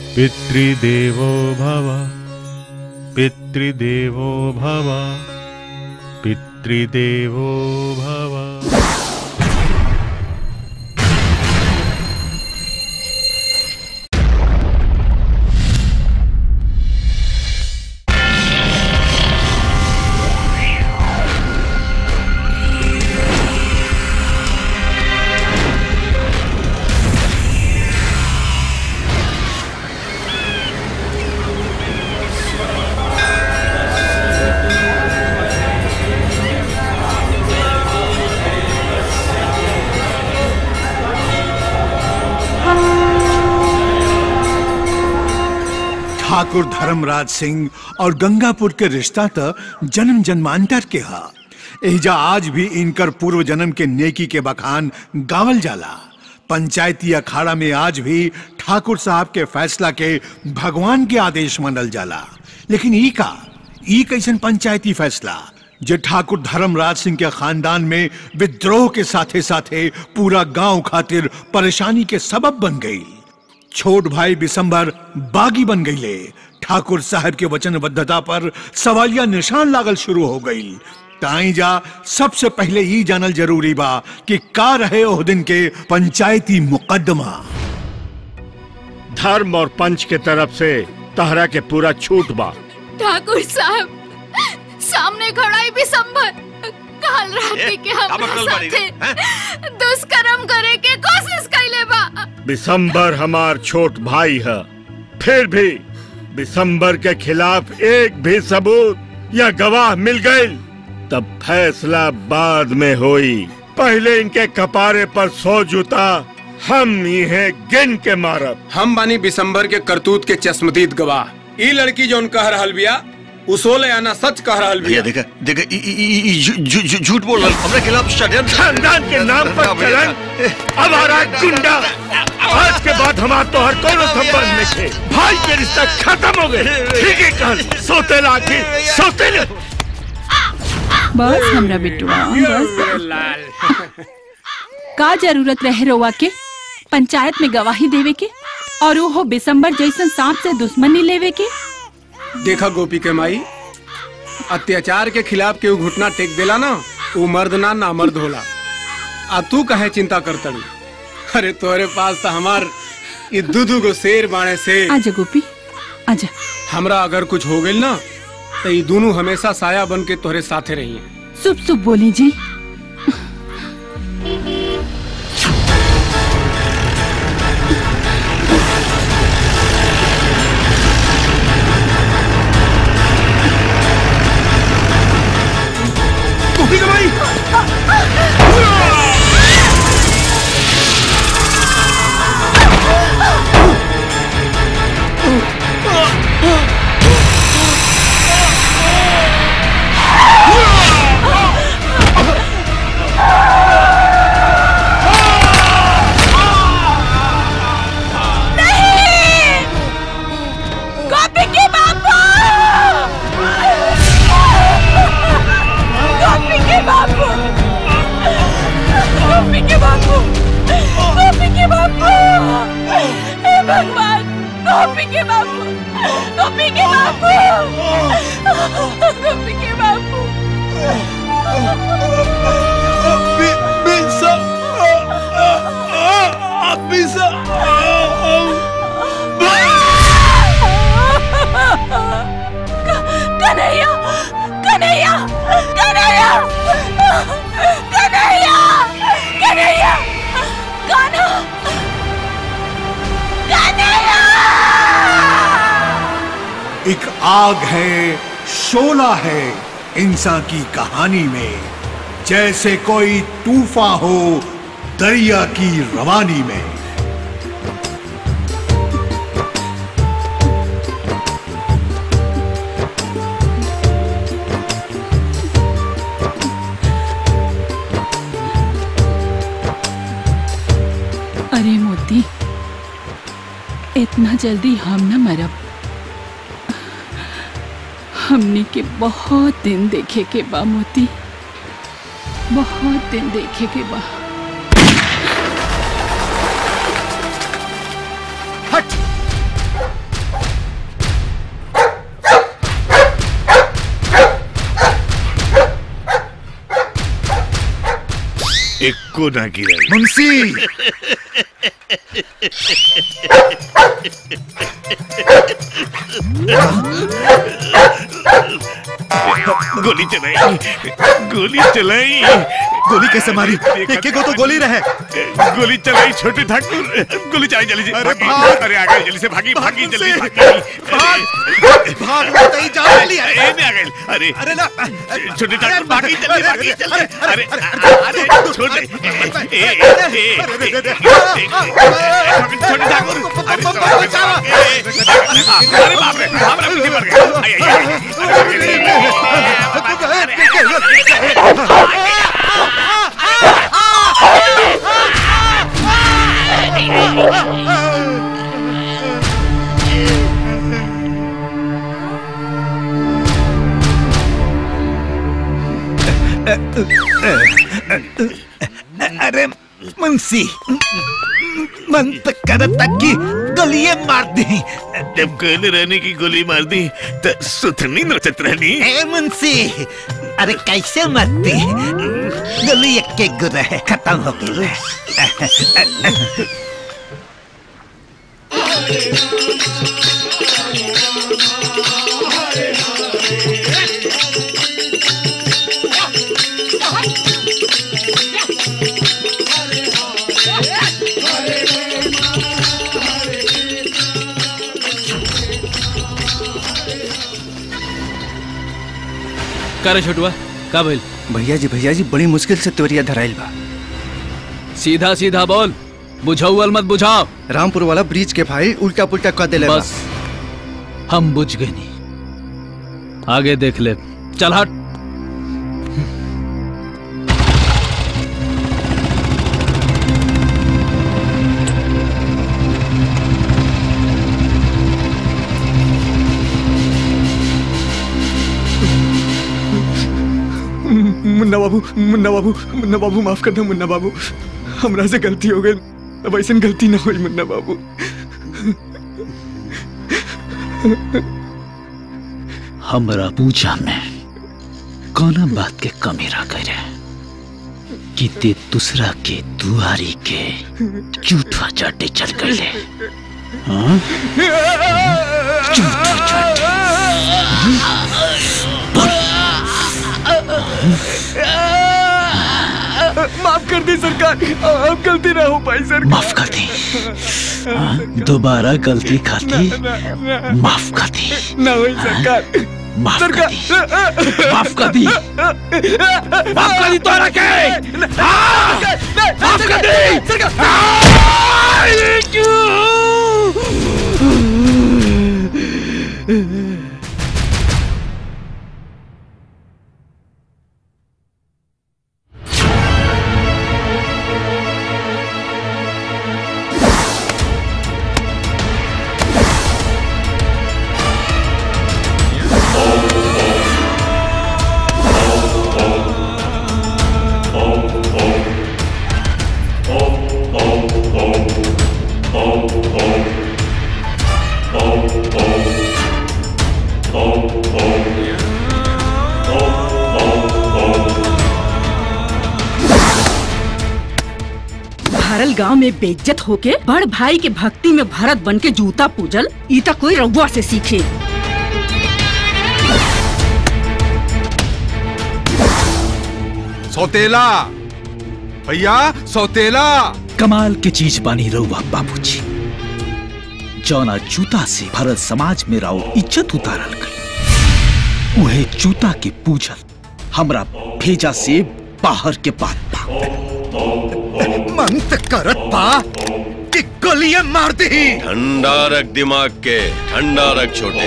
पितृदेवो भव पितृदेवो भव पितृदेवो भव ठाकुर धर्मराज सिंह और गंगापुर के रिश्ता त जन्म जन्मांतर के हा एहिजा आज भी इनकर पूर्व जन्म के नेकी के बखान गावल जाला पंचायती अखाड़ा में आज भी ठाकुर साहब के फैसला के भगवान के आदेश मानल जाला लेकिन ई का ई कैसन पंचायती फैसला जे ठाकुर धर्मराज सिंह के खानदान में विद्रोह के साथे साथे पूरा गांव खातिर परेशानी के सबब बन गई छोट भाई बिसंबर बागी बन गईले ठाकुर साहब के वचनबद्धता पर सवालिया निशान लागल शुरू हो गई ताई जा सबसे पहले ही जानल जरूरी बा कि का रहे ओह दिन के पंचायती मुकदमा धर्म और पंच के तरफ से तहरा के पूरा छूट बा ठाकुर साहब सामने खड़ा ही बिसंबर काल रात के हमरा साथे दुष्कर्म करे के कोशिश कैले बा बिसंबर हमार छोट भाई है फिर भी बिसंबर के खिलाफ एक भी सबूत या गवाह मिल गई तब फैसला बाद में होई पहले इनके कपारे पर सौ जूता हम इन्हें गिन के मारब हम बानी बिसंबर के करतूत के चश्मदीद गवाह ई लड़की जौन कह रहल बिया उसोले आना सच कह रहल बिया देखा देखा ई- ई- ई- ई झू- झू- झू- झूठ बोल रहा हमरे खिलाफ षड्यंत्र खानदान के नाम पर कलंक अब आ रहा गुंडा आज के बाद हमार तो हर कोनो संबंध नहीं थे भाई के रिश्ता खत्म हो गए ठीक है कल सोते लाके सोते ले बस हमरा बिटुआ बस का जरूरत रहे रोवा के पंचायत में गवाही देवे के और वो हो बिसंबर जैसन सांप से दुश्मनी लेवे के देखा गोपी के माई अत्याचार के खिलाफ केहू घुटना टेक देला ना वो मर्द ना नामर्द होला आ तू कहे चिंता करतड़ी अरे तोरे पास तो हमार ये दूधू को शेर बाणे से आजा गोपी आजा हमरा अगर कुछ हो गइल ना तो ये दोनों हमेशा साया बन के तोहरे साथे रहिए शुभ शुभ बोली जी गोपी कमाई गोपी के बापू गोपी के बापू गोपी के बापू गोपी के बापू हे भगवान गोपी के बापू गोपी के बापू गोपी के बापू कन्हैया कन्हैया कन्हैया कन्हैया कन्हैया कान्हा कन्हैया एक आग है शोला है इंसान की कहानी में जैसे कोई तूफा हो दरिया की रवानी में अरे मोती इतना जल्दी हम न मरब हमने के बहुत दिन देखे के बा मोती बहुत दिन देखे के बा हट एको ना गिरे मुंशी गोली चलाई गोली चलाई गोली कैसे मारी एक एक को तो गोली रहे गोली चलाई छोटे ठाकुर गोली चलाई जल्दी से अरे भागी। भाग। अरे आ गई जल्दी से भागी भागी मुंशी। जल्दी भागी भाग भाग मत ही जा अरे जल्दी ए, में आ गई अरे अरे ना छोटे ठाकुर भागी जल्दी भागी जल्दी अरे अरे छोटे ए, ए, ए, ए, छोटे ठाकुर अरे अरे बाप रे बाप रे पीछे पड़ गए आई, आई, आई, अरे मुंशी मन तो करता कि गलिए मार दी जब कहने रहने की गोली मार दी तो सुथनी नचत रहनी ए मुंशी अरे कैसे मरती गली एक के गुर है खत्म हो गई का रे छोटुआ का भइल भैया जी भैया जी बड़ी मुश्किल से तोरिया धराइल बा सीधा सीधा बोल बुझाउल मत बुझाओ रामपुर वाला ब्रिज के फाइल उल्टा पुल्टा कर देले बा। बस हम बुझ गए नहीं आगे देख ले चल हट मुन्ना बाबू मुन्ना बाबू मुन्ना बाबू माफ कर दो मुन्ना बाबू हमरा से गलती हो गई अब ऐसा गलती ना हुई मुन्ना बाबू हमरा पूजा में कौना बात के कमी रह गए कि ते दूसरा के दुआरी के झूठा चाटे चल गए हाँ? झूठा चाटे माफ कर दी सरकार अब गलती ना हो पाई सर माफ कर दी हाँ? दोबारा गलती खाती माफ कर दी ना हुई सरकार माफ कर दी माफ कर दी माफ कर दी तोरा के हाँ! माफ कर दी भरल गांव में बेइज्जत होके बड़ भाई के भक्ति में भरत बन के जूता पूजल ई त कोई रउआ से सीखे सौतेला भैया सौतेला कमाल के चीज बानी रहुआ बाबूजी जौना जूता से भरत समाज में राव इज्जत उतारल गई उहे जूता के पूजल हमरा भेजा से बाहर के बात बा मन तो करत बा कि गलिए मार दी ठंडा रख दिमाग के ठंडा रख छोटे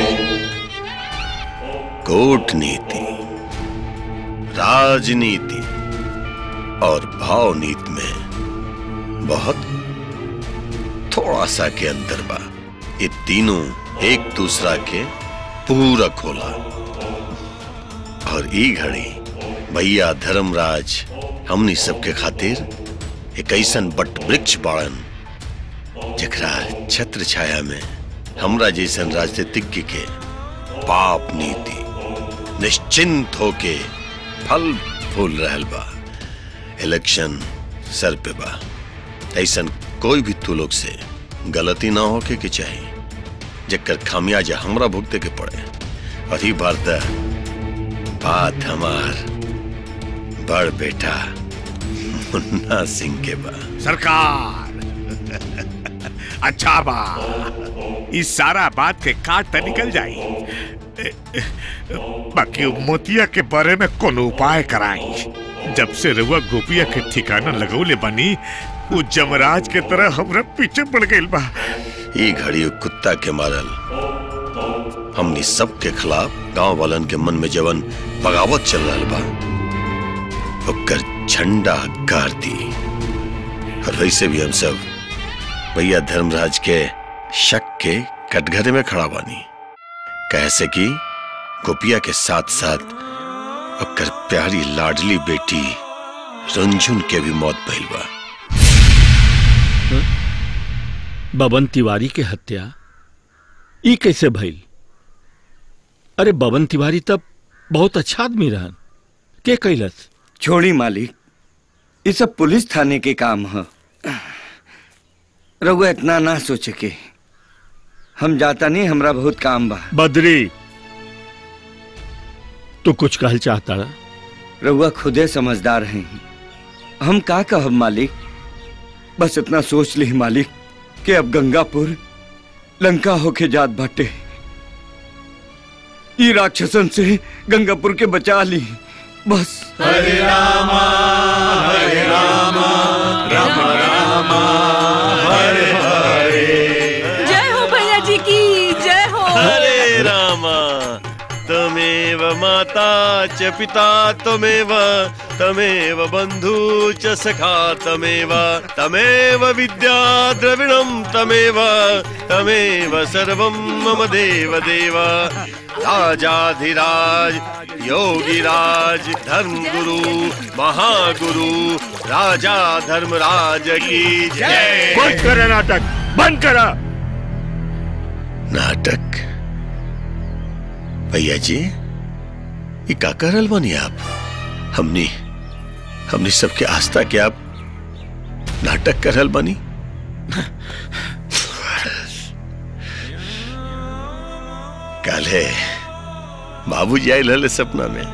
कूटनीति राजनीति और भाव नीति में बहुत थोड़ा सा के अंतर बा ये तीनों एक दूसरा के पूरक होला और ई घड़ी भैया धर्मराज हमनी सबके खातिर एक ऐसन बट वृक्ष बाड़न जकरा छत्र छाया में हमरा जैसन राजनीतिज्ञ के पाप नीति निश्चिंत होके फल फूल रहल बा इलेक्शन सर पे बा ऐसन कोई भी तू लोग से गलती ना होके के चाहिए जकर खामियाजा हमरा भुगते के पड़े और ही बार त बात हमार बड़ बेटा मुन्ना सिंह के बा सरकार अच्छा बा इस सारा बात के काट त निकल जाई बाकी मोतिया के बारे में कोनो उपाय कराई जब से रुआ गोपिया के ठिकाना लगौले बनी वो जमराज के तरह हमरा पीछे पड़ गइल बा ई घड़ी उ कुत्ता के मारल हमनी सबके खिलाफ गांव वालन के मन में जवन बगावत चल रहा बा ओकर झंडा गाड़ दी और वैसे भी हम सब भैया धर्मराज के शक के कटघरे में खड़ा बानी कैसे कि गोपिया के साथ साथ ओकर प्यारी लाडली बेटी रंजुन के भी मौत भइल बा बबन तिवारी के हत्या ई कैसे भइल अरे बबन तिवारी तब बहुत अच्छा आदमी रहन के कैलस छोड़ी मालिक ये सब पुलिस थाने के काम है रघु इतना ना सोचे के हम जाता नहीं हमरा बहुत काम बा बद्री तू कुछ कहल चाहता रहा रघुआ खुदे समझदार हैं हम का कहब मालिक बस इतना सोच ली मालिक कि अब गंगापुर लंका होके जात बाटे ई राक्षसन से गंगापुर के बचा ली बस हरे रामा हरे रामा राम रामा हरे हरे जय हो भैया जी की जय हो हरे रामा तमेव माता च पिता तमेव तमेव बन्धु च सखा तमेव तमेव विद्या द्रविणं तमेव तमेव सर्वं मम देव देव राजाधिराज योगिराज धर्मगुरु महागुरु राजा धर्मराज की जय बंद करा नाटक बंद करा नाटक भैया जी ये का करल बनी आप हमनी हमनी सबके आस्था के आप नाटक करल बनी कल है बाबूजी आयल हले सपना में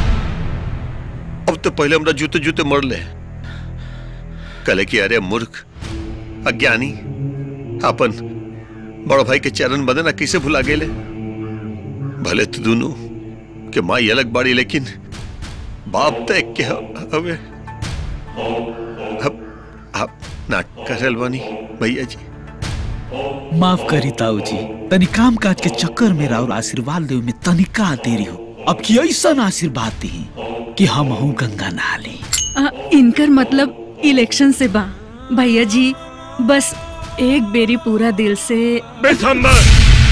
अब तो पहले हमरा जूते जूते मर ले कले कि अरे मूर्ख अज्ञानी अपन बड़ भाई के चरण बदना कैसे भुला गेले भले तो दोनों के माई अलग बाड़ी लेकिन बाप तो एक के ह- हवे अब आप नाटक करल बनी भैया जी माफ करी ताऊ जी तनी काम काज के चक्कर में और आशीर्वाद देवे में तनिका देरी हो अब की ऐसा आशीर्वाद दी कि हम हूँ गंगा नहा ली आ, इनकर मतलब इलेक्शन से बा भैया जी बस एक बेरी पूरा दिल से बेसंबर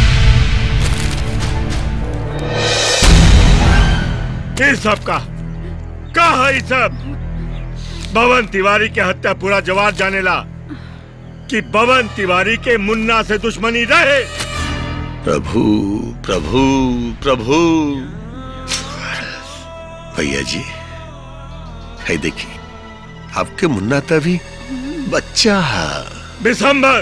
ये सब का का है ये सब बवन तिवारी के हत्या पूरा जवाब जानेला कि बवन तिवारी के मुन्ना से दुश्मनी रहे प्रभु प्रभु प्रभु भैया जी है देखिए आपके मुन्ना तभी बच्चा है बिसंबर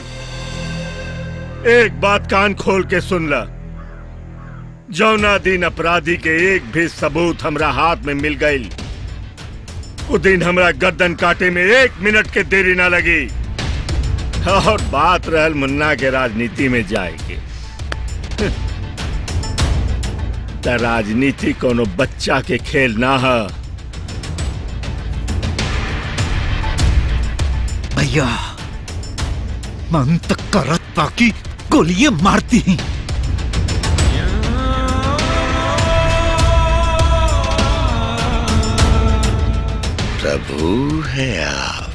एक बात कान खोल के सुन ला जौना दिन अपराधी के एक भी सबूत हमरा हाथ में मिल गई वो दिन हमरा गर्दन काटे में एक मिनट के देरी ना लगी और बात रहल मुन्ना के राजनीति में जाएगी त राजनीति कोनो बच्चा के खेल ना है भैया मन तक करत बाकी गोलियां मारती हैं प्रभु है आप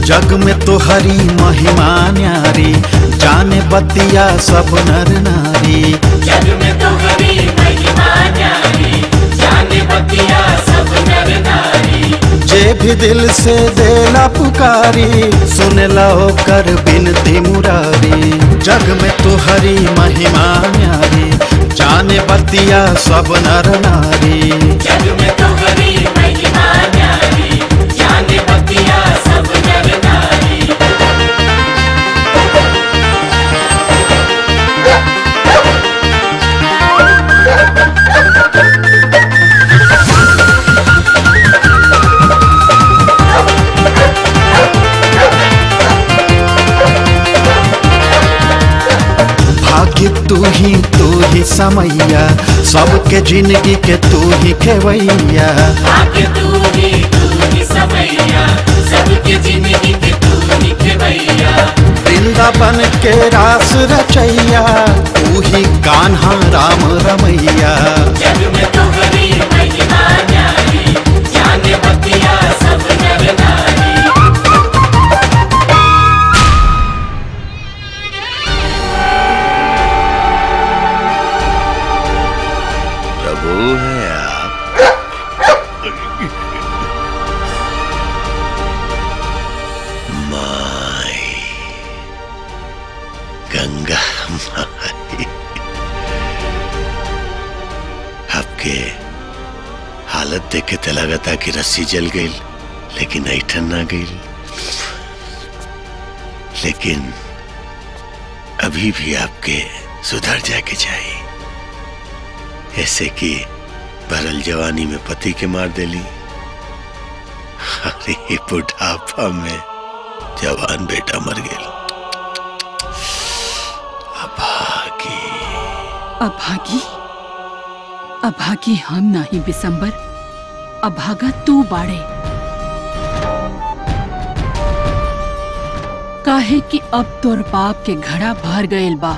जग में तो हरी महिमा न्यारी जाने बतिया सब नर नारी जग में तो हरी महिमा न्यारी जाने बतिया सब नर नारी जे भी दिल से देला पुकारी सुनला कर बिनती मुरारी जग में तो हरी महिमा न्यारी जाने बतिया सब नर नारी जग में तो हरी महिमा न्यारी जाने बतिया सब नर नारी भाग्य तू ही तू ही समैया सबके जिंदगी के तू ही खेवैया आके तू ही तू ही समैया सबके जिंदगी के तू ही खेवैया वृंदावन के रास रचैया तू ही कान्हा राम रमैया जग में तो हरी महिमा न्यारी जाने बतिया सब नर नारी प्रभु है आप माई गंगा माई आपके हालत देख के तो लगता कि रस्सी जल गई लेकिन ऐठन ना गई लेकिन अभी भी आपके सुधर जाके चाहिए ऐसे कि भरल जवानी में पति के मार देली अरे बुढ़ापा में जवान बेटा मर गया अभागी अभागी हम नाही बिसंबर अभागा तू बाड़े काहे कि अब तोर बाप के घड़ा भर गईल बा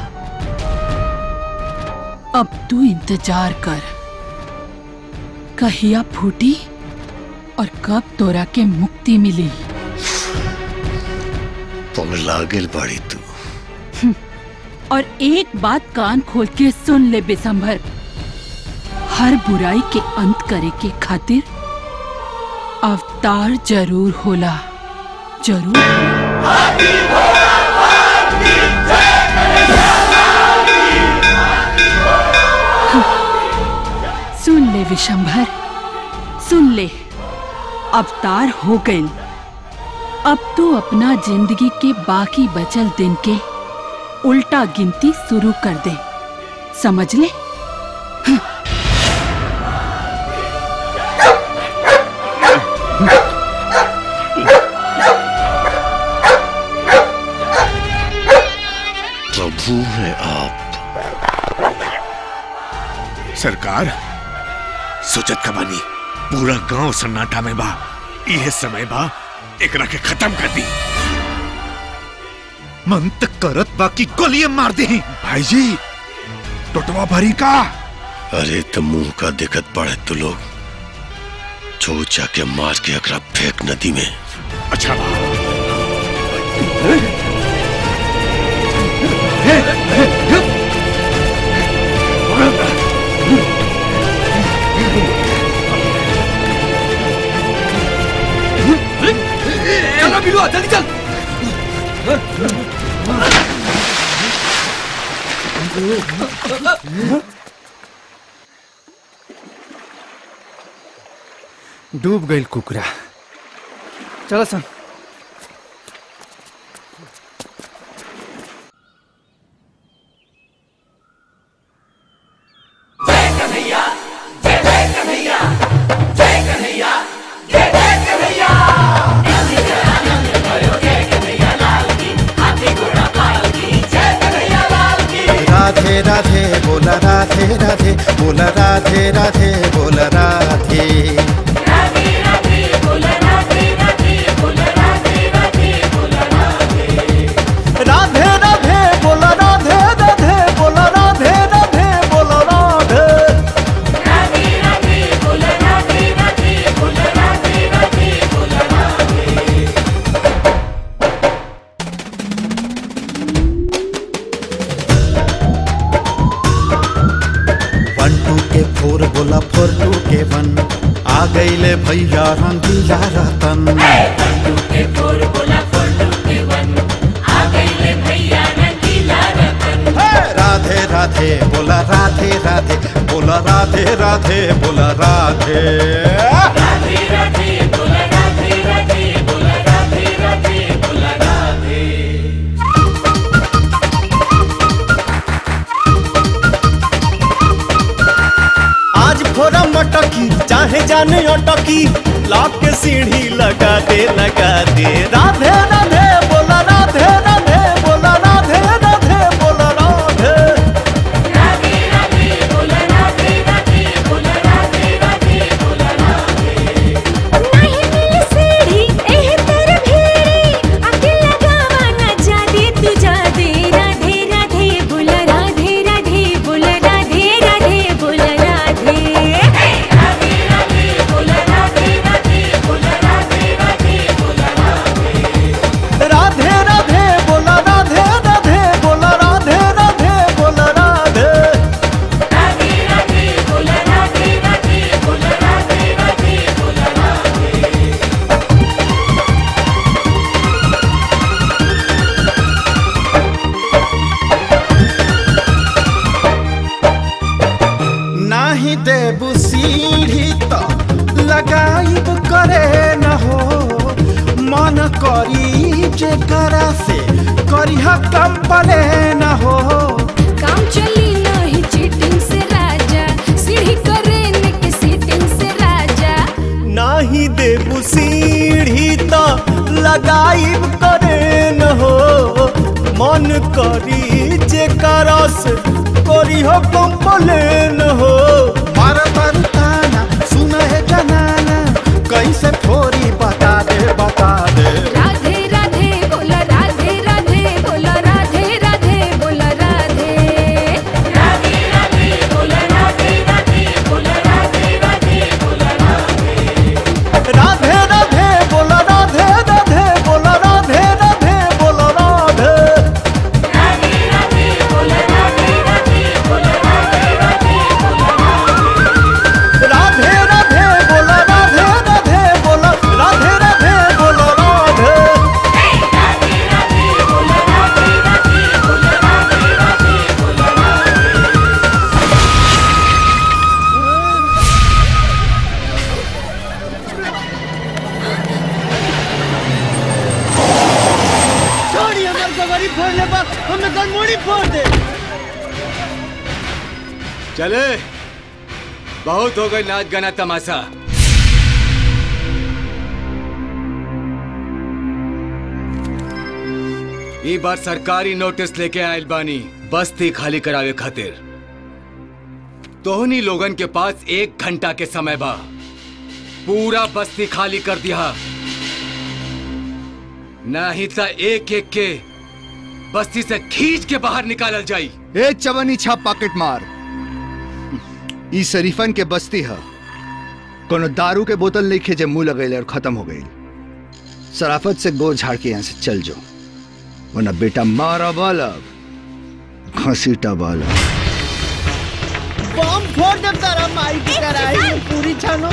अब तू इंतजार कर कहिया फूटी और कब तोरा के मुक्ति मिली पगला गेल बड़ी तू हम्म, और एक बात कान खोल के सुन ले बिसंभर हर बुराई के अंत करे के खातिर अवतार जरूर होला जरूर सुन ले विशंभर सुन ले अवतार हो गई अब तू अपना जिंदगी के बाकी बचल दिन के उल्टा गिनती शुरू कर दे समझ ले प्रभु है आप सरकार सोचत का बानी पूरा गांव सन्नाटा में बा यह समय बा एकरा के खत्म कर दी मन तक करत बाकी गोलियां मार दे भाई जी टोटवा भरी का अरे तो मुंह का दिक्कत पड़े तो लोग चोचा के मार के अकरा फेंक नदी में अच्छा चलो बिलुआ जल्दी चल डूब गई कुकरा चलो सन राधे राधे बोला राधे राधे बोला राधे राधे बोला राधे राधे राधे बोला राधे राधे बोला राधे राधे बोला राधे भैया रंगीला रतन के फोर बोला फोर टू के वन आ गईले भैया रंगीला रतन राधे राधे बोला राधे राधे बोला राधे राधे बोला राधे राधे राधे बोला राधे राधे बोला राधे राधे बोला राधे आज फोरा मटकी चाहे जाने अटकी लाख के सीढ़ी लगा दे लगा दे राधे राधे बोला राधे राधे बोला राधे राधे बोला राधे राधे राधे बोला राधे राधे बोला राधे राधे बोला राधे नहीं मिल सीढ़ी एह तर भीड़ी आके लगावा ना जा दे तू जा दे राधे राधे बोला राधे राधे बोला राधे राधे बोला राधे राधे राधे बोला राधे राधे बोला राधे राधे बोला राधे राधे राधे बोला राधे राधे बोला राधे राधे बोला राधे राधे राधे बोला राधे राधे बोला राधे राधे बोला राधे नाही देबू सीढ़ी तो लगाइब करे न हो मन करी जे करा से करिहा कम पले न हो काम चली नहीं चीटिंग से राजा सीढ़ी करे न के सीटिंग से राजा नाही देबू सीढ़ी तो लगाइब करे न हो मन करी जे करस करी हो कंपलेन हो मार ताना सुन है जनाना कैसे फोरी बता दे बता दे राधे राधे बोला राधे राधे बोला राधे राधे बोला राधे राधे राधे बोला राधे राधे बोला राधे राधे बोला राधे राधे राधे बोला राधे राधे बोला राधे राधे बोला राधे राधे राधे बोला राधे राधे बोला राधे राधे बोला राधे राधे राधे बोला राधे राधे बोला राधे राधे बोला राधे राधे राधे बोला राधे राधे बोला राधे राधे बोला राधे छोड़ी हमार गवारी फोड़ ले बा हमें गनमोड़ी फोड़ दे चले बहुत हो गई नाच गाना तमाशा ई बार सरकारी नोटिस लेके आयल बानी बस्ती खाली करावे खातिर तोहनी लोगन के पास एक घंटा के समय बा पूरा बस्ती खाली कर दिया नहीं तो एक एक के बस्ती से खींच के बाहर निकालल जाई ए चवनी छाप पॉकेट मार ई शरीफन के बस्ती है कोनो दारू के बोतल नहीं जे मुंह लगेले और खत्म हो गई सराफत से गोर झाड़ के यहाँ से चल जाओ वरना बेटा मारा बालक घसीटा बालक बम फोड़ दे तारा माई की कराई पूरी छानो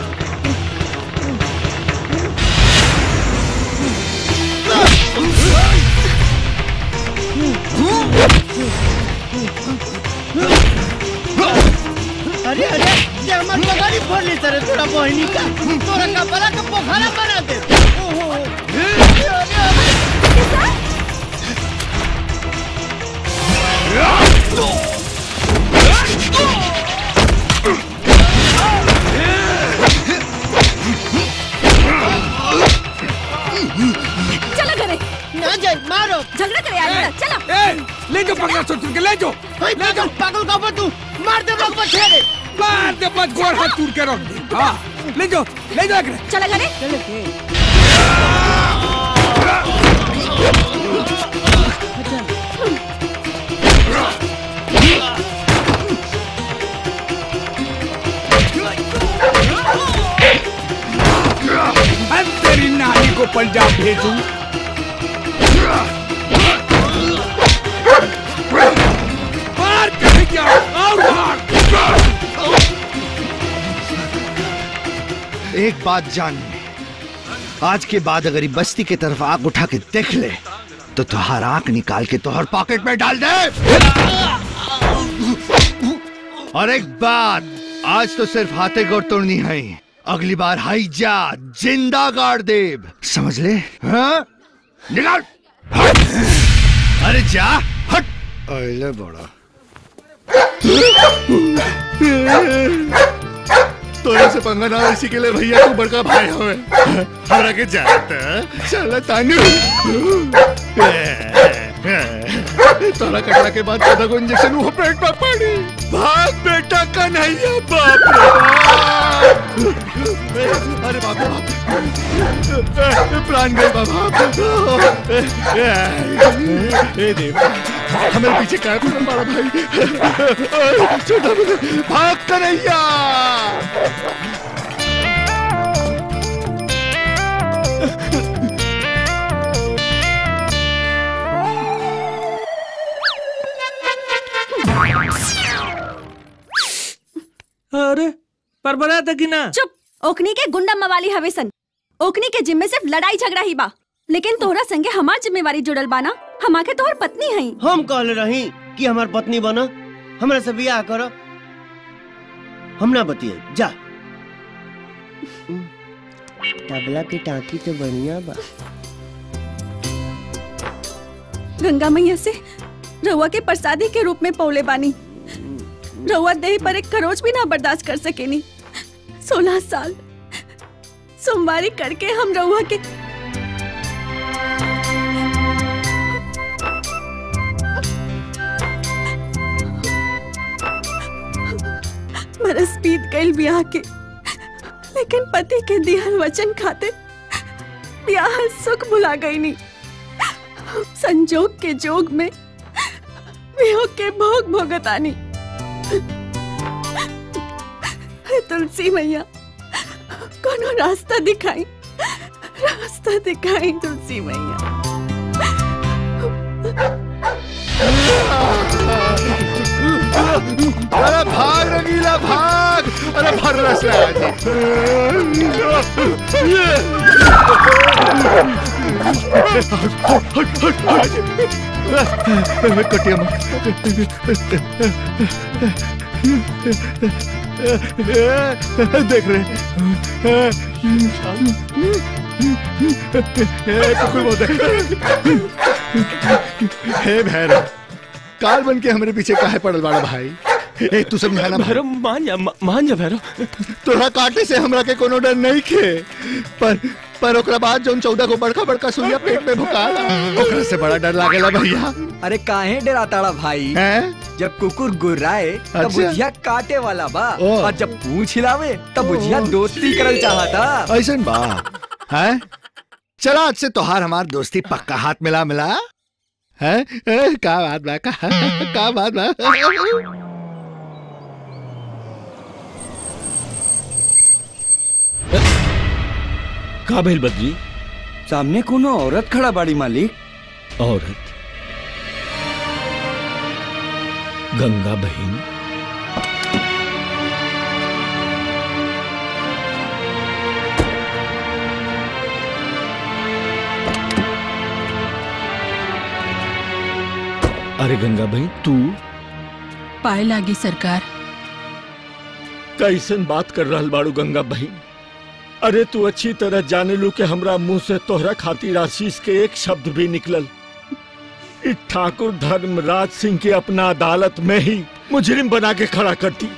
अरे अरे ये हमार पगारी फोड़ ली तेरे थोड़ा बहनी का तोरा कपड़ा का पोखरा बना दे ओहो अरे अरे चलो घरे ना जाए मारो झगड़ा करे आगे चलो ले जाओ पकड़ा छोड़ के ले जाओ ले जाओ पागल का तू मार दे लोग बछेरे मार दे बस गोड़ हाथ टूट के रख दे हाँ ले जाओ ले जाओ एकरे। चला घरे हम तेरी नानी को पंजाब भेजूं मार कहीं जाओ और मार एक बात जान ले आज के बाद अगर ये बस्ती की तरफ आग उठा के देख ले तो तुहार आंख निकाल के तुहार पॉकेट में डाल दे और एक बात आज तो सिर्फ हाथे गोड़ तोड़नी है अगली बार हाई जा जिंदा गाड़ देव समझ ले हाँ? निकाल हट! अरे जा हट अरे बड़ा तोरे से पंगा ना इसी के लिए भैया तू बड़का भाई हवे हमरा के जात चल तानू तोरा कटरा के बाद चौदह को इंजेक्शन वो पेट में पड़ी भाग बेटा कन्हैया बाप रे बाप अरे बाप रे बाप प्राण गए बाबा ए देव हमारे पीछे काय पड़ा बड़ा भाई छोटा भाग कन्हैया अरे पर बना था कि ना चुप ओकनी के गुंडा मवाली हवे सन ओकनी के जिम्मे सिर्फ लड़ाई झगड़ा ही बा लेकिन तोहरा संगे हमार जिम्मेवारी जुड़ल बाना हमा के तोहर पत्नी हई हम कहले रही कि हमार पत्नी बना हमरा से बियाह कर हम ना बतिए जा तबला की टांकी तो बढ़िया बा गंगा मैया से रउआ के प्रसादी के रूप में पौले बानी रउआ देह पर एक खरोच भी ना बर्दाश्त कर सकेनी सोलह साल सोमवारी करके हम रउआ के बरस बीत गई ब्याह के लेकिन पति के दिहल वचन खातिर ब्याह सुख भुला गई नी संजोग के जोग में वियोग के भोग भोगतानी हे तुलसी मैया कोनो रास्ता दिखाई रास्ता दिखाई तुलसी मैया अरे भाग रंगीला भाग अरे भर से आज कटिया देख रहे कुकुर बोलते हे भैरव काल बन के हमारे पीछे काहे पड़ल बाड़ा भाई ए तू समझाना भैरव मान जा मान जा भैरव तोरा काटे से हमरा के कोनो डर नहीं खे पर पर ओकरा बाद जौन चौदह को बड़का बड़का सुइया पेट में भुकाला ओकरा से बड़ा डर लागेला भैया अरे काहे डराताड़ा भाई जब कुकुर गुर्राए तब अच्छा। बुझिया काटे वाला बा ओ। और जब पूछ हिलावे तब बुझिया दोस्ती करल चाहता ऐसन बा हैं चला आज से तोहार हमार दोस्ती पक्का हाथ मिला मिला है का बात बा का का बात बा का भइल बद्री सामने कोनो औरत खड़ा बाड़ी मालिक औरत गंगा बहन अरे गंगा बहन तू पाए लागी सरकार कैसन बात कर रहल बाड़ू गंगा बहन अरे तू अच्छी तरह जाने लू के हमरा मुंह से तोहरा खातिर आशीष के एक शब्द भी निकलल इ ठाकुर धर्मराज सिंह के अपना अदालत में ही मुजरिम बना के खड़ा करती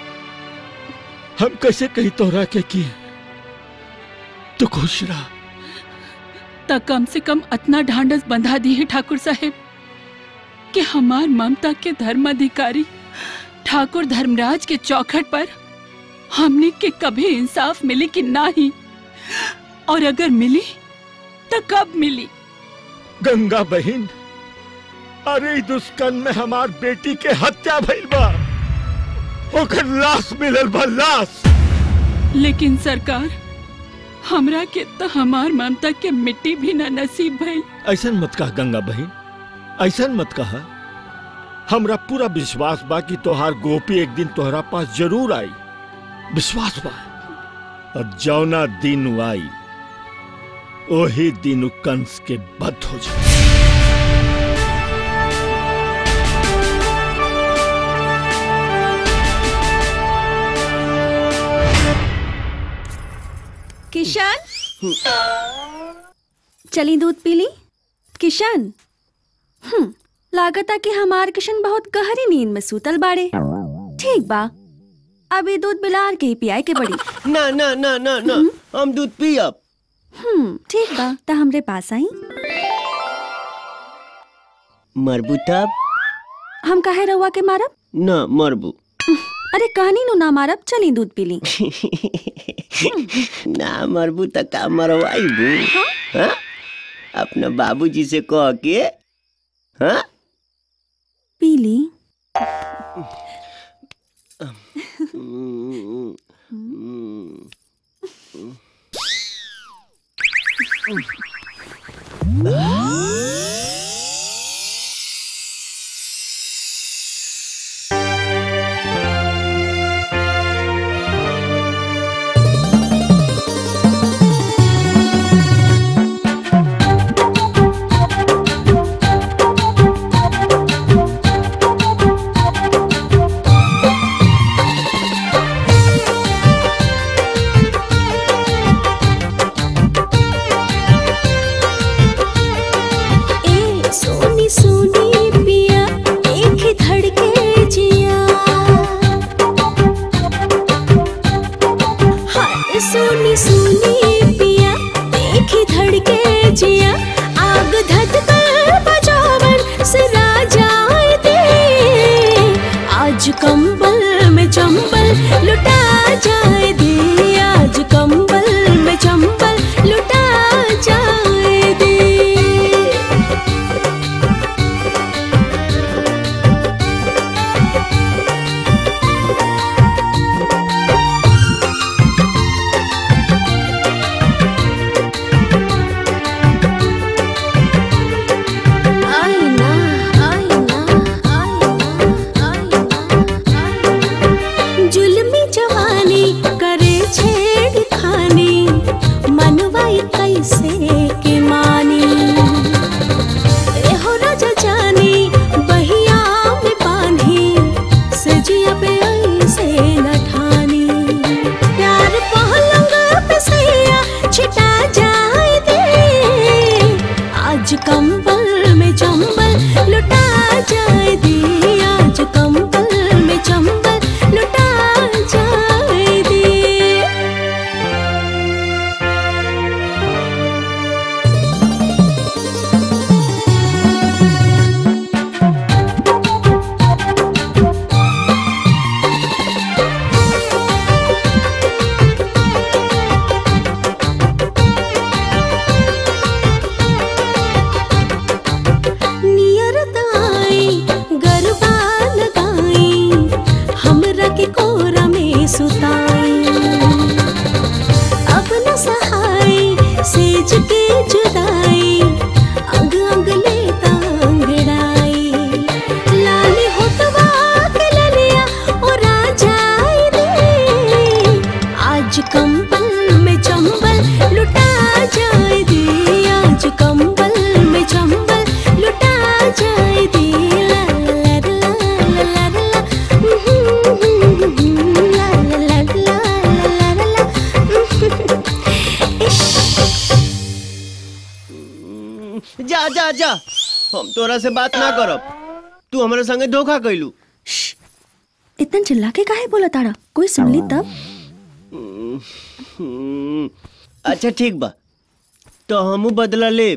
हम कैसे कही तोहरा के की तू खुश रहा त कम से कम अतना ढांढस बंधा दी है ठाकुर साहेब कि हमार ममता के धर्माधिकारी ठाकुर धर्मराज के चौखट पर हमने के कभी इंसाफ मिली कि नहीं और अगर मिली तो कब मिली गंगा बहन अरे इ दुष्कर्म में हमार बेटी के हत्या भइल बा ओकर लाश मिलल बा लाश लेकिन सरकार हमरा के तो हमार ममता के मिट्टी भी न नसीब भई ऐसन मत कह गंगा बहन ऐसन मत कहा हमरा पूरा विश्वास बा कि तोहार गोपी एक दिन तोहरा पास जरूर आई विश्वास बा और जौना दिन उ आई ओही दिन उ कंस के बद हो जाए किशन चली दूध पीली किशन हम्म लागता कि हमार किशन बहुत गहरी नींद में सूतल बाड़े ठीक बा अभी दूध बिलार के ही पियाए के बड़ी ना ना ना ना ना हम दूध पियब हम्म ठीक बा त हमरे पास आई मरबू तब हम काहे रउआ के मारब ना मरबू अरे कहनी नु ना मारब चली दूध पीली ना मरबू त का मरवाईबू हाँ? अपना बाबूजी से कह के हाँ पीली ए सोनी सोनी पिया एक ही धड़के जिया हाय सोनी सोनी पिया एक ही धड़के जिया आग धत कर बजावन से राजाए दे आज कंबल में चंबल लुटा जाए दे आज कंबल में चंबल लुटा जाए दे आईना आईना जुल्मी जवानी करे छेड़ खानी मनवाई कैसे के मानी एहो राजा जानी बहिया में पानी सजिया पे ऐसे न ठानी प्यार पहलंग पे सैया छिटा जाए दे आज कंबल में चंबल लुटा जाए दे आज कंबल में चंबल लुटा जाए दे नियरत आई गरबा लगाई हमरा के कोरा में सुताई अब न सहाय सेज के जुदाई अंग अंग लेता अंगड़ाई लाली होतवा के ललिया ओ राजाई रे आज कंबल में चंबल लुटा जाए दे आज कंबल में चंबल लुटा जाए दे ला ला ला ला ला ला ला ला ला ला ला ला जा जा जा हम तोरा से बात ना करब तू हमारे संगे धोखा कैलू इतन चिल्ला के काहे बोला ताड़ा कोई सुन ली तब हम्म, अच्छा ठीक बा तो हमू बदला ले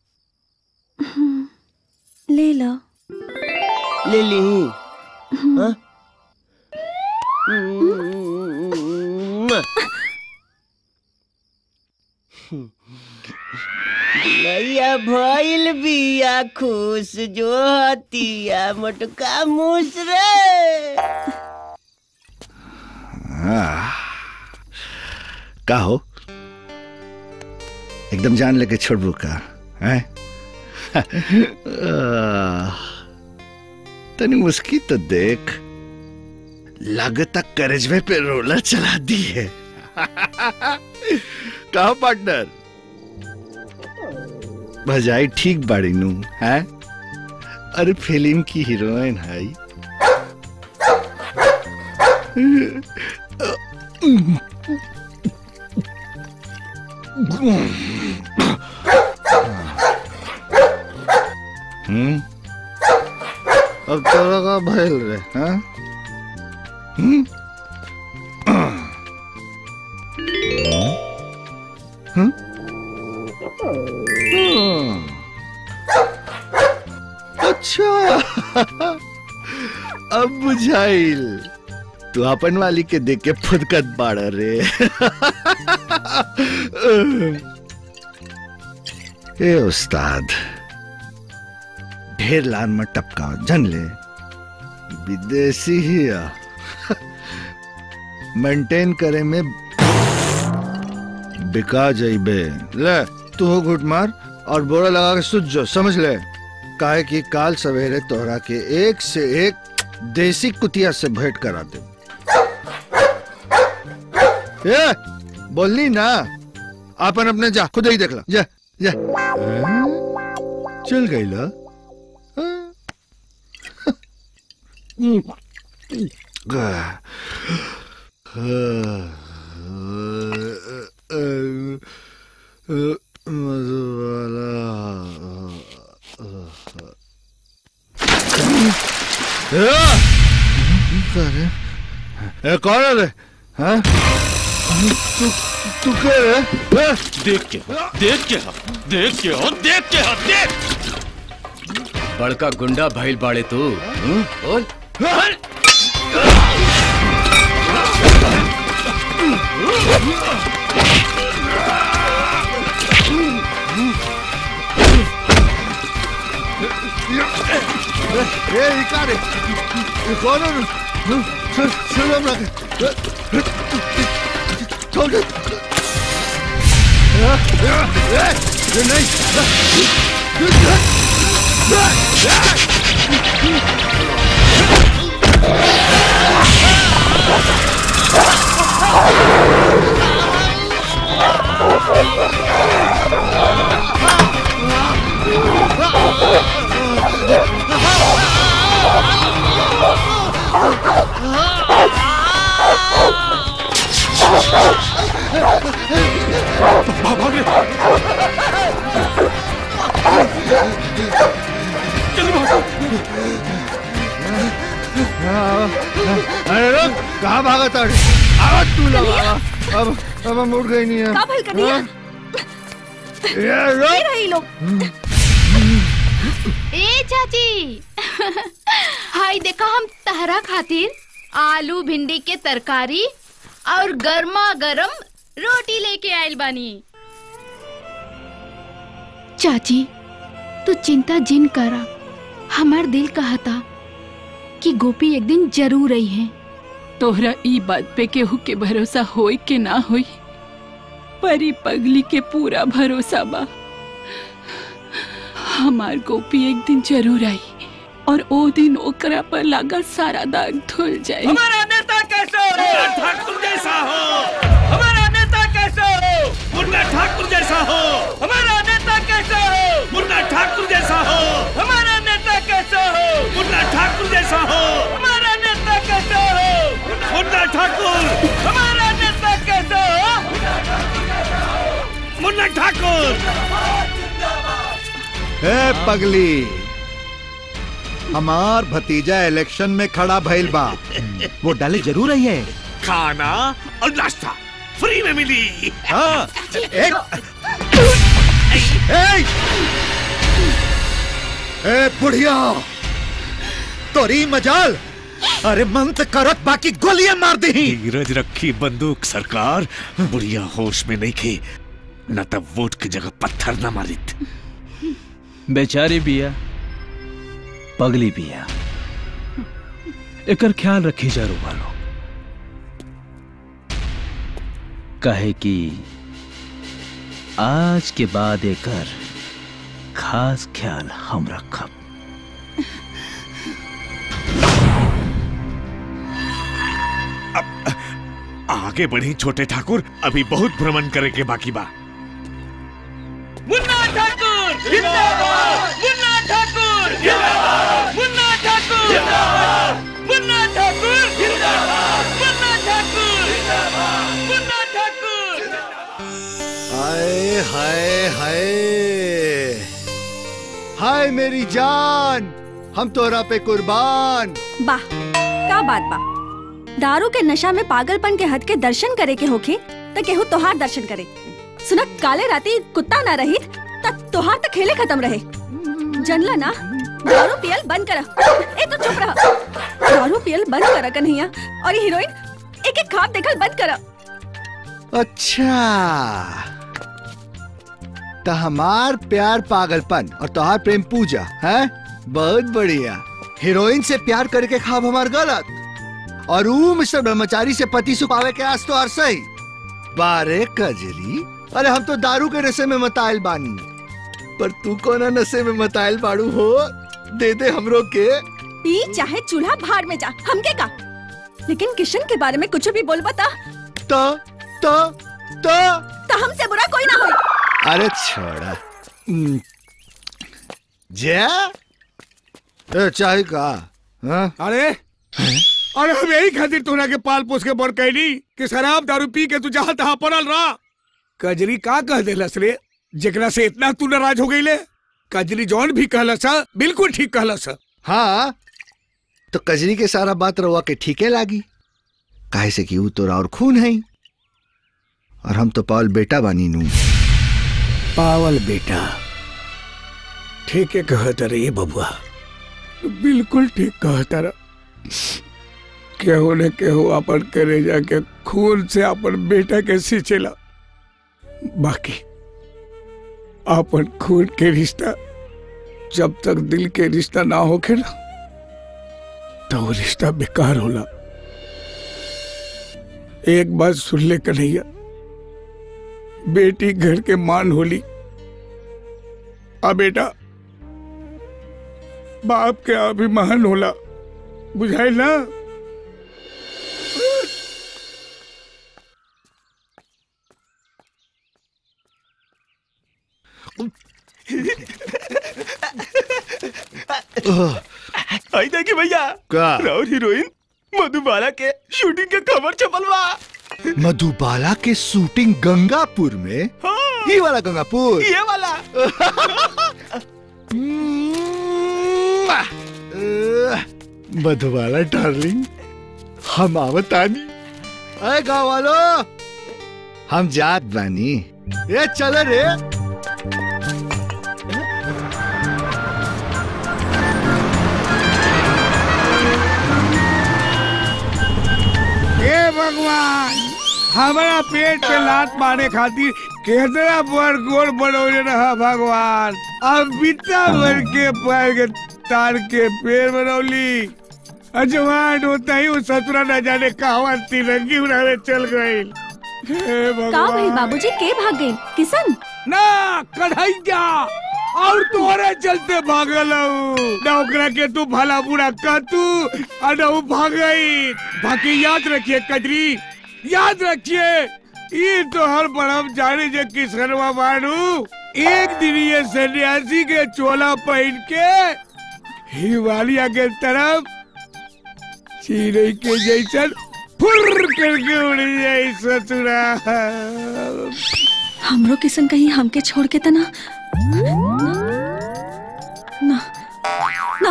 ले लो ले ली हाँ? नैया भइल बिया खुश जो हतिया मोटका मुस रे हाँ। का हो एकदम जान लेके छोड़बू का हैं आह, तनी मुस्की तो देख लगता करेजवे पे रोलर चला दी है कहा पार्टनर भजाई ठीक बाड़ी नू है अरे फिल्म की हीरोइन है हम्म अब तोरा का भइल रे हाँ हम्म हम्म? हम्म। अच्छा अब बुझाइल तू अपन वाली के देख के फुदकत बाड़ रे ए उस्ताद ढेर लान में टपका जन ले विदेशी ही आ मेंटेन करे में बिका जाइबे ले तू हो घुट मार और बोरा लगा के सुझ जो समझ ले काहे कि काल सवेरे तोहरा के एक से एक देसी कुतिया से भेंट करा दे ए बोलनी ना अपन अपने जा खुद ही देख ला जा जा चल गई ला ए कौन है रे हाँ तू तू क्या रे देख के देख के देख के हो देख के हो देख बड़का गुंडा भइल बाड़े तू हम्म? बोल ए इका रे ये कौन है सर सर हम रखे छोड़ दे ये नहीं भाग रे जल्दी भाग अरे रुक कहाँ भागा था आवाज तू लगा अब अब हम उठ गई नहीं है का भइल कन्हैया? ये ये रुक रही लोग ए चाची हाय देखा हम तहरा खातिर आलू भिंडी के तरकारी और गर्मा गरम रोटी लेके आयल बानी चाची तू चिंता जिन करा हमार दिल कहता कि गोपी एक दिन जरूर आई है तोहरा ई बात पे केहू के भरोसा होई के ना होई परी पगली के पूरा भरोसा बा हमार गोपी एक दिन जरूर आई और ओ दिन ओकरा पर लगा सारा दाग धुल जाए हमारा नेता कैसे हो ठाकुर जैसा हो हमारा नेता कैसे हो मुन्ना ठाकुर जैसा हो हमारा नेता कैसे हो मुन्ना ठाकुर जैसा हो हमारा नेता कैसे हो मुन्ना ठाकुर जैसा हो हमारा नेता कैसे हो मुन्ना ठाकुर हमारा नेता कैसे हो मुन्ना ठाकुर ए पगली हमार भतीजा इलेक्शन में खड़ा भइल बा वो डाले जरूर आई है खाना और नाश्ता फ्री में मिली हाँ एक ए ए बुढ़िया तोरी मजाल अरे मंत करत बाकी गोलियां मार दी धीरज रखी बंदूक सरकार बुढ़िया होश में नहीं खे न तब वोट की जगह पत्थर न मारित बेचारी बिया पगली बिया एकर ख्याल रखी जा रुआ लोग कहे कि आज के बाद एकर खास ख्याल हम रखब आगे बढ़ी छोटे ठाकुर अभी बहुत भ्रमण करे के बाकी बा मुन्ना ठाकुर जिंदाबाद मुन्ना ठाकुर जिंदाबाद मुन्ना ठाकुर जिंदाबाद मुन्ना ठाकुर जिंदाबाद मुन्ना ठाकुर जिंदाबाद मुन्ना ठाकुर हाय हाय हाय हाय मेरी जान हम तोरा पे कुर्बान वाह का बात बा दारू के नशा में पागलपन के हद के दर्शन करे के होखे त केहू तोहार दर्शन करे सुना काले राती कुत्ता ना रही त तोहार त खेले खत्म रहे जनला ना दारू पियल बंद करा ए तो चुप रहा दारू पियल बंद करा कन्हैया और ये हीरोइन एक एक खाब देखल बंद करा अच्छा तो हमार प्यार पागलपन और तोहार प्रेम पूजा है बहुत बढ़िया हीरोइन से प्यार करके खाब हमार गलत और ऊ मिस्टर ब्रह्मचारी से पति सुपावे के आस तो हर सही बारे कजरी अरे हम तो दारू के नशे में मताइल बानी पर तू कोना नशे में मताइल बाड़ू हो दे दे हमरो के पी चाहे चूल्हा भाड़ में जा हमके का लेकिन किशन के बारे में कुछ भी बोल बता तो तो तो तो हमसे बुरा कोई ना होई अरे छोड़ा हम्म। जा ए, चाहे का हाँ? अरे अरे हम यही खातिर तोरा के पाल पोस के बड़ कैली कि शराब दारू पी के तू जहाँ तहाँ पड़ल रहा कजरी का कह देलस रे जेकरा से इतना तू नाराज हो गईले कजरी जौन भी कहलस हा, बिल्कुल ठीक कहलस हा। हाँ तो कजरी के सारा बात रवा के ठीके लागी काहे से कि ऊ तोरा और खून है और हम तो पावल बेटा बानी नू पावल बेटा ठीक है कहता रे ये बबुआ बिल्कुल ठीक कहता रहा केहू ने केहू अपन करे जाके खून से अपन बेटा के सींचेला बाकी अपन खून के रिश्ता जब तक दिल के रिश्ता ना होके ना तो वो रिश्ता बेकार होला एक बात सुन ले कन्हैया बेटी घर के मान होली आ बेटा बाप के अभिमान होला बुझाइल ना आई देखी भैया का? राउर हीरोइन मधुबाला के शूटिंग के खबर छपल बा मधुबाला के शूटिंग गंगापुर में ये वाला गंगापुर ये वाला अह, मधुबाला डार्लिंग हम आवतानी अरे गाँव वालों हम जात बानी ये चले रे हे भगवान हमारा पेट पे लात मारे खातिर कितना बड़ गोल बनौले रहा भगवान अब बिता भर के पैर के तार के पेड़ बनौली अजवान होता ही वो ससुरा न जाने कहवा तिरंगी उड़ावे चल गई हे का भाई बाबूजी के भाग गए किशन ना कढ़ैया और तोरे चलते भागल ना ओकरा के तू भला बुरा कह तू और ना वो भाग गई बाकी याद रखिए कजरी याद रखिए ये तो हर बड़म जाने जे किसनवा मानू एक दिन ये सन्यासी के चोला पहन के हिमालय के तरफ चिड़ै के जैसन फुर करके उड़ जाई ससुरा हमरो किशन कहीं हमके छोड़ के तना ना ना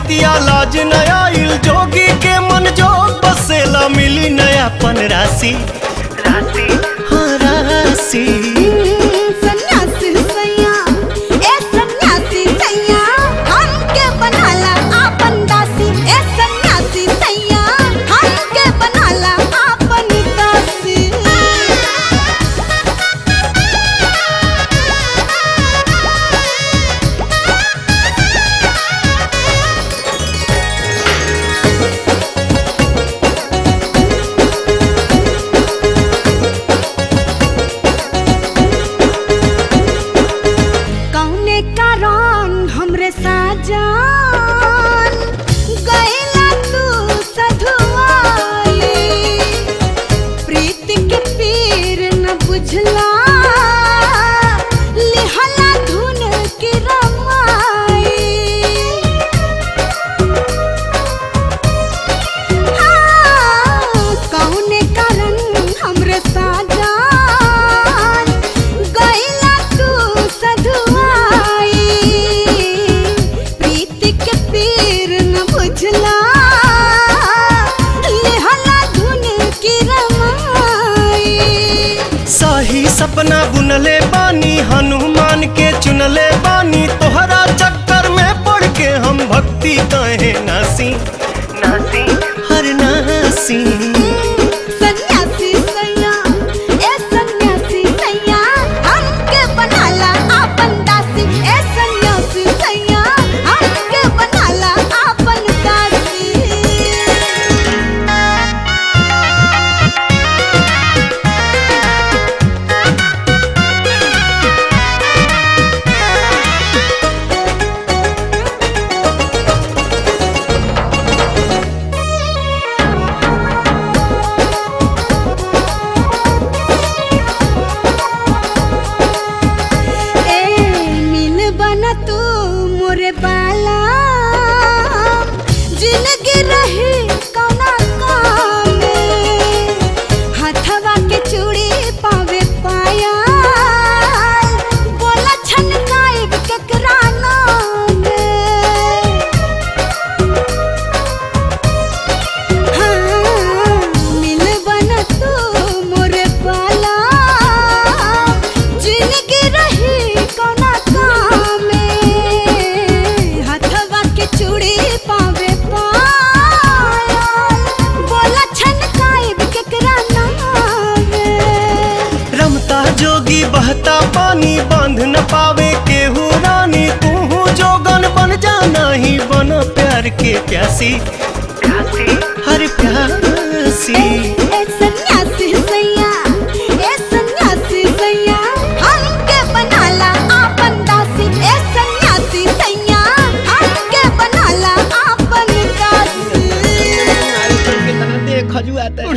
बतिया लाज नया इल जोगी के मन जोग बसेला मिली नया पन राशि हाँ राशि सन्यासी सैया ए सन्यासी सैया हमके बनाला आपन दासी ए सन्यासी सैया हमके बनाला आपन दासी कौने कारण हमरे साजन गैला तू सधुआई प्रीत के पीर न बुझला लिहला धुन के रमाई हाँ, कौने कारण हमरे साजन गैला तू सधुआई प्रीत के पीर न बुझला लेहला धुन की रमाई सही सपना बुनले बानी हनुमान के चुनले बानी तोहरा चक्कर में पड़ के हम भक्ति कहे नासी नासी हर नासी सन्यासी सैया ए सन्यासी सैया हमके बनाला आपन दासी ए सन्यासी सैया हमके बनाला आपन दासी ए मिल बना तू मोरे बाला जिंदगी रही कौना काम में हथवा के चूड़ी पावे पाया बोला छनकाए केकरा नाम में हाँ, मिल बना तू मोरे बाला जिंदगी रही कौना काम में हथवा के चूड़ी पावे पाया बोला छनकाए केकरा नाम रमता जोगी बहता पानी बांध न पावे केहू रानी तू जोगन बन जाना ही बन प्यार के प्यासी हर प्यासी ए सन्यासी सैया ए सन्यासी सैया हमके बनाला आपन दासी ए सन्यासी सैया हमके बनाला आपन दासी देख खजुआता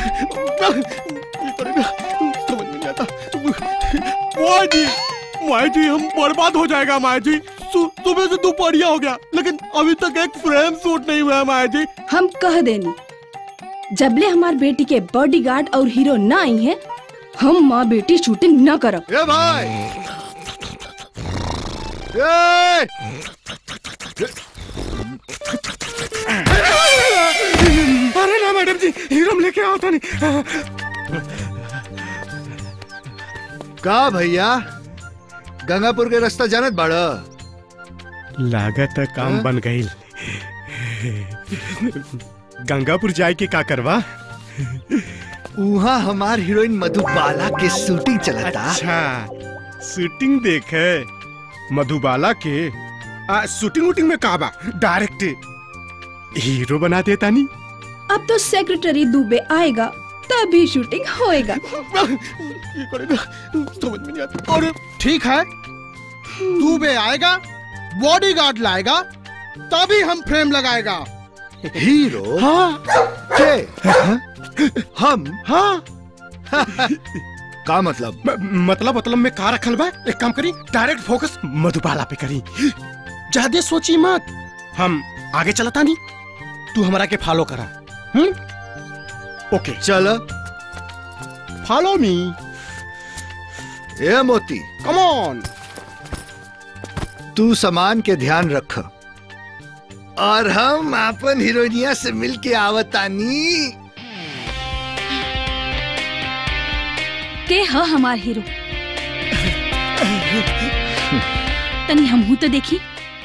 माया जी माया जी हम बर्बाद हो जाएगा माया जी सु- सुबह से दोपहरिया हो गया लेकिन अभी तक एक फ्रेम शूट नहीं हुआ है माया जी हम कह देनी जबले हमार बेटी के बॉडीगार्ड और हीरो ना आई है हम माँ बेटी शूटिंग न करब ए भाई ए! अरे ना मैडम जी हीरो लेके आओ था नहीं का भैया गंगापुर के रास्ता जानत बाड़ लागत है काम हाँ? बन गई गंगापुर जाए के का करवा वहाँ हमार हीरोइन मधुबाला के शूटिंग चलता अच्छा शूटिंग देखे मधुबाला के आ, शूटिंग वूटिंग में का बा डायरेक्ट हीरो बना देता नहीं अब तो सेक्रेटरी दुबे आएगा तभी शूटिंग होएगा समझ में नहीं आता और ठीक है दुबे आएगा बॉडीगार्ड लाएगा तभी हम फ्रेम लगाएगा हीरो हाँ के हाँ? हम हाँ का मतलब मतलब मतलब में का रखल बा एक काम करी डायरेक्ट फोकस मधुबाला पे करी ज्यादा सोची मत हम आगे चलता नहीं तू हमारा के फॉलो करा हम्म ओके चल फॉलो मी ए मोती कम ऑन तू सामान के ध्यान रख और हम अपन हीरोइनिया से मिल के आवतानी के ह हमार हीरो तनी हमहू तो देखी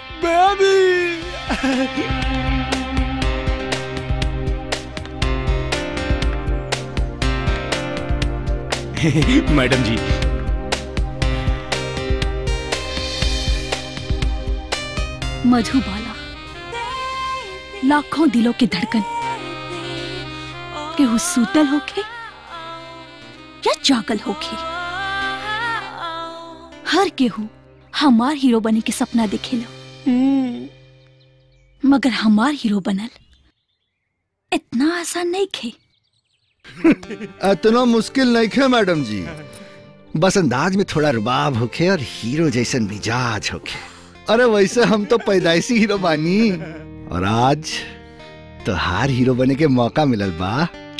मैडम जी मधुबाला लाखों दिलों की धड़कन केहू सूतल होके या जागल होके हर केहू हमार हीरो बने के सपना देखेला मगर हमार हीरो बनल इतना आसान नहीं खे इतना मुश्किल नहीं है मैडम जी बस अंदाज में थोड़ा रुबाब होखे और हीरो जैसन मिजाज होखे अरे वैसे हम तो पैदाइशी हीरो बानी और आज तो हार हीरो बने के मौका मिलल बा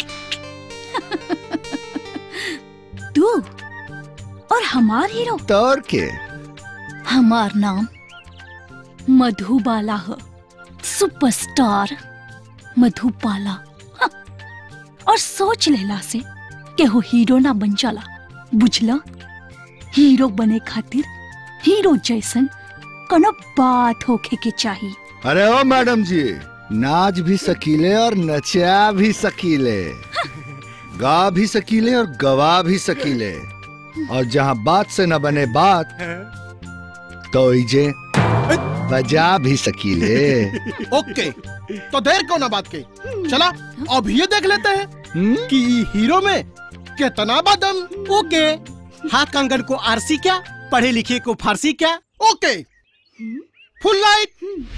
तू और हमार हीरो तौर के हमार नाम मधुबाला है सुपरस्टार मधुबाला हाँ। और सोच लेला से के हो हीरो ना बन जाला बुझला हीरो बने खातिर हीरो जैसन कोनो बात होखे के चाहिए अरे ओ मैडम जी नाच भी सकीले और नचा भी सकीले गा भी सकीले और गवा भी सकीले और जहाँ बात से न बने बात तो इजे बजा भी सकीले ओके तो देर क्यों ना बात के चला अब ये देख लेते हैं कि ई हीरो में कितना बदम ओके हाँ कंगन को आरसी क्या पढ़े लिखे को फारसी क्या okay full light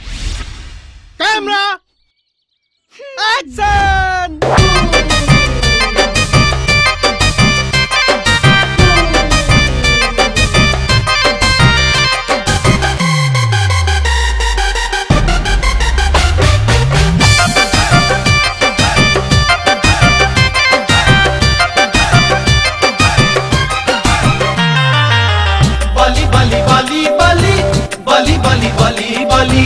camera action बली बली बली बली बली बली बली बली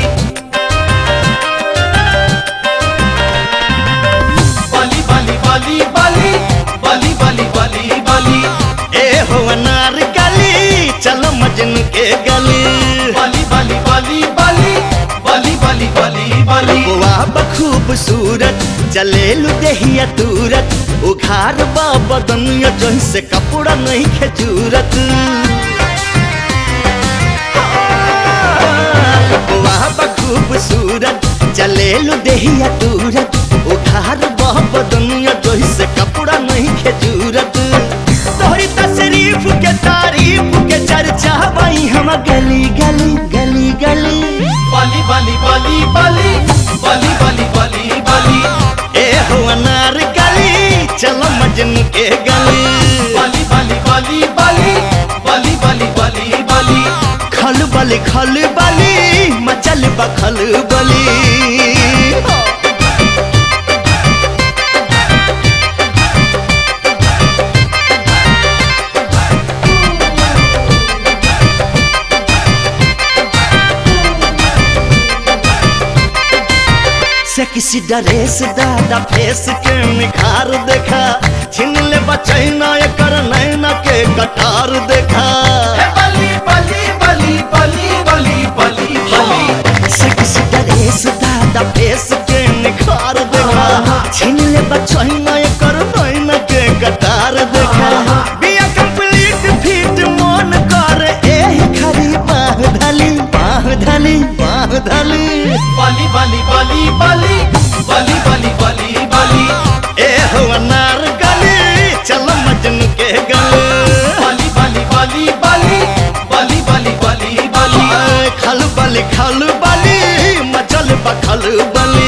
बली बली बली बली बली बली बली बली ए हो अनार कली चलो मजनू के गली बली बली बली बली बली बली बली बली वाह बखूबसूरत जलेलु देहिया दूरत उघार बाबा दुनिया जैसे कपड़ा नहीं खेजूरत वाह बखूबसूरत जलेलु देहिया दूरत उघार बाबा दुनिया जैसे कपड़ा नहीं खेजूरत तोहरी तशरीफ के तारीफ के चर्चा वही हम गली गली गली गली बली बली बली बली बली बली बली बली ए हो अनार कली चलो मजनू के गली बली बली बली बली बली बली बली बली खल बली खल बली मचल बखल बली सेक्सी ड्रेस दादा फेस के निखार देखा छिन ले बचैना एकर नैना के कटार देखा बली बली बली बली बली बली बली सेक्सी ड्रेस दादा फेस के निखार देखा छिन ले बचैना एकर नैना के कटार देखा बिया कंप्लीट फिट मन कर एही खरी बाह धली बाह धली बाह धली बली बली बली बली बली बली बली बली ए हो अनार गली चलो मजनू के गली बली बली बली बली बली बली बली बली खल बली खल बली मचल बखल बली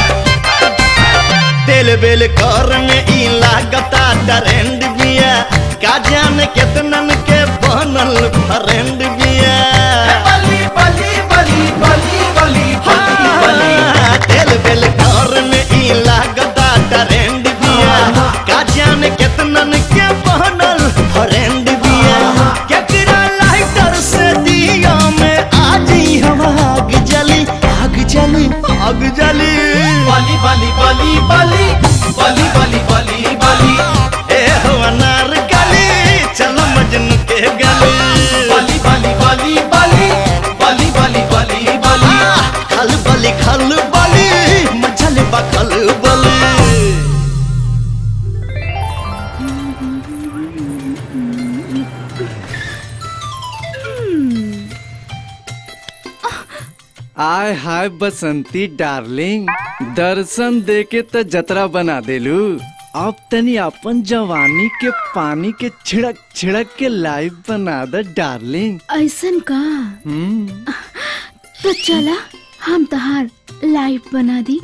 तेल बेल कर में ई लागता ट्रेंड बिया का जाने केतनन के बनल फ्रेंड बिया बली बली बली बली बली बली तेल बेल घर में ई लागदा ट्रेंड बिया का जाने केतनन के बनल फ्रेंड बिया केकरा लाइटर से दिया में आज ही हम आग जली आग जली आग जली बली बली बली बली बली बली बली बली ए हो अनार गली चलो मजनू के गली बली बली बली बली बली बली बली बली खल बली खल बली मचल बखल बली आय हाय बसंती डार्लिंग दर्शन देके त जतरा बना देलू अब तनी अपन जवानी के पानी के छिड़क छिड़क के लाइव बना दे डार्लिंग ऐसन का हम्म तो चला हम तहार लाइव बना दी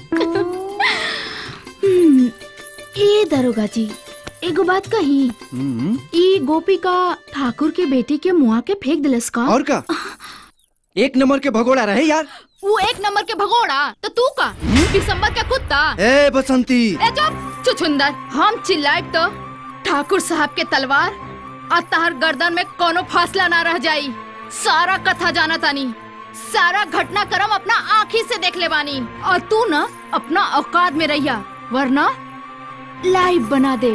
हम्म, ए दरोगा जी एगो बात कही हम्म ई गोपिका ठाकुर के बेटी के मुआ के फेंक दिलस का और का एक नंबर के भगोड़ा रहे यार वो एक नंबर के भगोड़ा तो तू का दिसंबर का कुत्ता ए बसंती ए चुप चुचुंदर हम चिल्लाए तो ठाकुर साहब के तलवार और तहर गर्दन में कोनो फासला ना रह जाई सारा कथा जाना तानी सारा घटनाक्रम अपना आँखी से देख ले बानी और तू ना अपना औकात में रहिया वरना लाइव बना दे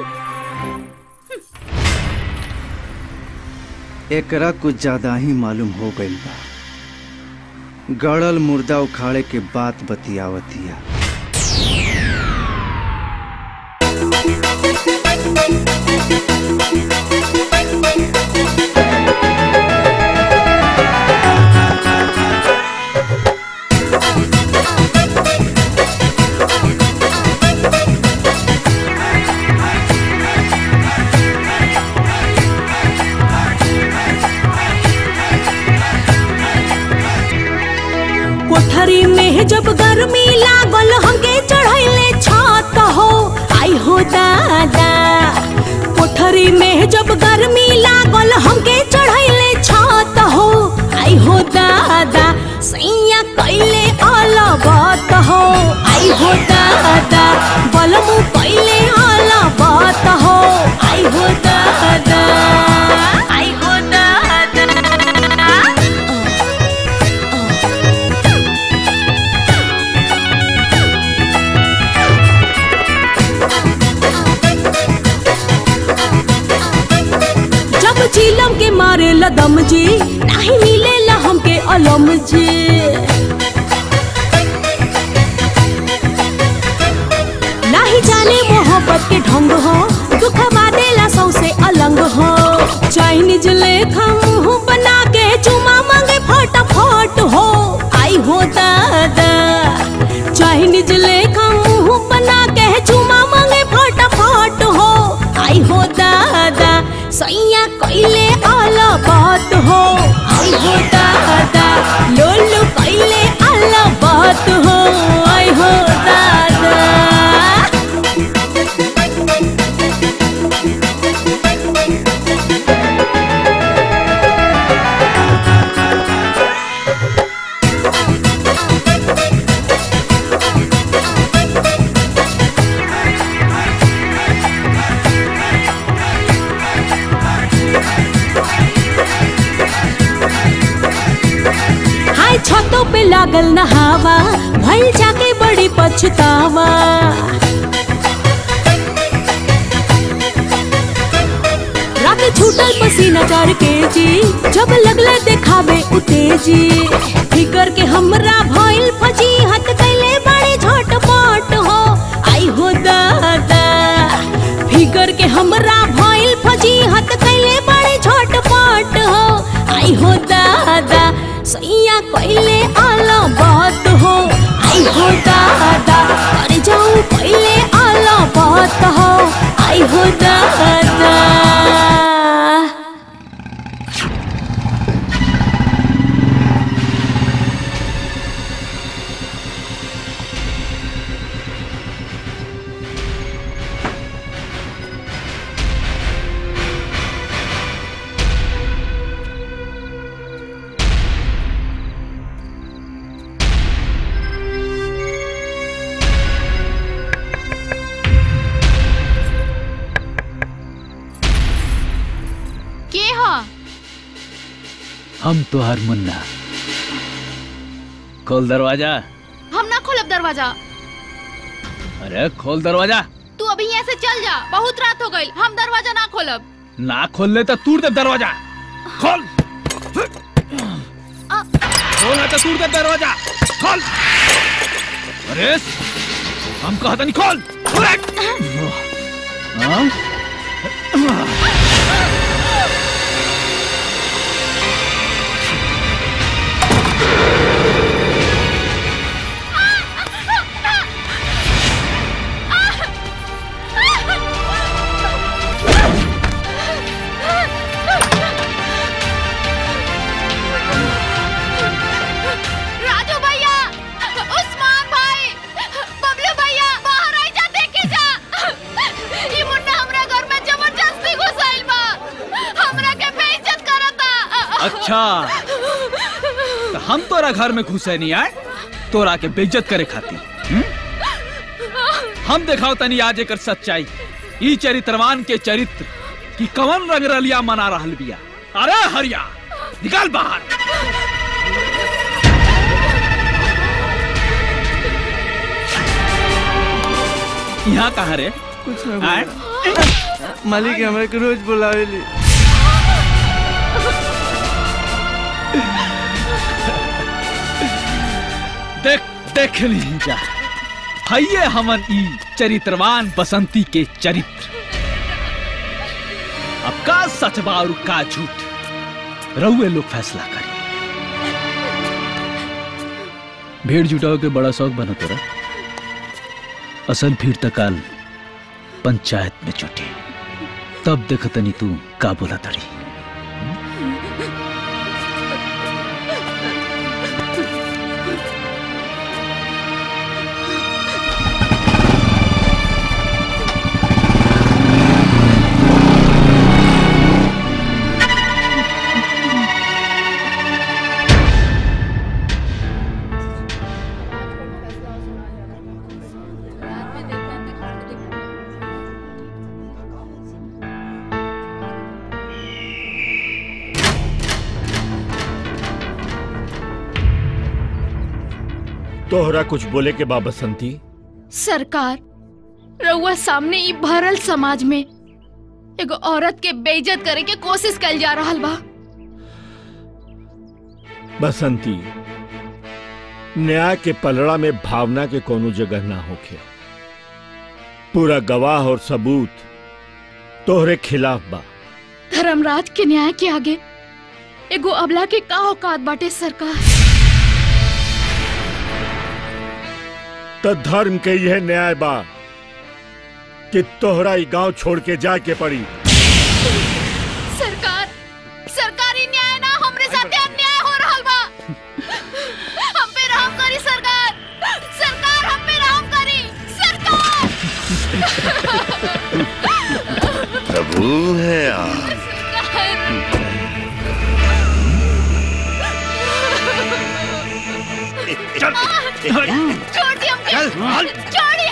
एकरा कुछ ज्यादा ही मालूम हो गइल बा गड़ल मुर्दा उखाड़े के बात बतियावतिया कोठरी में जब गर्मी लागल हमके चढ़ैले छत हो आई हो दादा कोठरी में जब गर्मी लागल हमके चढ़ैले छत हो आई हो दादा सैया कैले अलबत हो आई हो दादा बलमु कैले अलबत हो आई हो दादा आई हो दादा जब चिलम के मारे लदम जी नहीं मिले ला हमके अलम जी नहीं जाने मोहब्बत के ढंग हो दुख बादेला सौसे अलंग हो चाइनीज लेखा मुंह बना के चुमा मांगे फटाफट हो आई हो दादा चाइनीज लेखा मुंह बना के चुमा मांगे फटाफट हो आई हो दादा सैया कैले आला बात हो आई हो दादा लोलू कैले आला बात हो आई हो दादा हाय छतों पे लागल नहावा भइल जाके बड़ी पछतावा रात छूटल पसीना चार के जी जब लगले देखावे उतेजी फिकर के हमरा भइल फजी हत कैले बड़ी झटपट हो आई हो दादा फिकर के हमरा भइल फजी हत कैले बड़ी झटपट हो आई हो दादा सैया कैले आला बात हो आई हो दादा कर जाऊं कैले आला बात हो आई हो दादा हम तुहार मुन्ना खोल दरवाजा हम ना खोलब दरवाजा अरे खोल दरवाजा तू अभी यहाँ से चल जा बहुत रात हो गई हम दरवाजा ना खोलब ना खोल ले तो तूड़ दे दरवाजा खोल खोल है तो तूड़ दे दरवाजा खोल अरे हम कहता नहीं खोल खोल हाँ? राजू भैया उस्मान भाई बबलू भैया बाहर आई जा देखे जा ये मुन्ना हमरा घर में जबरदस्ती घुसाइल बा हमरा के बेइज्जत करता अच्छा तो हम तोरा घर में घुसे नहीं आए तोरा के बेइज्जत करे खाती हम्म? हम दिखाओ तनी आज एकर सच्चाई ई चरित्रवान के चरित्र की कवन रंग रलिया मना रहल बिया अरे हरिया निकाल बाहर यहाँ कहाँ रे कुछ ना आए? मालिक हमरा के रोज बुलावेली देख देख नहीं जा हइये हमन ई चरित्रवान बसंती के चरित्र अब का सच बा और का झूठ रहुए लोग फैसला करें भीड़ जुटाओ के बड़ा शौक बना तोरा असल भीड़ तकाल पंचायत में जुटी तब देखतनी तू का बोला तड़ी तोहरा कुछ बोले के बा बसंती सरकार रउआ सामने ई भरल समाज में एगो औरत के बेइज्जत करे के कोशिश कल जा रहल बा बसंती न्याय के पलड़ा में भावना के कोनो जगह ना होखे पूरा गवाह और सबूत तोहरे खिलाफ बा धर्मराज के न्याय के आगे एगो अबला के का औकात बाटे सरकार त धर्म के यह न्याय बा कि तोहरा ई गांव छोड़ के जाए के पड़ी सरकार सरकारी न्याय ना हमरे साथे अन्याय हो रहल बा हम पे रहम करी सरकार सरकार हम पे रहम करी सरकार प्रभु है आप चल छोड़ दी हमके छोड़ी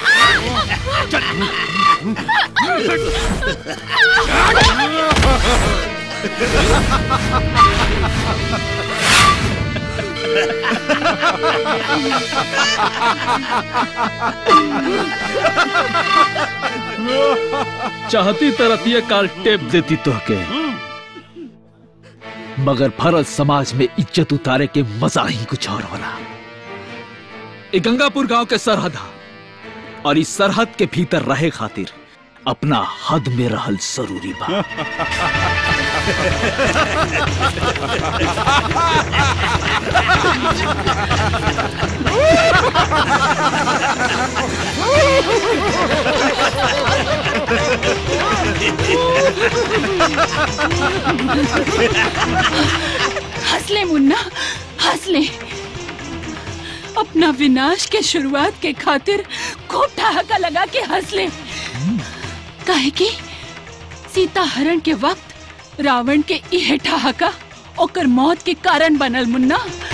चाहती तरतिया काल टेप देती तोहके मगर फरज समाज में इज्जत उतारे के मजा ही कुछ और होला ये गंगापुर गांव के सरहद हा और इस सरहद के भीतर रहे खातिर अपना हद में रहल जरूरी बा हंस ले मुन्ना हंस ले अपना विनाश के शुरुआत के खातिर खूब ठहाका लगा के हंस ले काहे कि सीता हरण के वक्त रावण के इहे ठहाका ओकर मौत के कारण बनल मुन्ना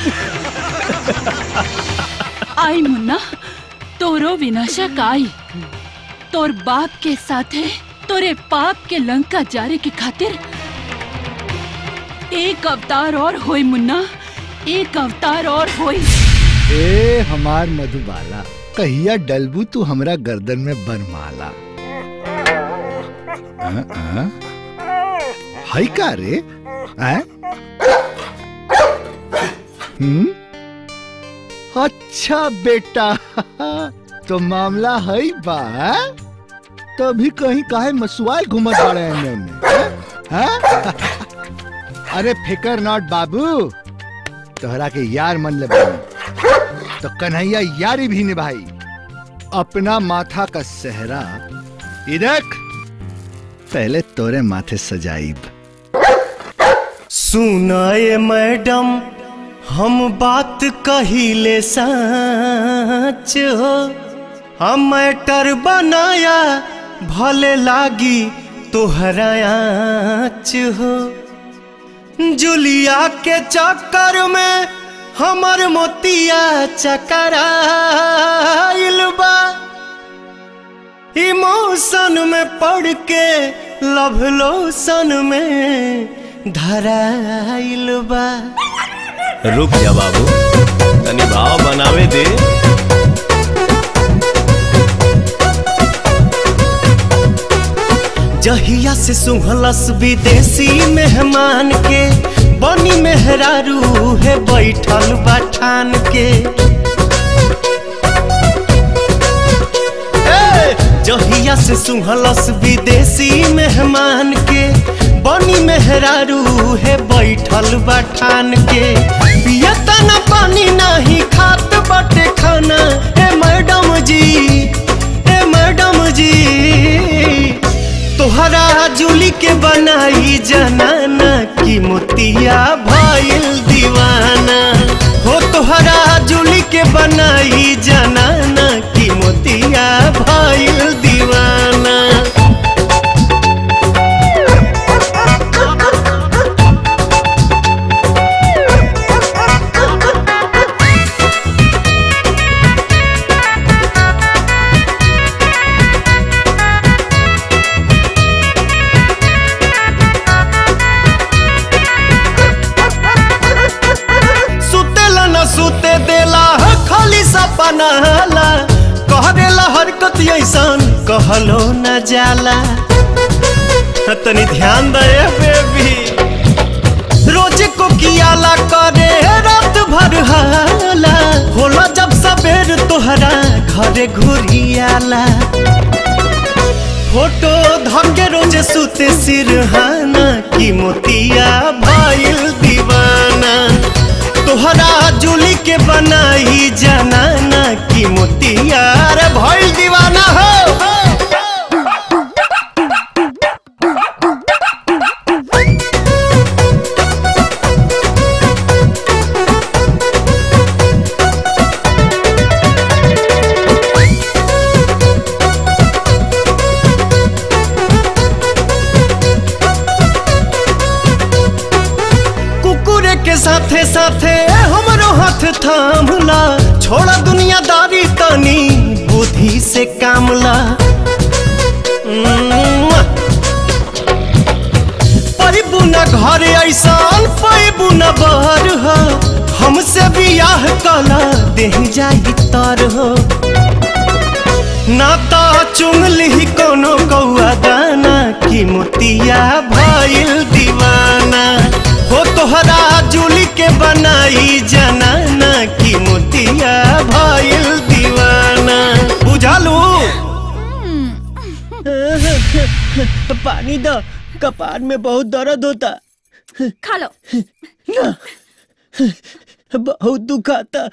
आई मुन्ना तोरो विनाशक आई तोर बाप के साथे तोरे पाप के लंका जारे के खातिर एक अवतार और होई मुन्ना एक अवतार और होई ए हमार मधुबाला कहिया डलबू तू हमरा गर्दन में बनमाला हाँ, हाँ? हाय का रे हैं? हम्म अच्छा बेटा तो मामला है बा हैं? तो अभी कहीं काहे मसुआए घूमत बाड़े एने में हैं? हैं? अरे फिकर नॉट बाबू तोहरा के यार मन ले बानी तो कन्हैया यारी भी निभाई अपना माथा का सेहरा ई देख पहले तोरे माथे सजाइब सुनाए मैडम हम बात कहिले सच हो हम मैटर बनाया भले लागी तोहरा आँच हो जुलिया के चक्कर में हमर मोतिया चकराइल बा इमोशन में पड़ के लव लोशन में धराइल बा रुक जा बाबू तनी भाव बनावे दे जहिया से सुहलस विदेशी मेहमान के बनी मेहरारू है बैठल बठान के ए, जहिया से सुहलस विदेशी मेहमान के बनी मेहरारू है बैठल बठान के पियता न पानी नहीं खात बटे खाना ए मैडम जी ए मैडम जी तोहरा जुली के बनाई जनाना की मोतिया भइल दीवाना हो तोहरा जुली के बनाई जनाना की मोतिया भइल दीवाना सुतेला न सुते देला खाली सपना हाला कह देला हरकत ऐसन कहलो न जाला तनी ध्यान दे बेबी रोज को कियाला करे रात भर हाला होला जब सबेर तोहरा घरे घुरियाला फोटो धके रोज सुते सिरहाना की मोतिया भइल दीवाना तोहरा जुली के बनाई जनाना की मोतिया रे भइल दीवाना हो कुकुरे के साथे साथे हमरो हाथ थामला छोड़ा दुनियादारी तनी बुद्धि से कामला पैबू न घर ऐसान पैबू न बहर हो हमसे बियाह कला देह जाई तर हो नाता चुंगली कोनो कौआ दाना की मोतिया भइल दीवाना हो तोहरा जुली के बनाई जनाना की मोतिया भइल दीवाना बुझालू पानी दो कपार में बहुत दर्द होता खा लो ना बहुत दुखाता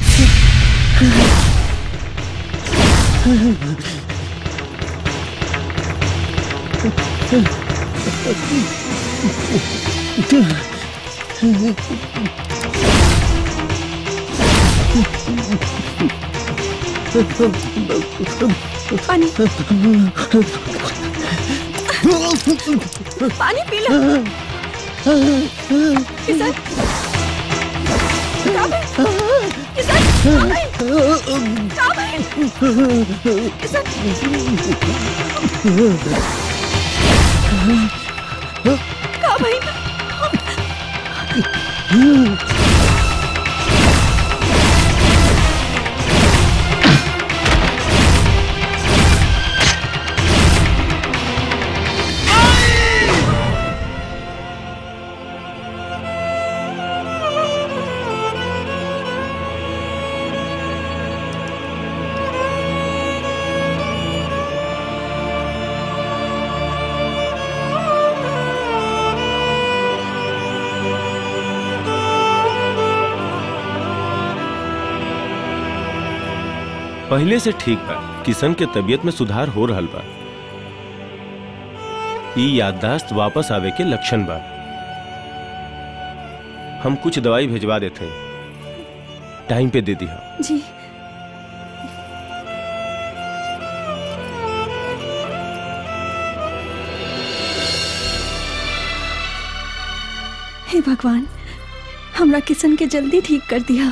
पानी पानी पी लो किशन कहाँ गए? किशन कहाँ गए? कहाँ गए? किशन कहाँ गए? पहले से ठीक बा किशन के तबीयत में सुधार हो रहल बा ई याददाश्त वापस आवे के लक्षण बा हम कुछ दवाई भेजवा देते हैं टाइम पे दे दिया जी हे भगवान हमरा किशन के जल्दी ठीक कर दिया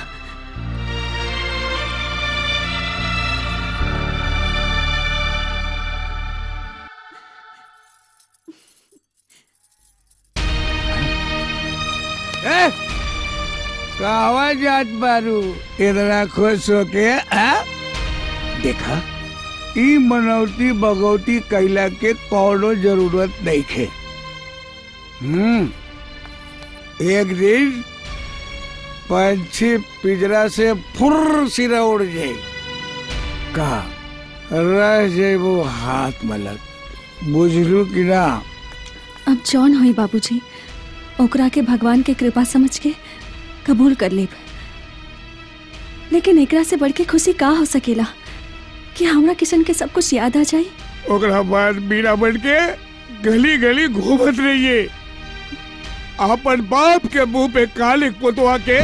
ए, कहवा जात बारू इतना खुश होके आ? देखा ई मनौती बगौती कैला के कौनो जरूरत नहीं खे हम्म एक दिन पंछी पिजरा से फुर सिरा उड़ जाए का रह जाए वो हाथ मलक बुझलू कि ना अब जौन होई बाबूजी ओकरा के भगवान के कृपा समझ के कबूल कर लेब लेकिन एकरा से बढ़ के खुशी का हो सकेला कि हमरा किशन के सब कुछ याद आ जाए ओकरा बाद बीना बन के गली गली घूमत रहिए अपन बाप के मुंह पे कालिक पुतवा के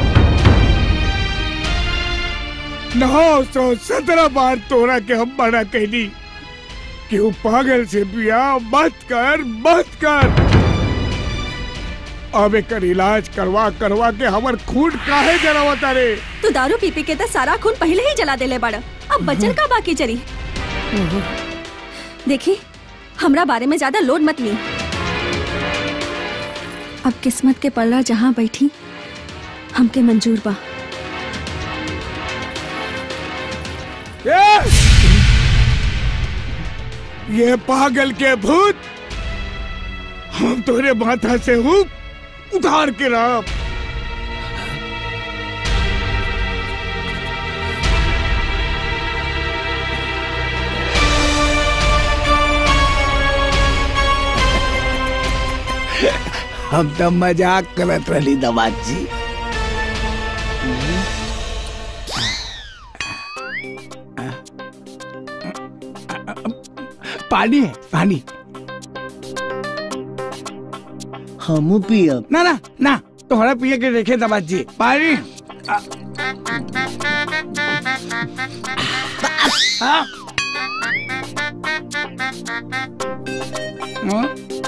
नौ सौ सत्रह बार तोरा के हम मना कहली कि वो पागल से बिया मत कर मत कर अब एकर इलाज करवा करवा के हमर खून काहे जरावता रे तू दारू पी पी के तो सारा खून पहले ही जला देले बड़ा अब बचल का बाकी चरी देखी हमरा बारे में ज्यादा लोड मत ली अब किस्मत के पल्ला जहाँ बैठी हमके मंजूर बा ये ये पागल के भूत हम तोरे माथा से हूँ उतार के रहा हम तो मजाक करत रही दवात जी पानी है पानी हमू पियब ना ना ना तोहरा पिए के देखे दवात जी पानी आ, हाँ? हाँ?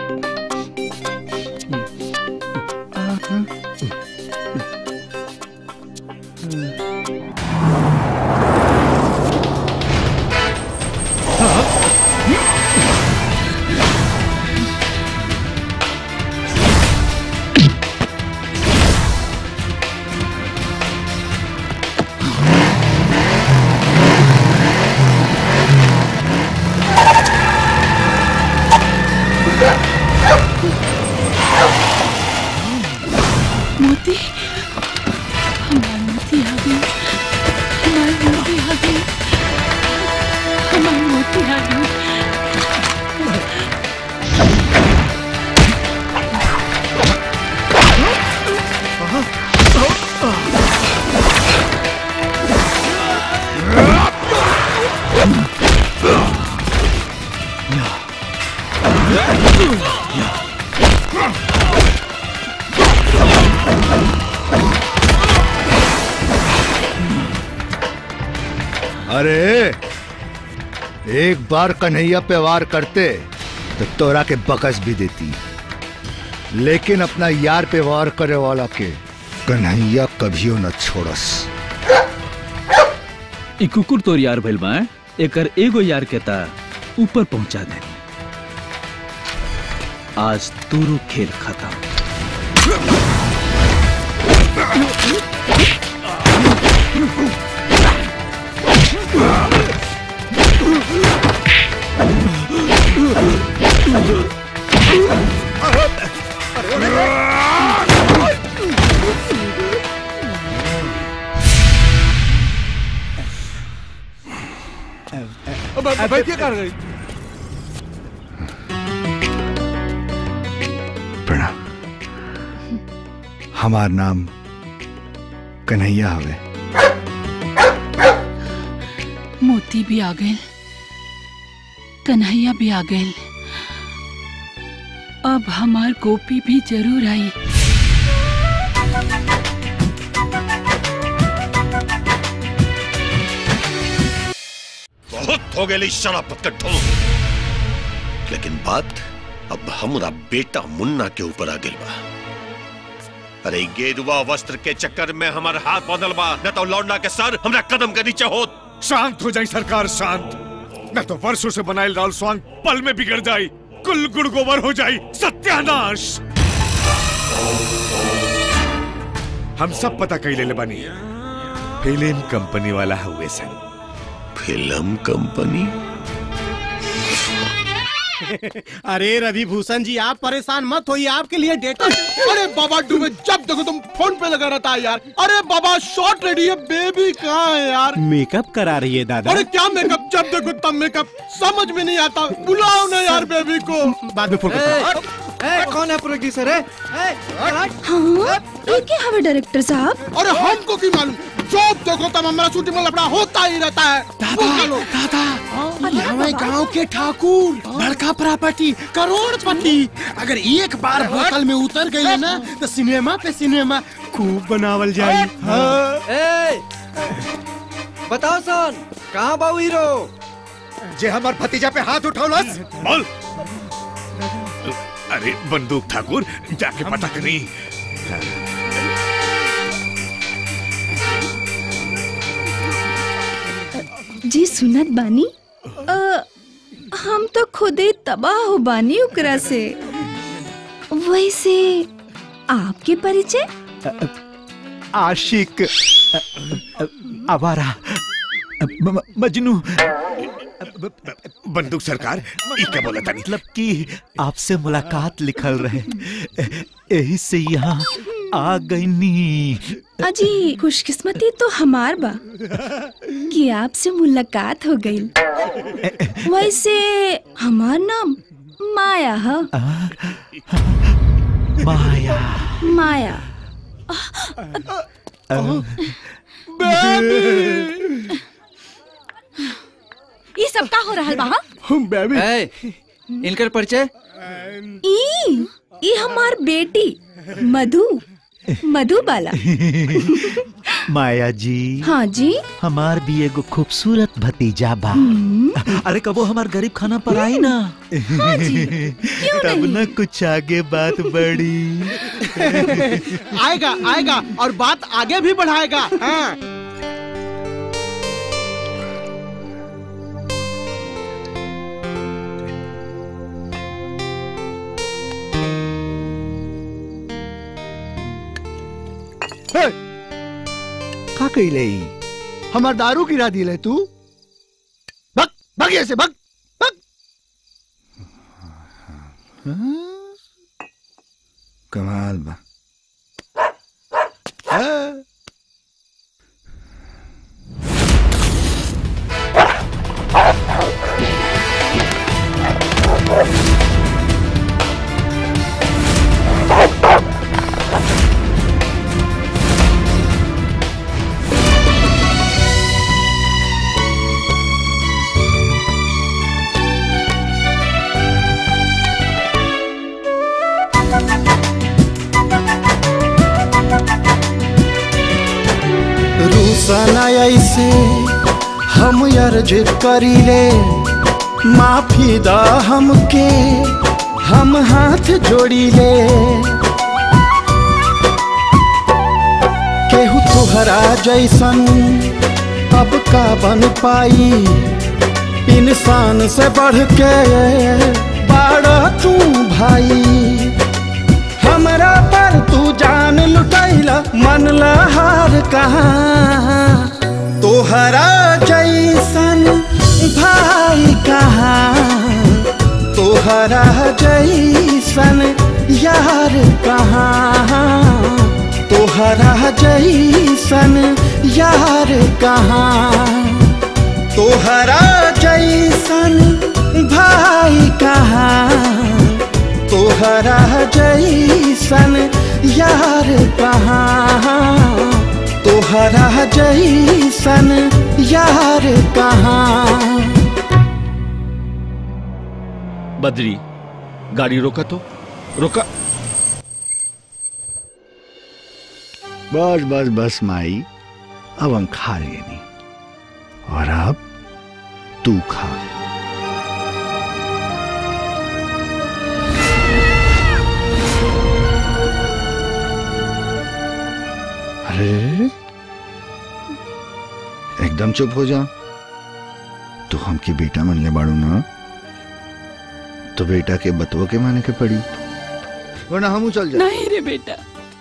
मोती हमार मोती आ गई हमार मोती आ गई हमार मोती आ गई अरे एक बार कन्हैया पे वार करते तो तोरा के बकस भी देती लेकिन अपना यार पे वार करे वाला के कन्हैया कभियो न छोड़स ई कुकुर तोर यार भइल बा हैं? एकर एगो यार के ता ऊपर पहुंचा दे आज तोरो खेल खत्म बैठिए कर गई प्रणाम हमार नाम कन्हैया हवे मोती भी आ गए कन्हैया भी आ गए अब हमार गोपी भी जरूर आई बहुत हो गई शराबत का ढोल लेकिन बात अब हमरा बेटा मुन्ना के ऊपर आ गई बा अरे ई गेरुआ वस्त्र के चक्कर में हमार हाथ बदल बा न तो लौंडा के सर हमरा कदम के नीचे होत शांत हो जाई सरकार शांत न तो वर्षों से बनाए राल स्वांग पल में बिगड़ जाई कुल गुड़ गोबर हो जाई सत्यानाश हम सब पता कई ले बानी फिल्म कंपनी वाला हुए सन फिल्म कंपनी अरे रवि भूषण जी आप परेशान मत होइए आपके लिए डेटा अरे बाबा डूबे जब देखो तुम फोन पे लगा रहता है यार अरे बाबा शॉर्ट रेडी है बेबी कहाँ है यार मेकअप करा रही है दादा अरे क्या मेकअप जब देखो तब मेकअप समझ में नहीं आता बुलाओ ना यार बेबी को बाद में फोन ए, कौन है प्रोड्यूसर है हाँ ये क्या हवे डायरेक्टर साहब अरे हमको की मालूम जब देखो तब हमारा शूटिंग में लफड़ा होता ही रहता है दादा दादा ये हमें गांव के ठाकुर बड़का प्रॉपर्टी करोड़पति अगर एक बार होटल में उतर गए ना तो सिनेमा पे सिनेमा खूब बनावल जाए ए, बताओ सन कहाँ बाबू हीरो जे हमार भतीजा पे हाथ उठौलस बोल अरे बंदूक ठाकुर जाके पता करी जी सुनत बानी अ, हम तो खुदे तबाह हो बानी ओकरा से वैसे आपके परिचय आशिक आवारा म- म- मजनू बंदूक सरकार ई क्या बोला तानी मतलब कि आपसे मुलाकात लिखल रहे यही से यहाँ आ गई नी अजी खुशकिस्मती तो हमार बा कि आपसे मुलाकात हो गई वैसे हमार नाम माया है माया माया ये सब का हो रहा बा बेबी ए, इनकर परिचय ई ई हमार बेटी मधु मधुबाला माया जी हाँ जी हमार भी एगो खूबसूरत भतीजा बा अरे कबो हमार गरीब खाना पर आई ना हाँ जी, क्यों तब नहीं? न कुछ आगे बात बढ़ी आएगा आएगा और बात आगे भी बढ़ाएगा हाँ हे! का कइले ई? हमार दारू गिरा दिले तू भग भग यहाँ से भग भग हाँ? कमाल बा हाँ। रूसना ऐसे हम अर्ज करीले माफी दा हमके हम हाथ जोड़ीले केहू तुहरा जैसन अब का बन पाई इंसान से बढ़ के बाड़ा तू भाई हमरा पर तू जान लुटैला मन लहार कहाँ तोहरा जैसन भाई कहाँ तोहरा जैसन यार कहाँ तोहरा जैसन यार कहाँ तोहरा जैसन भाई कहाँ तोहरा जैसन यार कहाँ तोहरा जैसन यार कहाँ बद्री गाड़ी रोका तो रोका बस बस बस माई अब हम खा लिए नहीं और अब तू खा अरे एकदम चुप हो जा तू हमके बेटा मनले बाड़ू ना तो बेटा के बतवो के माने के पड़ी वरना हमू चल जा नहीं रे बेटा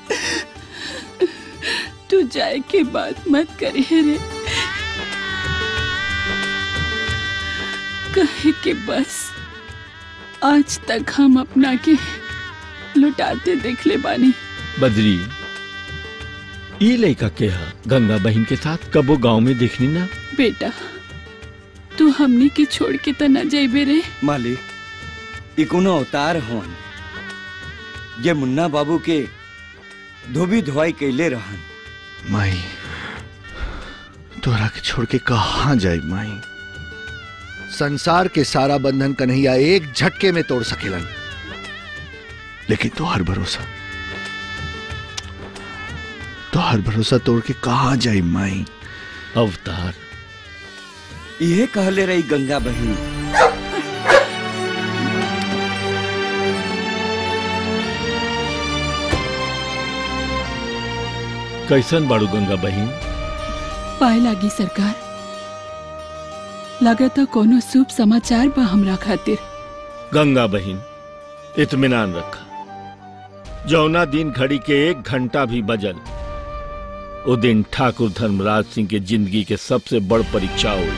तू जाए के बात मत करिए रे कहे के बस आज तक हम अपना के लुटाते देख ले बानी बद्री ई लड़का के हा गंगा बहन के साथ कबो गांव में देखनी ना बेटा तू हमनी के छोड़ के त न जाइबे रे मालिक ई कोनो अवतार होन ये मुन्ना बाबू के धोबी धोवाई कैले रहन माई तोरा के छोड़ के कहा जाए माई संसार के सारा बंधन कन्हैया एक झटके में तोड़ सकेलन लेकिन तो हर भरोसा तो हर भरोसा तोड़ के कहा जाए माई अवतार इहे कहले रही गंगा बहन कैसन बाड़ू गंगा बहन पाए लागी सरकार लगता कोनो शुभ समाचार बा हमरा खातिर गंगा बहन इत्मीनान रखा जौना दिन घड़ी के एक घंटा भी बजल वो दिन ठाकुर धर्मराज सिंह के जिंदगी के सबसे बड़ परीक्षा हुई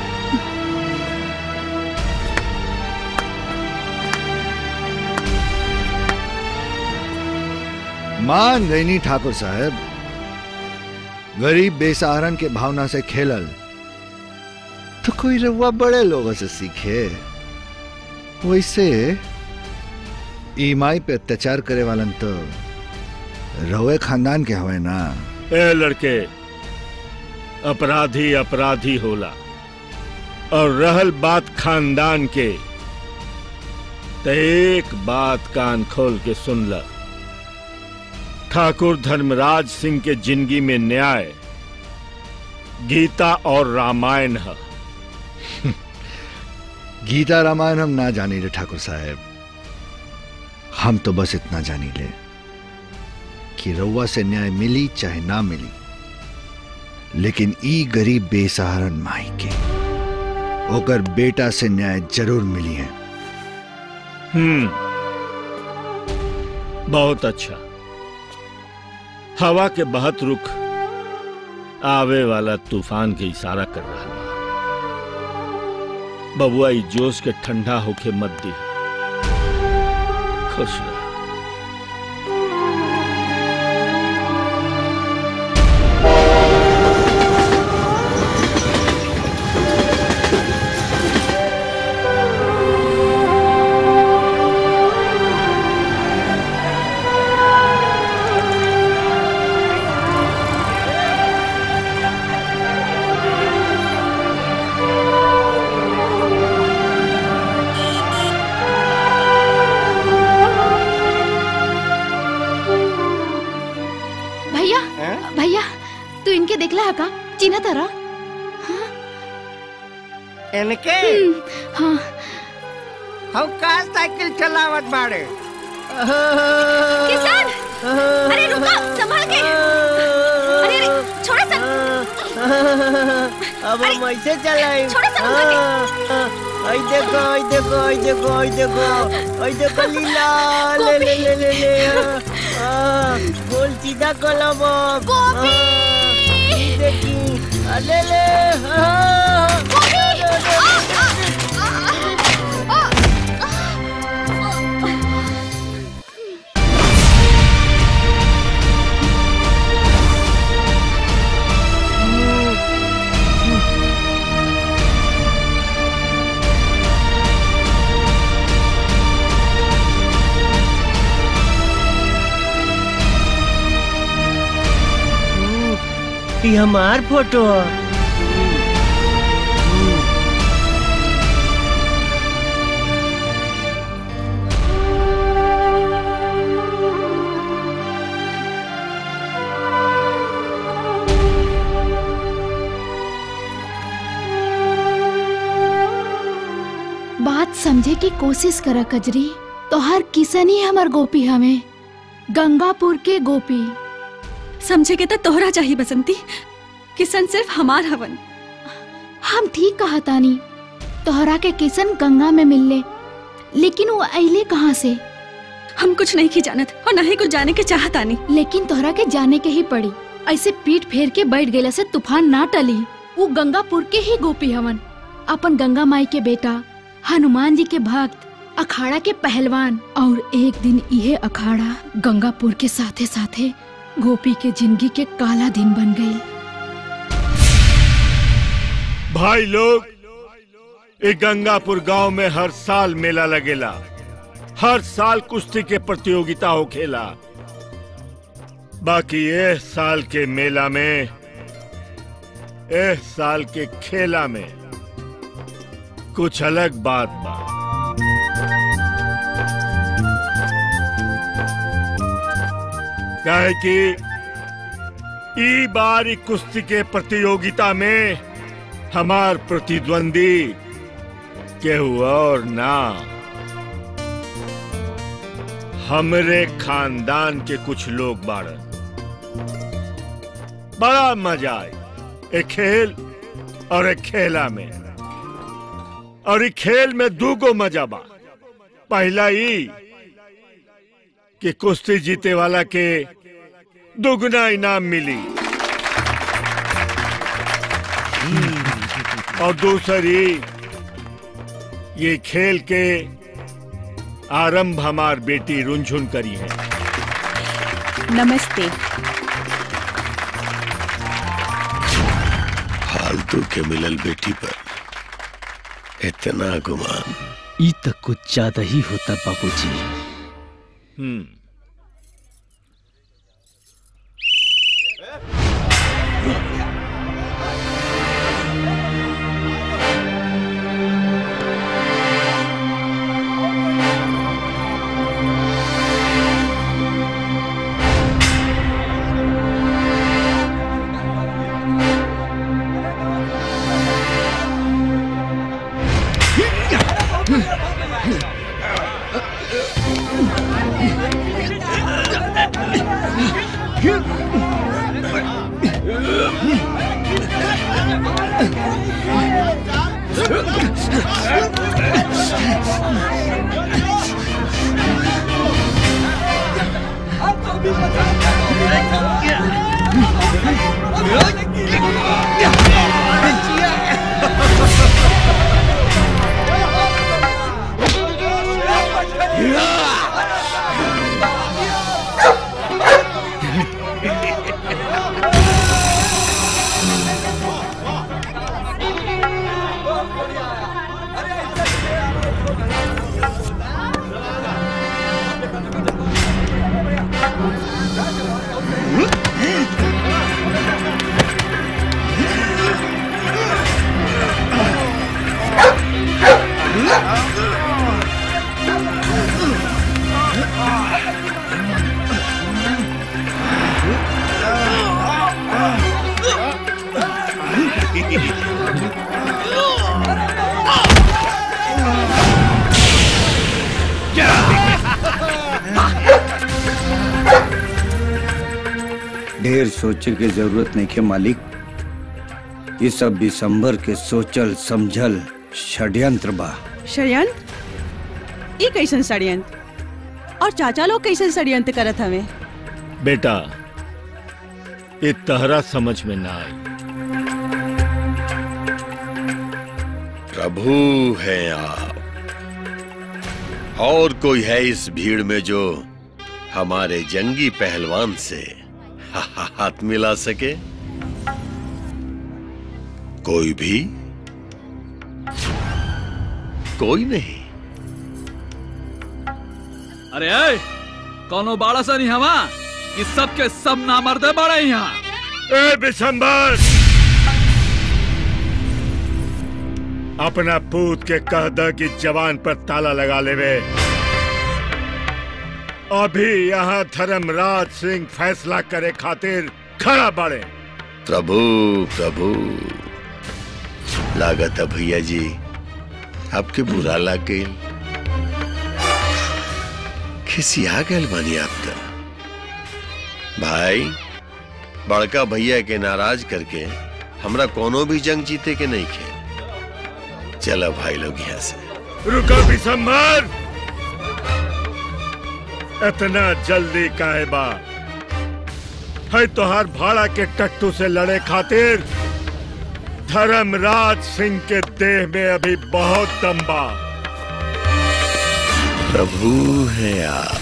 मान गईनी ठाकुर साहब गरीब बेसहारन के भावना से खेलल तो कोई रउआ बड़े लोगों से सीखे वैसे ईमाई पे अत्याचार करे वालन तो रउए खानदान के हवे ना ए लड़के अपराधी अपराधी होला और रहल बात खानदान के तो एक बात कान खोल के सुन ल ठाकुर धर्मराज सिंह के जिंदगी में न्याय गीता और रामायण है गीता रामायण हम ना जानी ले ठाकुर साहब हम तो बस इतना जानी ले कि रउआ से न्याय मिली चाहे ना मिली लेकिन ई गरीब बेसहारन माई के ओकर बेटा से न्याय जरूर मिली है हम्म बहुत अच्छा हवा के बहत रुख आवे वाला तूफान के इशारा कर रहा बा बबुआ ई जोश के ठंडा होके मत दी खुश रह भैया भैया तू इनके देखला है का चिन्ह तारा इनके हाँ हम का साइकिल चलावत बाड़े किसान अरे रुको संभाल के अरे अरे छोड़ो सन अब हम ऐसे चलाए छोड़ो सन उनका आई देखो आई देखो आई देखो आई देखो आई देखो लीला ले ले ले ले ले बोल सीधा कलब गोपी देखी अरे ले ये हमार फोटो है बात समझे की कोशिश करा कजरी तो हर किसन ही हमार गोपी हमें गंगापुर के गोपी समझे के तो तोहरा चाहिए बसंती किसन सिर्फ हमार हवन हम ठीक कहा तानी तोहरा के किसन गंगा में मिलले लेकिन वो अइले कहाँ से हम कुछ नहीं की जानत और न ही कुछ जाने के चाहता नहीं लेकिन तोहरा के जाने के ही पड़ी ऐसे पीठ फेर के बैठ गए से तूफान ना टली वो गंगापुर के ही गोपी हवन अपन गंगा माई के बेटा हनुमान जी के भक्त अखाड़ा के पहलवान और एक दिन यह अखाड़ा गंगापुर के साथे साथे गोपी के जिंदगी के काला दिन बन गई भाई लोग ये गंगापुर गांव में हर साल मेला लगेला हर साल कुश्ती के प्रतियोगिता हो खेला बाकी ये साल के मेला में ए साल के खेला में कुछ अलग बात बा काहे कि ई बार ई कुश्ती के प्रतियोगिता में हमार प्रतिद्वंदी केहू और ना हमरे खानदान के कुछ लोग बाड़न बड़ा मजा आए एक खेल और एक खेला में और ई खेल में दूगो मजा बा पहला ई कि कुश्ती जीते वाला के दुगना इनाम मिली और दूसरी ये खेल के आरंभ हमार बेटी रुनझुन करी है नमस्ते फालतू के मिलल बेटी पर इतना गुमान ई तक कुछ ज्यादा ही होता बाबूजी हम्म ढेर सोचे के जरूरत नहीं के मालिक ये सब दिसंबर के सोचल समझल षड्यंत्र बा षड्यंत्र ई कैसन षड्यंत्र और चाचा लोग कैसन षड्यंत्र करत हवे बेटा ये तहरा समझ में ना आई प्रभु है आप और कोई है इस भीड़ में जो हमारे जंगी पहलवान से हाथ मिला सके कोई भी कोई नहीं अरे ऐ, कौनो बाड़ा सा नहीं हवा कि सबके सब नामर्दे बड़े यहाँ ए बिशंबर अपना पूत के कह द कि जवान पर ताला लगा लेवे अभी यहाँ धर्मराज सिंह फैसला करे खातिर खड़ा बाड़े प्रभु प्रभु लागत है भैया जी आपके बुरा लग गई खिसिया गल बनी आपका भाई बड़का भैया के नाराज करके हमरा कोनो भी जंग जीते के नहीं खे चलो भाई लोग यहाँ से रुको बिशंबर इतना जल्दी काहे बा है तोहार भाड़ा के टट्टू से लड़े खातिर धर्मराज सिंह के देह में अभी बहुत दम बा प्रभु है आप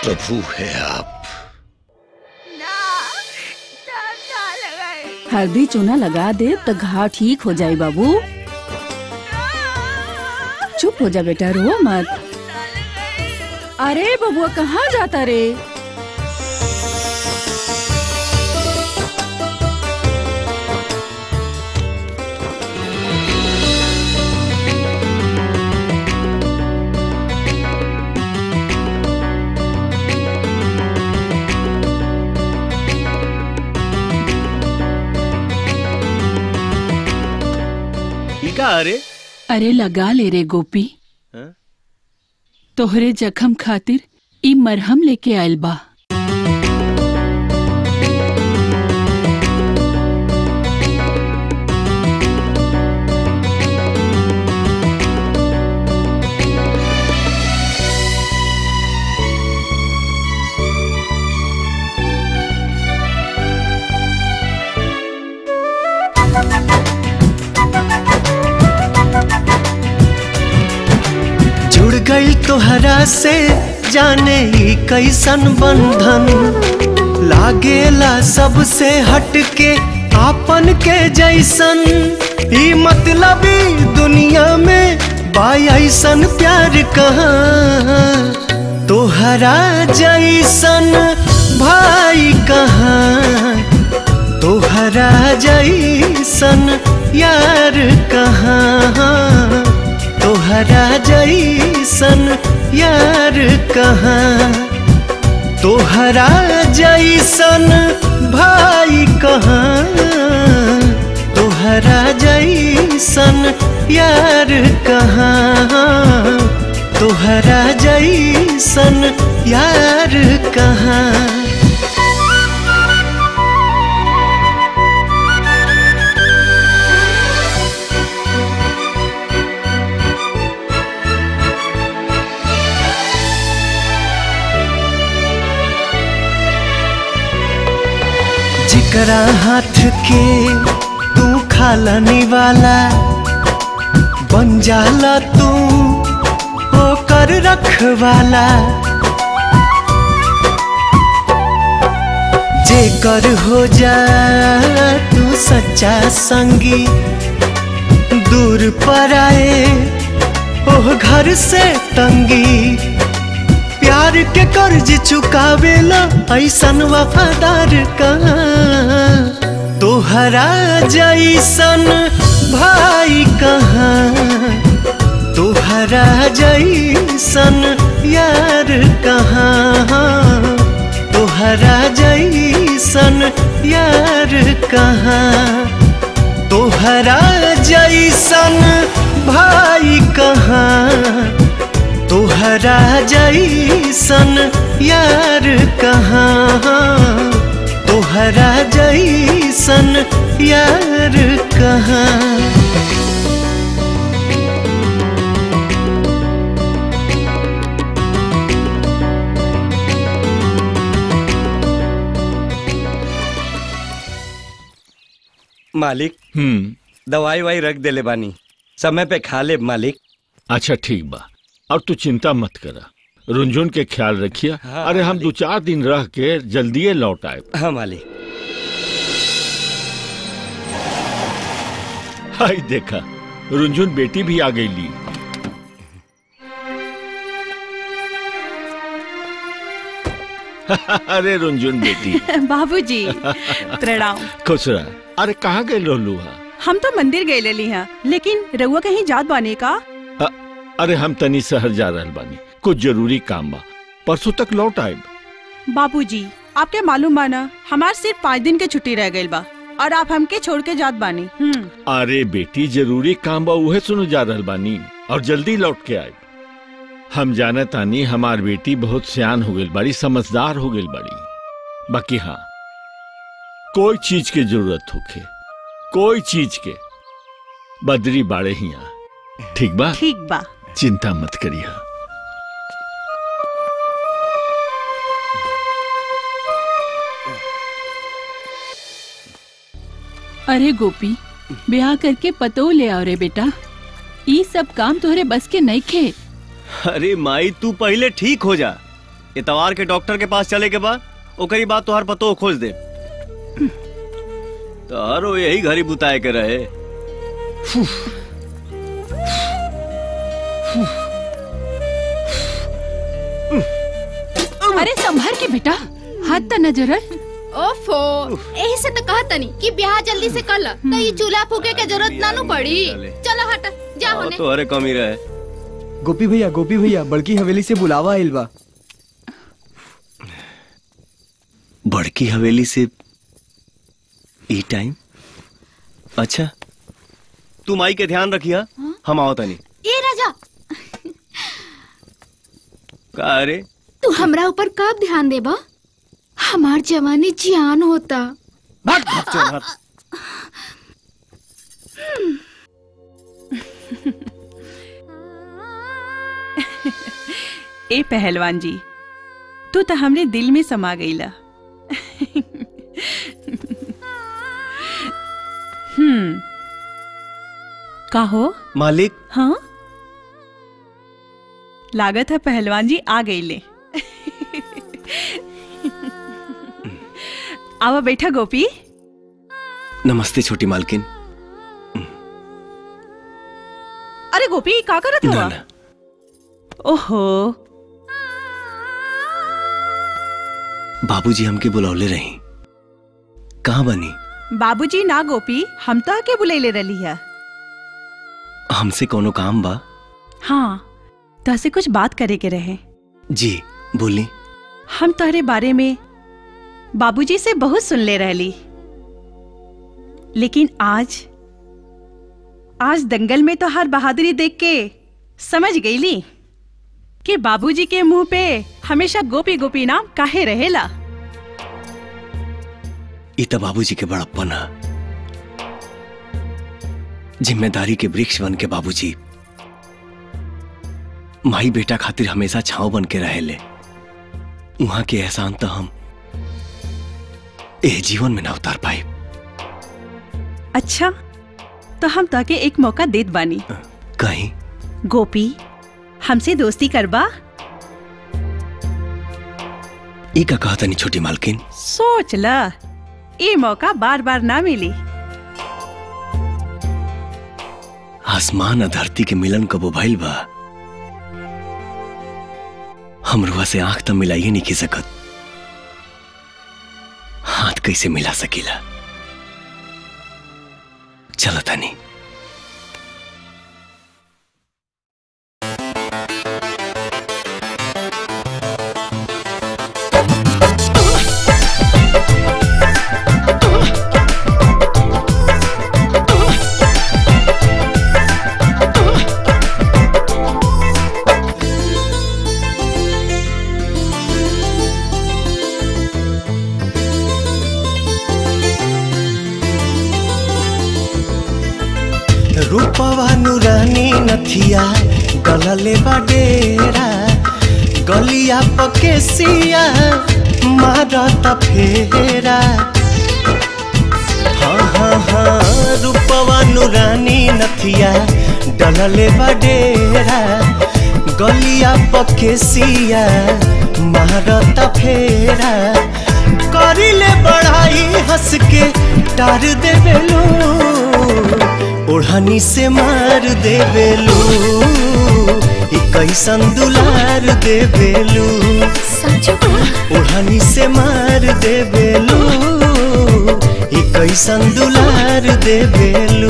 प्रभु है आप हल्दी चूना लगा दे तो घाव ठीक हो जाए बाबू चुप हो जा बेटा रो मत अरे बबुआ कहाँ जाता रे ई का अरे अरे लगा ले रे गोपी हाँ? तोहरे जखम खातिर ई मरहम लेके आयल बा जुड़ गई तोहरा से जाने ही कैसन बंधन लागेला सबसे हटके आपन के जैसन ई मतलबी दुनिया में बा ऐसन प्यार कहाँ तोहरा जैसन भाई कहाँ तोहरा जैसन यार कहाँ तोहरा जैसन यार कहाँ तोहरा जैसन भाई कहाँ तोहरा जैसन यार कहाँ तोहरा जैसन यार कहाँ जिकरा हाथ के तू खालनी वाला बन जाला तू होकर रखवाला जेकर हो जा तू सच्चा संगी दूर पर आए ओह घर से तंगी प्यार के कर्ज चुकावेला ऐसन वफादार कहाँ तोहरा जैसन भाई कहाँ तोहरा जैसन यार कहाँ तोहरा जैसन यार कहाँ तोहरा जैसन भाई कहाँ तोहरा जैसन यार कहाँ तोहरा जैसन यार कहाँ मालिक हम्म दवाई वाई रख देले बानी समय पे खा ले मालिक अच्छा ठीक बा अब तू चिंता मत करा रुंझुन के ख्याल रखिए हाँ, अरे हम दो चार दिन रह के जल्दी लौट आए हाँ मालिक हाय देखा रुंझुन बेटी भी आ गई ली अरे रुंझुन बेटी बाबूजी प्रणाम खुश रह अरे कहाँ गए लोलू हा हम तो मंदिर गए लेली हैं लेकिन रउआ कहीं जात बाने का अ- अरे हम तनी शहर जा रहल बानी कुछ जरूरी काम बा परसों तक लौट आए बाबूजी आपके मालूम बाना हमार सिर्फ पाँच दिन के छुट्टी रह गई बा और आप हमके छोड़ के जात बानी हम्म अरे बेटी जरूरी काम बा उहे सुनो जा रहल बानी और जल्दी लौट के आए हम जाने तानी हमार बेटी बहुत सियान हो गई बड़ी समझदार हो गई बड़ी बाकी हाँ कोई चीज के जरूरत होखे कोई चीज के बदरी बाड़े ही आ ठीक बा ठीक बा चिंता मत करिए अरे गोपी ब्याह करके पतो ले आओ रे बेटा ई सब काम तोहरे बस के नहीं खे अरे माई तू पहले ठीक हो जा इतवार के डॉक्टर के पास चले के बाद ओकरी बात तोहर पतो खोज दे तारो यही घरी बुताए के रहे अरे संभर के बेटा हाथ त नजरल ओफो यही से तो कहा तनी कि ब्याह जल्दी से कर ला तो ये चूल्हा फूके के जरूरत ना नु पड़ी चलो हट जा होने तो अरे कमी रहे गोपी भैया गोपी भैया बड़की हवेली से बुलावा आइल बा बड़की हवेली से ई टाइम अच्छा तू माई के ध्यान रखिया हम आओ तनी ये राजा का अरे तू हमरा ऊपर कब ध्यान देबा हमार जवानी जियान होता ए पहलवान जी तू तो हमरे दिल में समा गईला हम्म का हो मालिक हाँ लागत है पहलवान जी आ गईले आवा बैठा गोपी नमस्ते छोटी मालकिन अरे गोपी का करत ना, हवा ना। ओहो बाबूजी हमके बुलौले रही कहाँ बनी बाबूजी ना गोपी हम तो आके बुलैले रही है हमसे कोनो काम बा हाँ तहसे कुछ बात करे के रहे जी बोली हम तोहरे बारे में बाबूजी से बहुत सुन ले रहली लेकिन आज आज दंगल में तो हर बहादुरी देख के समझ गईली कि बाबूजी के मुंह पे हमेशा गोपी गोपी नाम काहे रहेला ई तो बाबूजी के बड़प्पन है जिम्मेदारी के वृक्ष बन के बाबूजी माई बेटा खातिर हमेशा छांव बन के रहेले वहां के एहसान तो हम ए जीवन में ना उतार पाए अच्छा तो हम ताके एक मौका देत बानी कहीं गोपी हमसे दोस्ती करबा ई का कहा तनी छोटी मालकिन सोच ला ये मौका बार बार ना मिली आसमान और धरती के मिलन कबो भइल बा हमरुआ से आंख तो मिलाइए नहीं की सकत हाथ कैसे मिला सकीला चलो तनी रूपवा नुरानी नथिया गलले बाडेरा गलिया पकेसिया मारत फेरा हाँ हाँ हाँ रूपवा नुरानी नथिया डलले बाडेरा गलिया पकेसिया मारत फेरा करिले बढ़ाई हंस के टार देवेलू ओढ़नी से मार देवेलू ई कैसन दुलार देवेलू ओढ़नी से मार देवेलू ई कैसन दुलार देवेलू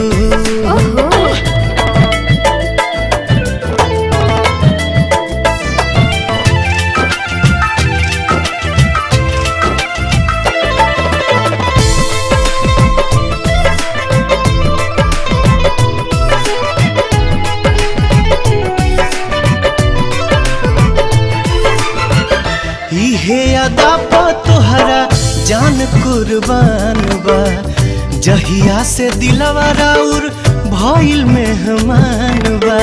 इहे अदा पा तोहरा जान कुर्बान बा जहिया से दिलवा राउर भइल मेहमान बा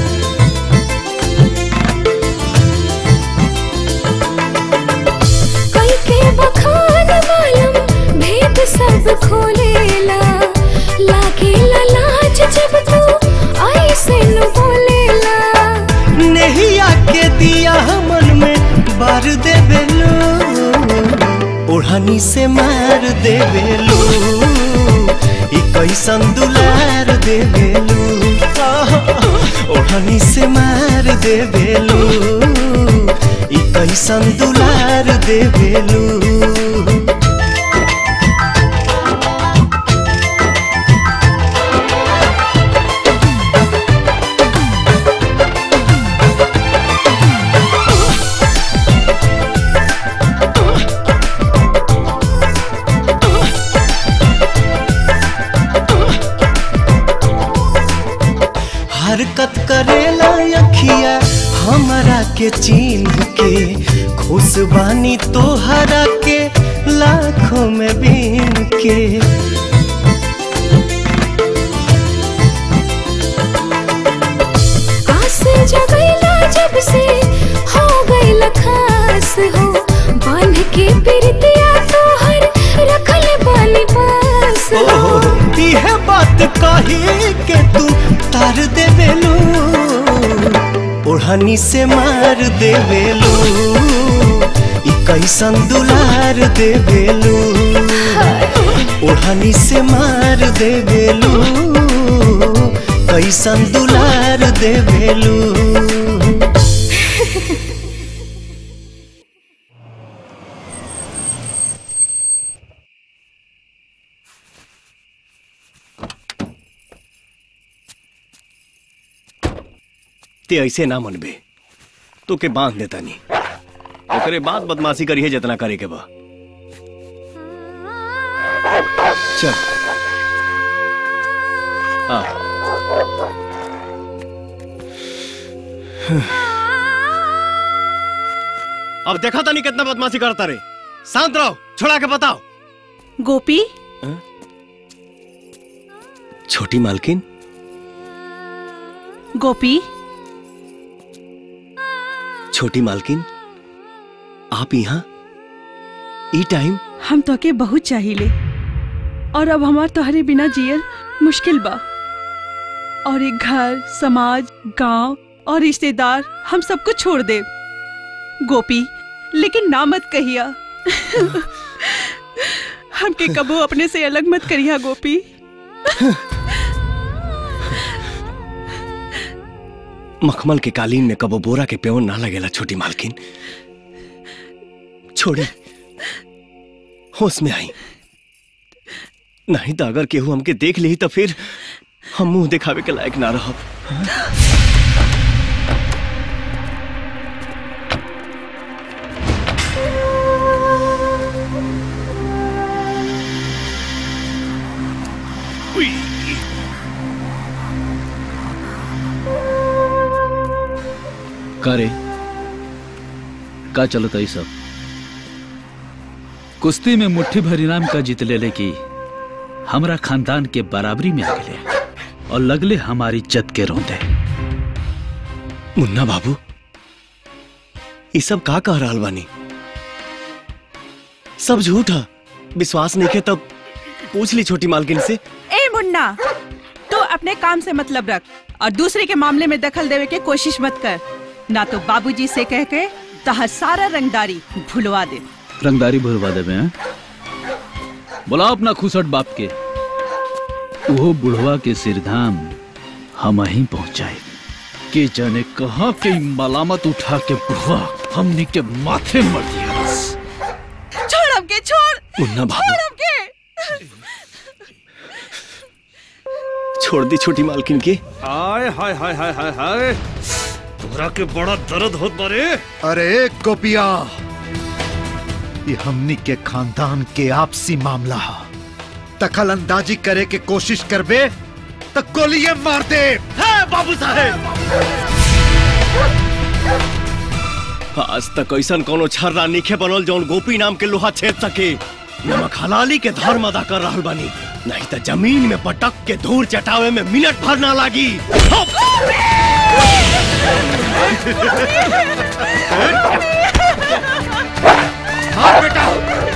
कई के बखान मालूम भेद सब खोलेला लागेला लाज जब तू ऐसे न बोलेला नहिया के दिया मन में बार देवेलू ओढ़नी से मार देवेलू ई कैसन दुलार देवेलू आहा, ओढ़नी से मार देवेलू ई कैसन दुलार देवेलू हरकत करेला अखिया हमरा के चिन्ह के खुश बानी तोहरा के लाखों में बीन के आस जगैला जब से हो गइल खास हो बांध के पिरतिया तोहर रखल बानी पास हो इहे बात कही के तू तार देवेलू ओढ़नी से मार देवेलू ई कैसन दुलार देवेलू ओढ़नी से मार देवेलू कैसन दुलार देवेलू ते ऐसे ना मनबे तो के बांध देता नहीं ओकरे बाद बदमाशी करिए जितना करे के बा चल आ अब देखा था नहीं कितना बदमाशी करता रे शांत रहो छोड़ा के बताओ गोपी छोटी मालकिन गोपी छोटी मालकिन आप यहाँ ई टाइम हम तो के बहुत चाहिए और अब हमार तोहरे बिना जियल मुश्किल बा और एक घर समाज गांव और रिश्तेदार हम सब कुछ छोड़ दे गोपी लेकिन ना मत कहिया हमके कबो अपने से अलग मत करिया गोपी मखमल के कालीन में कबो बोरा के प्योन ना लगेला छोटी मालकिन छोड़ी होश में आई नहीं तो अगर केहू हमके देख ली तो फिर हम मुंह दिखावे के लायक ना रहब का रे का चलता ई सब कुश्ती में मुट्ठी भर इनाम का जीत ले की हमरा खानदान के बराबरी में आ गए और लगले हमारी इज्जत के रोंदे मुन्ना बाबू ये सब का कह रहा बानी सब झूठ है विश्वास नहीं के तब पूछ ली छोटी मालकिन से ए मुन्ना तू अपने काम से मतलब रख और दूसरे के मामले में दखल देवे के कोशिश मत कर ना तो बाबूजी से कह के तहर सारा रंगदारी भुलवा दे रंगदारी भरवा देवे हैं बुलाओ अपना खुसट बाप के वो बुढ़वा के सिरधाम हम ही पहुंचाए के जाने कहा के ई मलामत उठा के बुढ़वा हमनी के माथे मर दिया छोड़ हमके छोड़ मुन्ना बाबू छोड़ हमके छोड़ दी छोटी मालकिन की हाय हाय हाय हाय हाय हाय तोरा के बड़ा दर्द होत बारे अरे गोपिया ये हमनी के खानदान के आपसी मामला है दखल अंदाजी करे के कोशिश करबे तो गोलियां मार दे है बाबू साहेब आज तक ऐसा कोनो छर्रा नीखे बनल जौन गोपी नाम के लोहा छेद सके नमक हलाली के धर्म अदा कर रहल बानी नहीं तो जमीन में पटक के धूल चटावे में मिनट भर ना लागी हाँ बेटा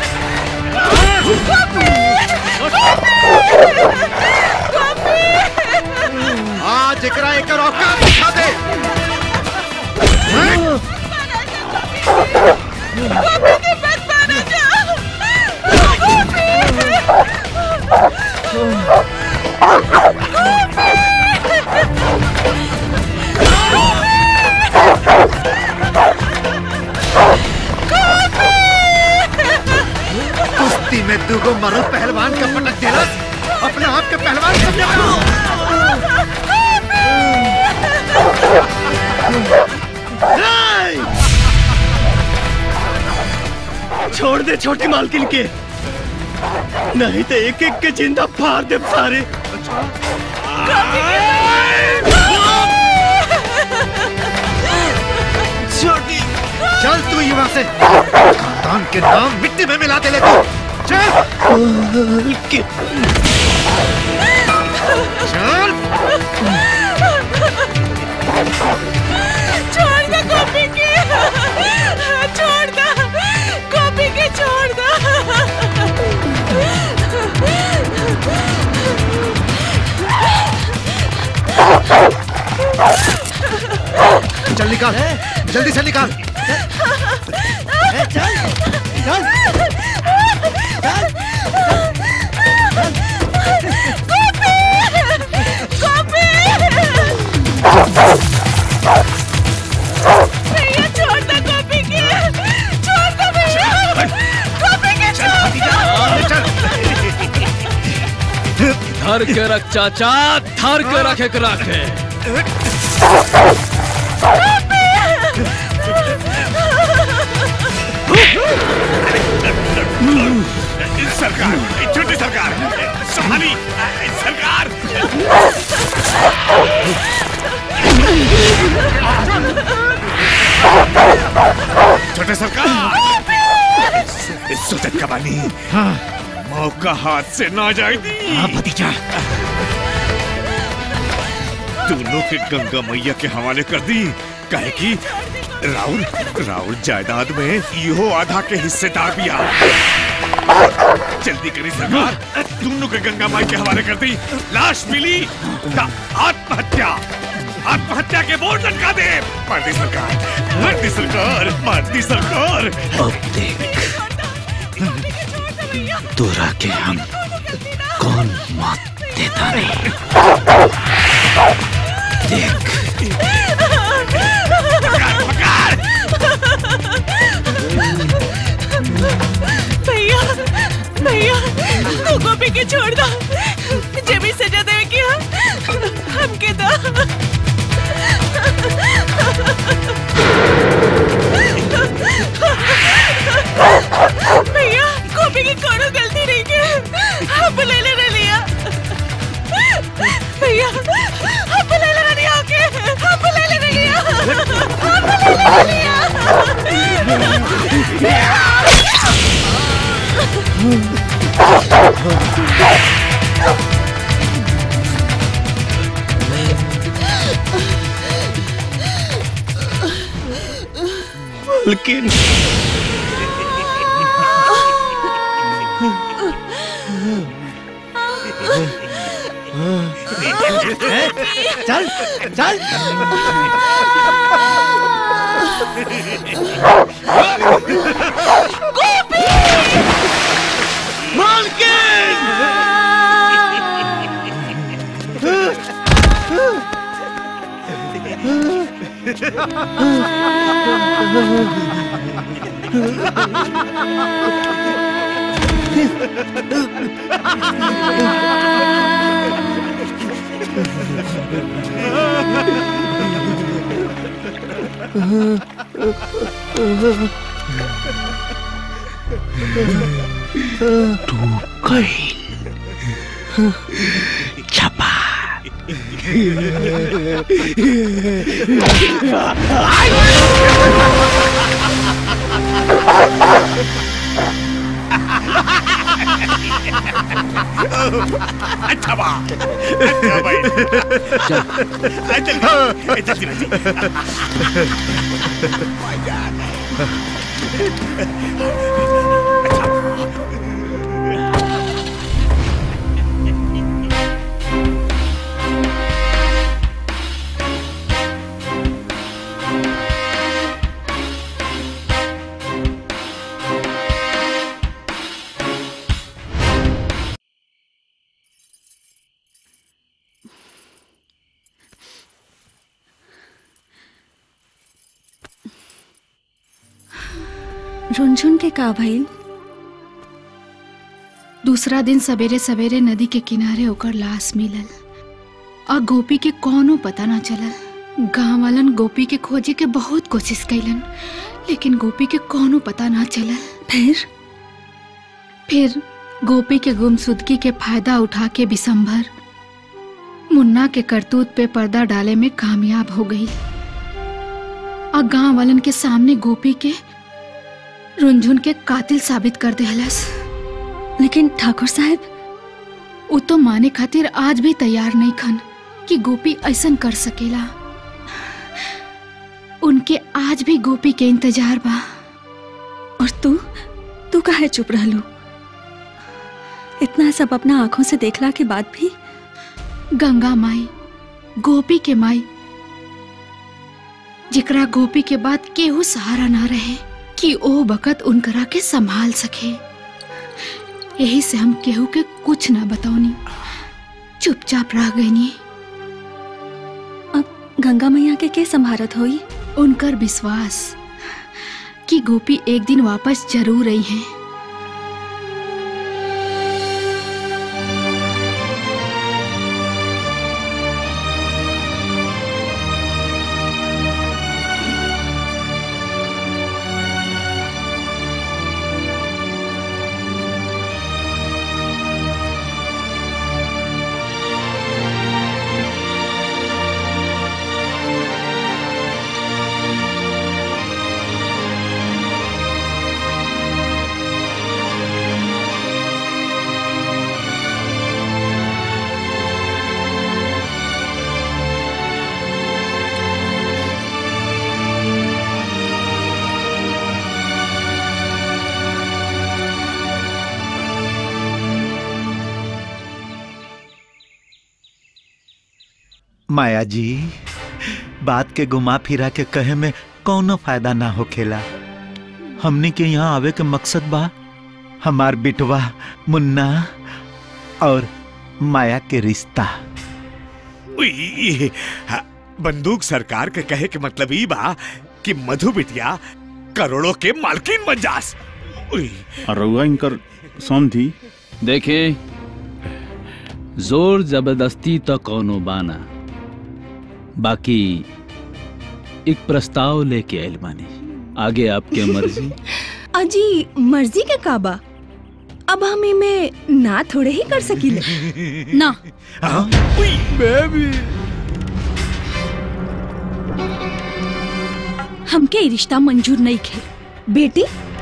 आज एकरा एकर औकात दिखा दे गोपी की बात मानो जा कुश्ती में दुगो मरो पहलवान का पटक दिलस अपने आप के पहलवान समझा छोड़ दे छोटी मालकिन के नहीं तो एक एक के जिंदा फाड़ दे सारे छोटी चल तू यहाँ से खानदान के नाम मिट्टी में मिला के ले तू चल चल छोड़ दो गोपी की छोड़ दो गोपी की छोड़ दो चल निकाल जल्दी से निकाल भैया छोड़ दो गोपी की छोड़ दो भैया गोपी की छोड़ दो धर के रख चाचा धर के रख एक रखे सरकार छोटी सरकार संभाली सरकार छोटे सरकार सोचत का बानी मौका हाथ से ना जाएगी हाँ भतीजा दोनों के गंगा मैया के हवाले कर दी कहे कि राहुल राहुल जायदाद में इहो आधा के हिस्सेदार भी आ जल्दी करी सरकार दोनों के गंगा माई के हवाले कर दी लाश मिली ता आत्महत्या आत्महत्या के बोर्ड लटका दे मार दी सरकार मार दी सरकार मार दी सरकार अब देख तोरा के हम कौन मौत देता नहीं देख भैया भैया तू गोपी के छोड़ दो जे भी सजा देवे की हमके दो भैया गोपी की कोनो गलती नहीं की हम ले ले लिया भैया हम ले ले लिया के हम ले ले लिया हम ले ले लिया लेकिन चल चल गोपी तू गई छपा अच्छा बा अच्छा भाई जल्दी जल्दी जल्दी रुनझुन के का भइल दूसरा दिन सवेरे सवेरे नदी के किनारे ओकर लाश मिलल और गोपी के कोनो पता ना चलल गांव वालन गोपी के खोजे के बहुत कोशिश कैलन लेकिन गोपी के कोनो पता ना चलल फिर फिर गोपी के गुमशुदगी के फायदा उठा के बिसंभर मुन्ना के करतूत पे पर्दा डाले में कामयाब हो गई और गांव वालन के सामने गोपी के रुनझुन के कातिल साबित कर देहलस लेकिन ठाकुर साहब वो तो माने खातिर आज भी तैयार नहीं खन कि गोपी ऐसन कर सकेला उनके आज भी गोपी के इंतजार बा और तू तू काहे चुप रहलू इतना सब अपना आंखों से देखला के बाद भी गंगा माई गोपी के माई जिकरा गोपी के बाद केहू सहारा ना रहे कि ओ बकत उनकरा के संभाल सके यही से हम केहू के कुछ ना बताओनी चुपचाप रह गईनी अब गंगा मैया के के संभारत होई उनकर विश्वास कि गोपी एक दिन वापस जरूर आई हैं माया जी बात के घुमा फिरा के कहे में कौनो फायदा ना होखेला हमने के यहाँ आवे के मकसद बा हमार बिटवा मुन्ना और माया के रिश्ता उई, हा, बंदूक सरकार के कहे के मतलब ई बा कि मधु बिटिया करोड़ों के मालकिन बन जास उई, और रउआ इनकर समझी देखे जोर जबरदस्ती तो कौनो बाना बाकी एक प्रस्ताव लेके आयल बानी आगे आपके मर्जी अजी मर्जी के काबा अब हम इमे ना थोड़े ही कर सकीले ना बेबी हमके ई रिश्ता मंजूर नहीं खे बेटी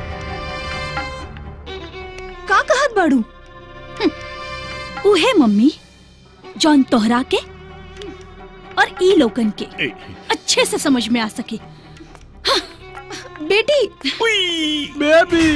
का कहत बाड़ू हम्म, उहे मम्मी जौन तोहरा के और ई लोकन के अच्छे से समझ में आ सके हाँ, बेटी बेबी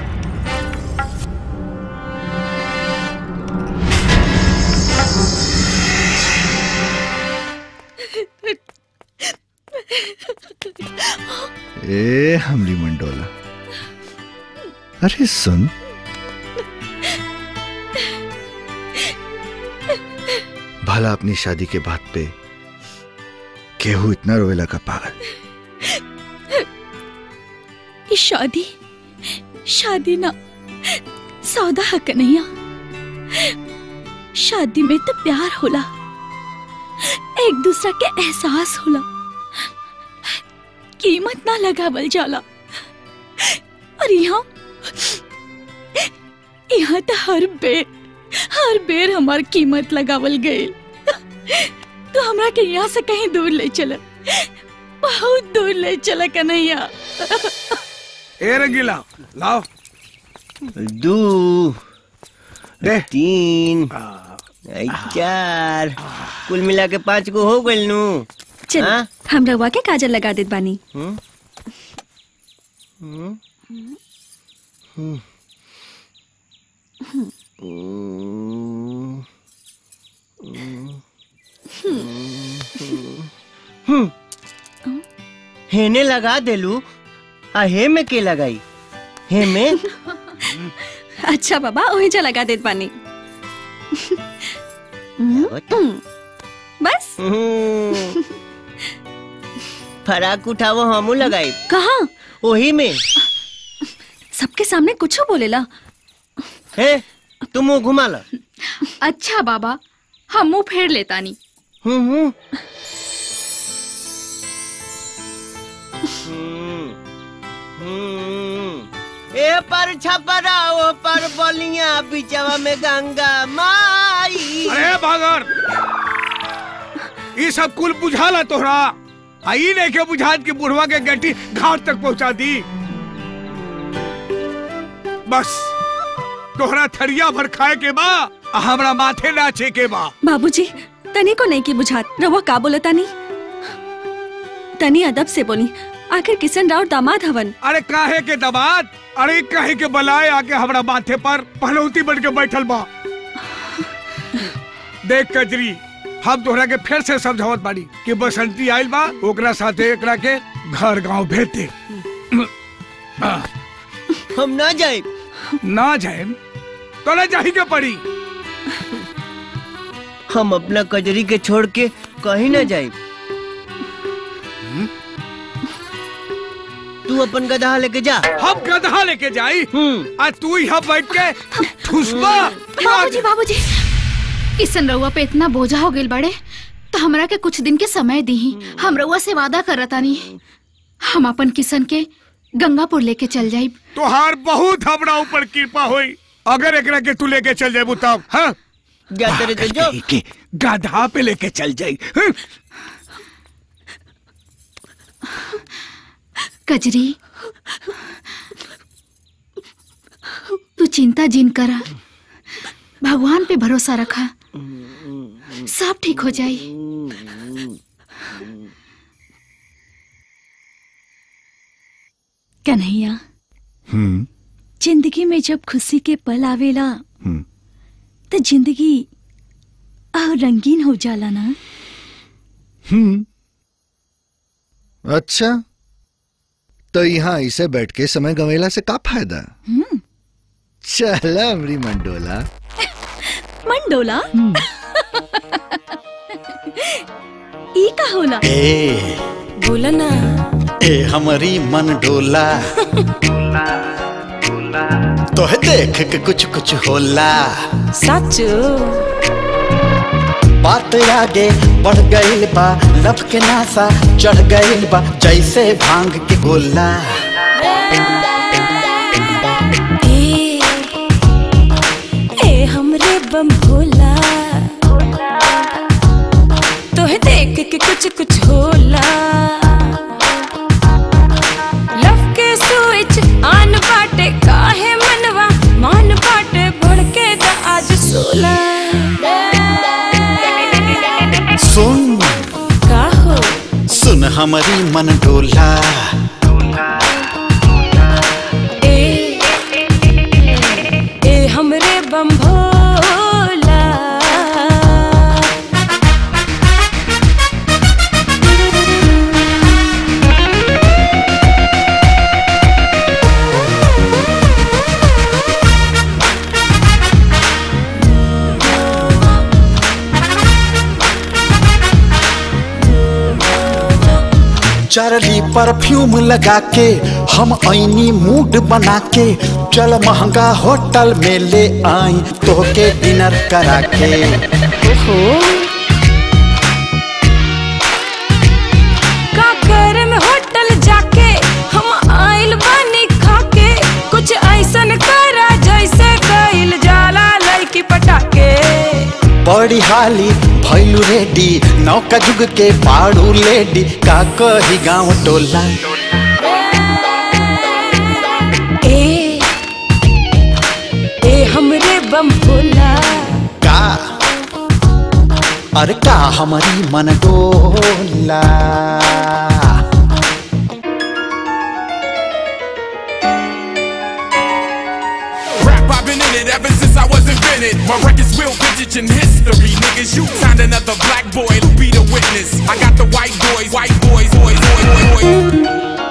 ए हमली मंडोला अरे सुन भला अपनी शादी के बात पे केहू इतना रोएला का पागल ई शादी शादी ना सौदा है कन्हैया शादी में तो प्यार होला एक दूसरा के एहसास होला कीमत ना लगावल जाला और यहाँ यहाँ तो हर बेर हर बेर हमार कीमत लगावल गए तो हमरा के यहाँ से कहीं दूर ले चला बहुत दूर ले चला कन्हैया ए रंगीला लाओ दो तीन आई चार कुल मिला के पाँच को हो गइल नु चल हाँ? हम रवा के काजल लगा देत बानी हम्म? हम्म? हम्म। हम्म। हम्म। हेने लगा देलू आ हे में के लगाई हे में अच्छा बाबा वही जा लगा देत बानी बस हम्म। फराक उठावो हमू लगाई कहा ओही में सबके सामने कुछ बोलेला हे तुम मुंह घुमा ला अच्छा बाबा हम मुंह फेर लेतानी हम्म हम्म हम्म। ए पर छपरा ओ पर बोलिया बिचवा में गंगा माई अरे भागर ये सब कुल बुझाला तोहरा आई नहीं के बुझात की बुढ़वा के गट्टी घाट तक पहुंचा दी बस तोहरा थरिया भर खाए के बा आ हमरा माथे नाचे के बा बाबूजी तनी को नहीं की बुझात रवा का बोलता नहीं तनी अदब से बोली आखिर किशन राव दामाद हवन अरे काहे के दबात अरे काहे के बलाए आके हमरा माथे पर पहलौती बन के बैठल बा देख कजरी हम तोहरा के फिर से समझावत बाड़ी कि बसंती आइल बा ओकरा साथे एकरा के घर गांव भेज दे हम ना जाए ना जाए तो ना जाही के पड़ी हम अपना कजरी के छोड़ के कहीं ना जाए तू अपन गधा लेके जा हम गधा लेके जाई आ तू यहाँ बैठ के ठुसबा बाबूजी बाबूजी किशन रउआ पे इतना बोझा हो गेल बड़े तो हमरा के कुछ दिन के समय दी हम रउआ से वादा करतानी हम अपन किशन के गंगापुर लेके चल जाई तोहार बहुत हमरा ऊपर कृपा हुई अगर एकरा के तू लेके चल जाए तब हाँ जा तेरे तो जो के गधा पे लेके चल जाई हाँ? कजरी तू चिंता जिन करा भगवान पे भरोसा रखा सब ठीक हो जाई कन्हैया हम्म जिंदगी में जब खुशी के पल आवेला हम्म। तो जिंदगी और रंगीन हो जाला ना हम्म अच्छा तो यहाँ इसे बैठ के समय गवेला से का फायदा हम्म चल अमरी मंडोला मंडोला ई का होला ए बोला ना ए हमारी मन डोला तोहे देख के कुछ कुछ होला सच बात आगे बढ़ गईल बा लब के नासा चढ़ गईल बा जैसे भांग के गोला ए ए हमरे बम भोला तोहे देख के कुछ कुछ होला लव के स्विच ऑन बाटे काहे मनवा मान बाटे भड़के दा आज सोला सुन का हो सुन हमारी मन डोला ए ए हमरे बम भोला चरली परफ्यूम लगा के हम ऐनी मूड बना के चल महंगा होटल में ले आई तोहके डिनर करा के का करम होटल जाके हम आइल बानी खाके कुछ ऐसन करा जैसे कइल जाला लड़की पटाके बड़ी हाली भैलू रेडी नौका जुग के पाड़ू लेडी का कही गाँव टोला ए ए हमरे बम भोला का अरे का हमारी मन डोला Rap, I've been in it ever since I was invented. My record's real vintage in history. Niggas, you find another black boy to be the witness. I got the white boys, white boys, boys, boys, boys.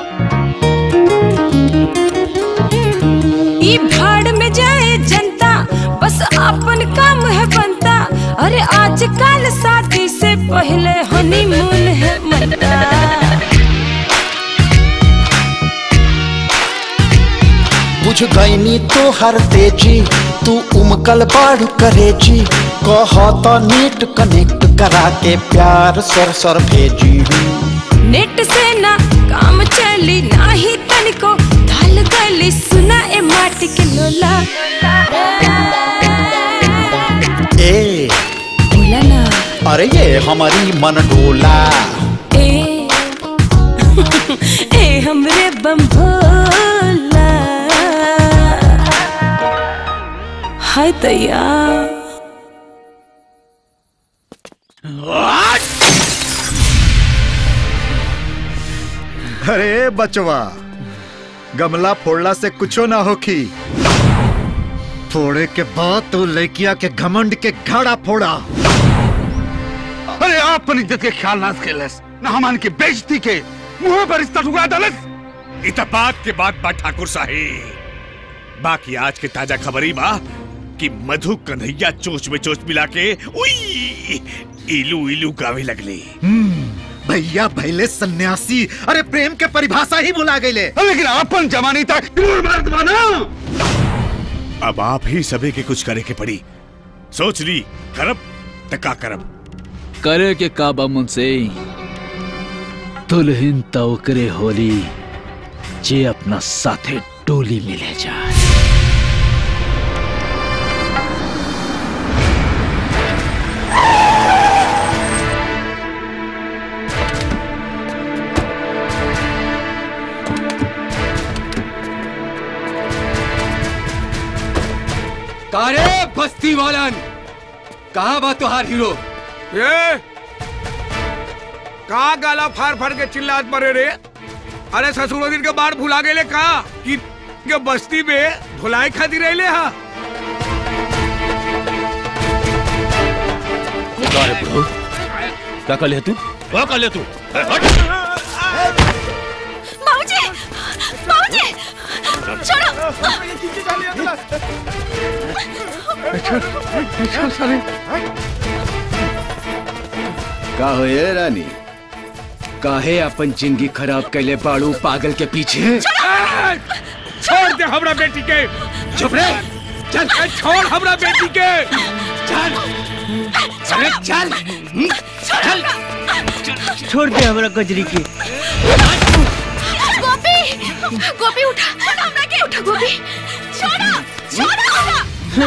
ई भाड़ में जाए जनता बस अपन काम है बनता अरे आजकल शादी से पहले हनीमून है मनता बुझ गईनी तो हर तेजी तू उमकल बाढ़ करेजी कह तो नेट कनेक्ट करा के प्यार सर सर भेजी नेट से ना काम चली नाही तनिको ढल गली सुना ए माटी के लोला ए बोला ना अरे ये हमारी मन डोला ए ए हमरे बम भोला हाय तैया अरे बचवा गमला फोड़ला से कुछो ना होखी फोड़े के बाद तो लड़किया के घमंड के घड़ा फोड़ा अरे आप अपन इज्जत के ख्याल ना खेलस ना हमान की बेइज्जती के मुंह पर रिश्ता ठुकरा दलस इत बात के बाद बा ठाकुर साहिब बाकी आज के ताजा खबरी बा कि मधु कन्हैया चोच में चोच मिला के उई इलू इलू गावे लगले भैया भैले सन्यासी अरे प्रेम के परिभाषा ही भुला गईले लेकिन अपन जमानी तक मर्द बना अब आप ही सभी के कुछ करे के पड़ी सोच ली करब त का करब करे के काबा मुनसे दुल्हन त ओकरे होली जे अपना साथे टोली में ले जाए कारे बस्ती वालन कहाँ बा तुहार हीरो ये का गाला फाड़ फाड़ के चिल्लात परे रे अरे ससुरो दिन के बाहर भुला गेले का कि के बस्ती में धुलाई खाती रहले हा क्या कर लिया तू क्या कर लिया तू बाबूजी बाबूजी का हो ये रानी काहे अपन जिंदगी खराब कैले बाड़ू पागल के पीछे छोड़ दे हमरा बेटी के चुप रे चल छोड़ हमरा बेटी के चल अरे चल चल छोड़ दे हमरा कजरी के गोपी गोपी उठा हमरा के उठा गोपी छोड़ो छोड़ो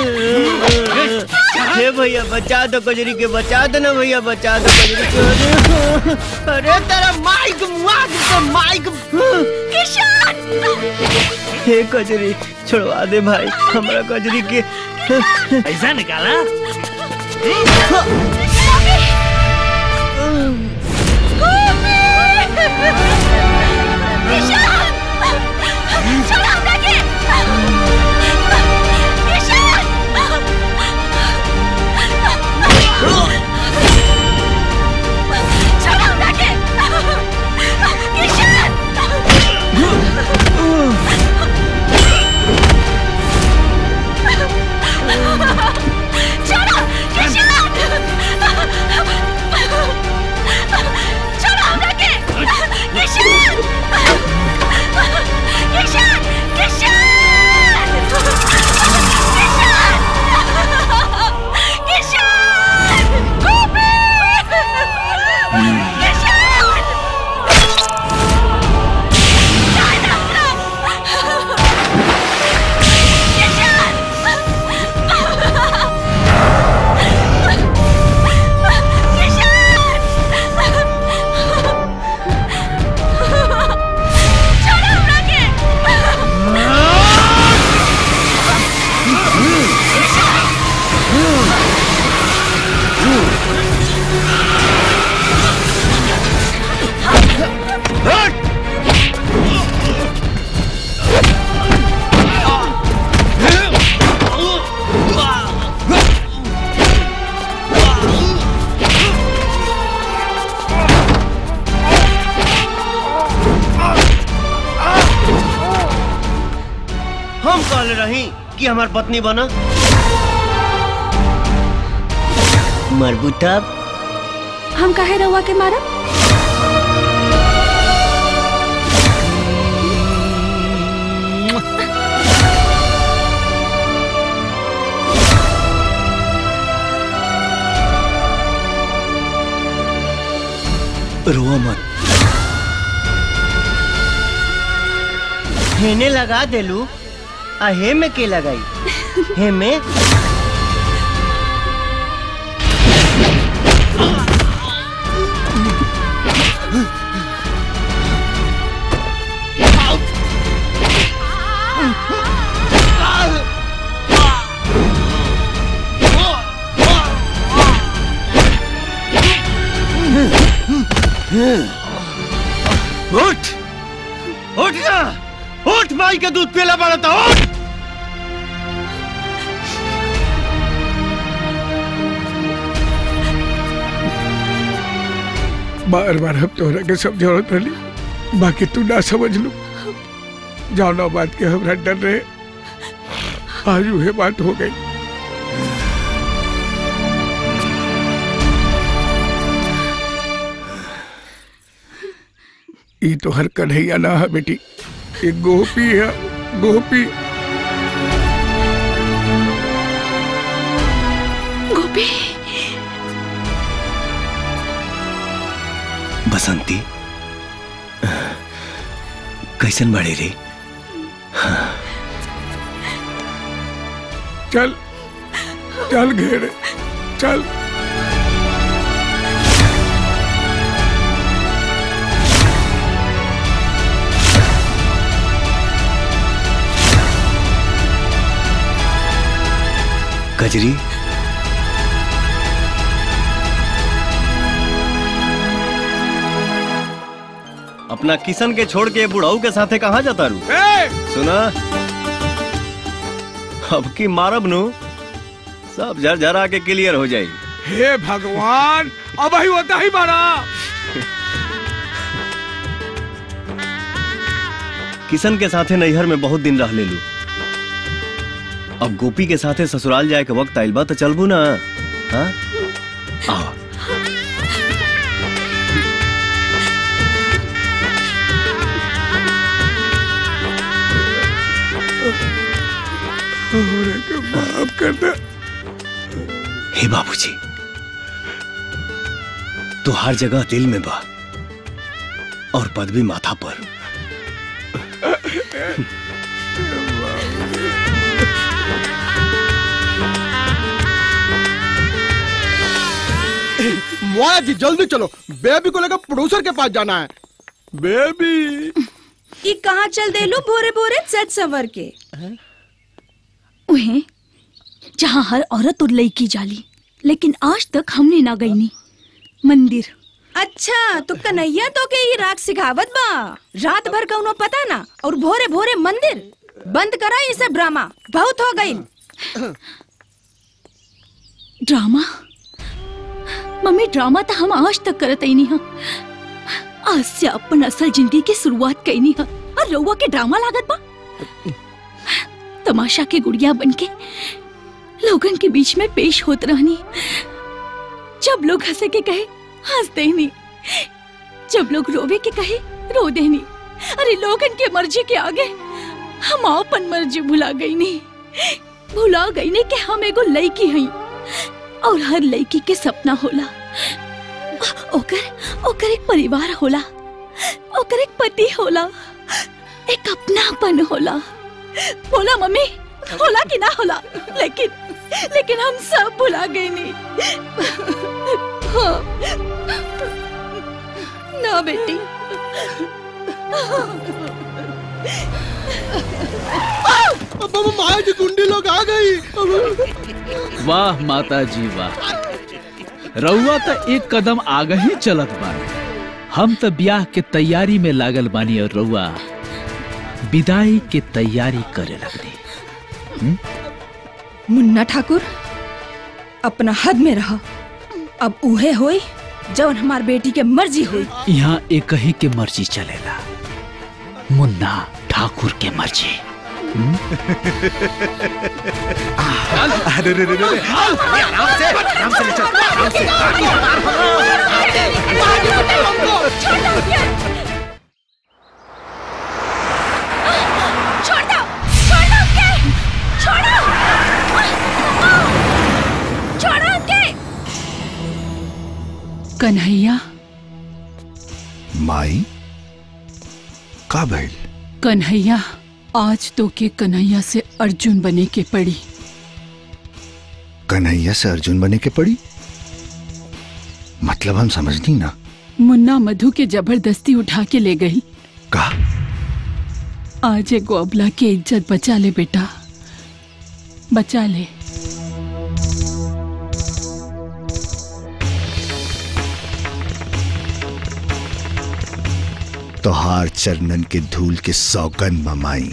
हे भैया बचा दो कजरी के बचा दो ना भैया बचा दो कजरी के अरे तेरा माइक मुआ दे माइक किशन हे कजरी छोड़वा दे भाई हमरा कजरी के ऐसा निकाला हम कहले रही कि हमार पत्नी बना मरबूटा हम काहे रहुआ के मारा रोआ मत हेने लगा देलू आ हे में के लगाई हे में उठ उठ ना उठ माई का दूध पीला पड़ा था उठ बार बार हम तोहरा के समझौत रही बाकी तू ना समझ लू जाओ ना बात के हमरा डर रहे आज वह बात हो गई ई तो हर कन्हैया ना है बेटी ये गोपी है गोपी गोपी बसंती कैसन बड़े रे चल चल घेरे चल कजरी अपना किशन के छोड़ के बुढ़ाऊ के साथे कहाँ जाता रू सुना अब की मारब नु सब झरझरा के क्लियर हो जाई हे भगवान अब ही होता ही मारा किशन के साथे नैहर में बहुत दिन रह ले लू अब गोपी के साथे ससुराल जाए के वक्त आइल बा तो चलबू ना हाँ आओ हमरा के माफ कर दे हे बाबूजी तो हर जगह दिल में बा और पदवी माथा पर मोया जी जल्दी चलो बेबी को लेकर प्रोड्यूसर के पास जाना है बेबी ई कहाँ चल दे लो बोरे बोरे सच सवर के उहे जहाँ हर औरत और लड़की जाली लेकिन आज तक हमने ना गई नी मंदिर अच्छा तो कन्हैया तो के ही राग सिखावत बा रात भर कौनो पता ना और भोरे भोरे मंदिर बंद करा ये सब ड्रामा बहुत हो गई ड्रामा मम्मी ड्रामा तो हम आज तक करत ही नहीं हा आज से अपन असल जिंदगी की शुरुआत कईनी हा और रउआ के ड्रामा लागत बा तमाशा के गुड़िया बनके लोगन के बीच में पेश होत रहनी जब लोग हंसे के कहे हंस देनी जब लोग रोवे के कहे रो देनी अरे लोगन के मर्जी के आगे हम अपन मर्जी भुला गई नहीं भुला गई नहीं कि हम एगो लड़की हई और हर लड़की के सपना होला ओकर ओकर एक परिवार होला ओकर एक पति होला एक अपनापन होला बोला मम्मी होला कि ना होला लेकिन लेकिन हम सब भुला गए नहीं हाँ। ना बेटी माया जी गुंडी लोग आ गई वाह माता जी वाह रउआ तो एक कदम आगे ही चलत बा हम तो ब्याह के तैयारी में लागल बानी और रउआ विदाई के तैयारी करे लगनी मुन्ना ठाकुर अपना हद में रहा अब उहे होई जवन हमार बेटी के मर्जी हुई यहाँ एक ही के मर्जी चलेला मुन्ना ठाकुर के मर्जी अरे रे रे रे आराम से आराम से ले चल आराम से छोड़ दो छोड़ दो उनके छोड़ो छोड़ो उनके कन्हैया माई का भइल कन्हैया आज तो के कन्हैया से अर्जुन बने के पड़ी कन्हैया से अर्जुन बने के पड़ी मतलब हम समझनी ना मुन्ना मधु के जबरदस्ती उठा के ले गई का आज एगो अबला के इज्जत बचा ले बेटा बचा ले तोहार चरणन के धूल के सौगन ममाई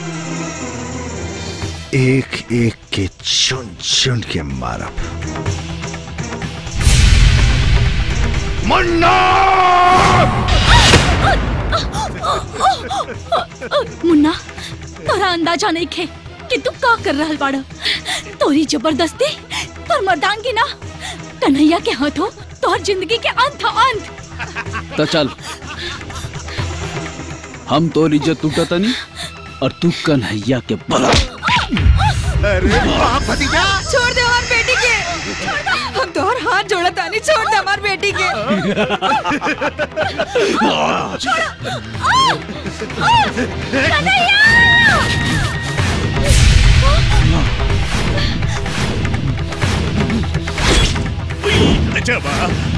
एक एक के चुन चुन के मारब मुन्ना मुन्ना तोरा अंदाजा नहीं खे कि तू का कर रहल बाड़ा तोरी जबरदस्ती तोर मर्दानगी ना कन्हैया के हाथों तोहर जिंदगी के अंत अंत तो चल हम तो इज्जत टूटा तनी और तू कन्हैया के बड़ा अरे वाह भतीजा छोड़ दे हमार बेटी के हम तोहर हाथ जोड़ा तानी छोड़ दे हमार बेटी के जबा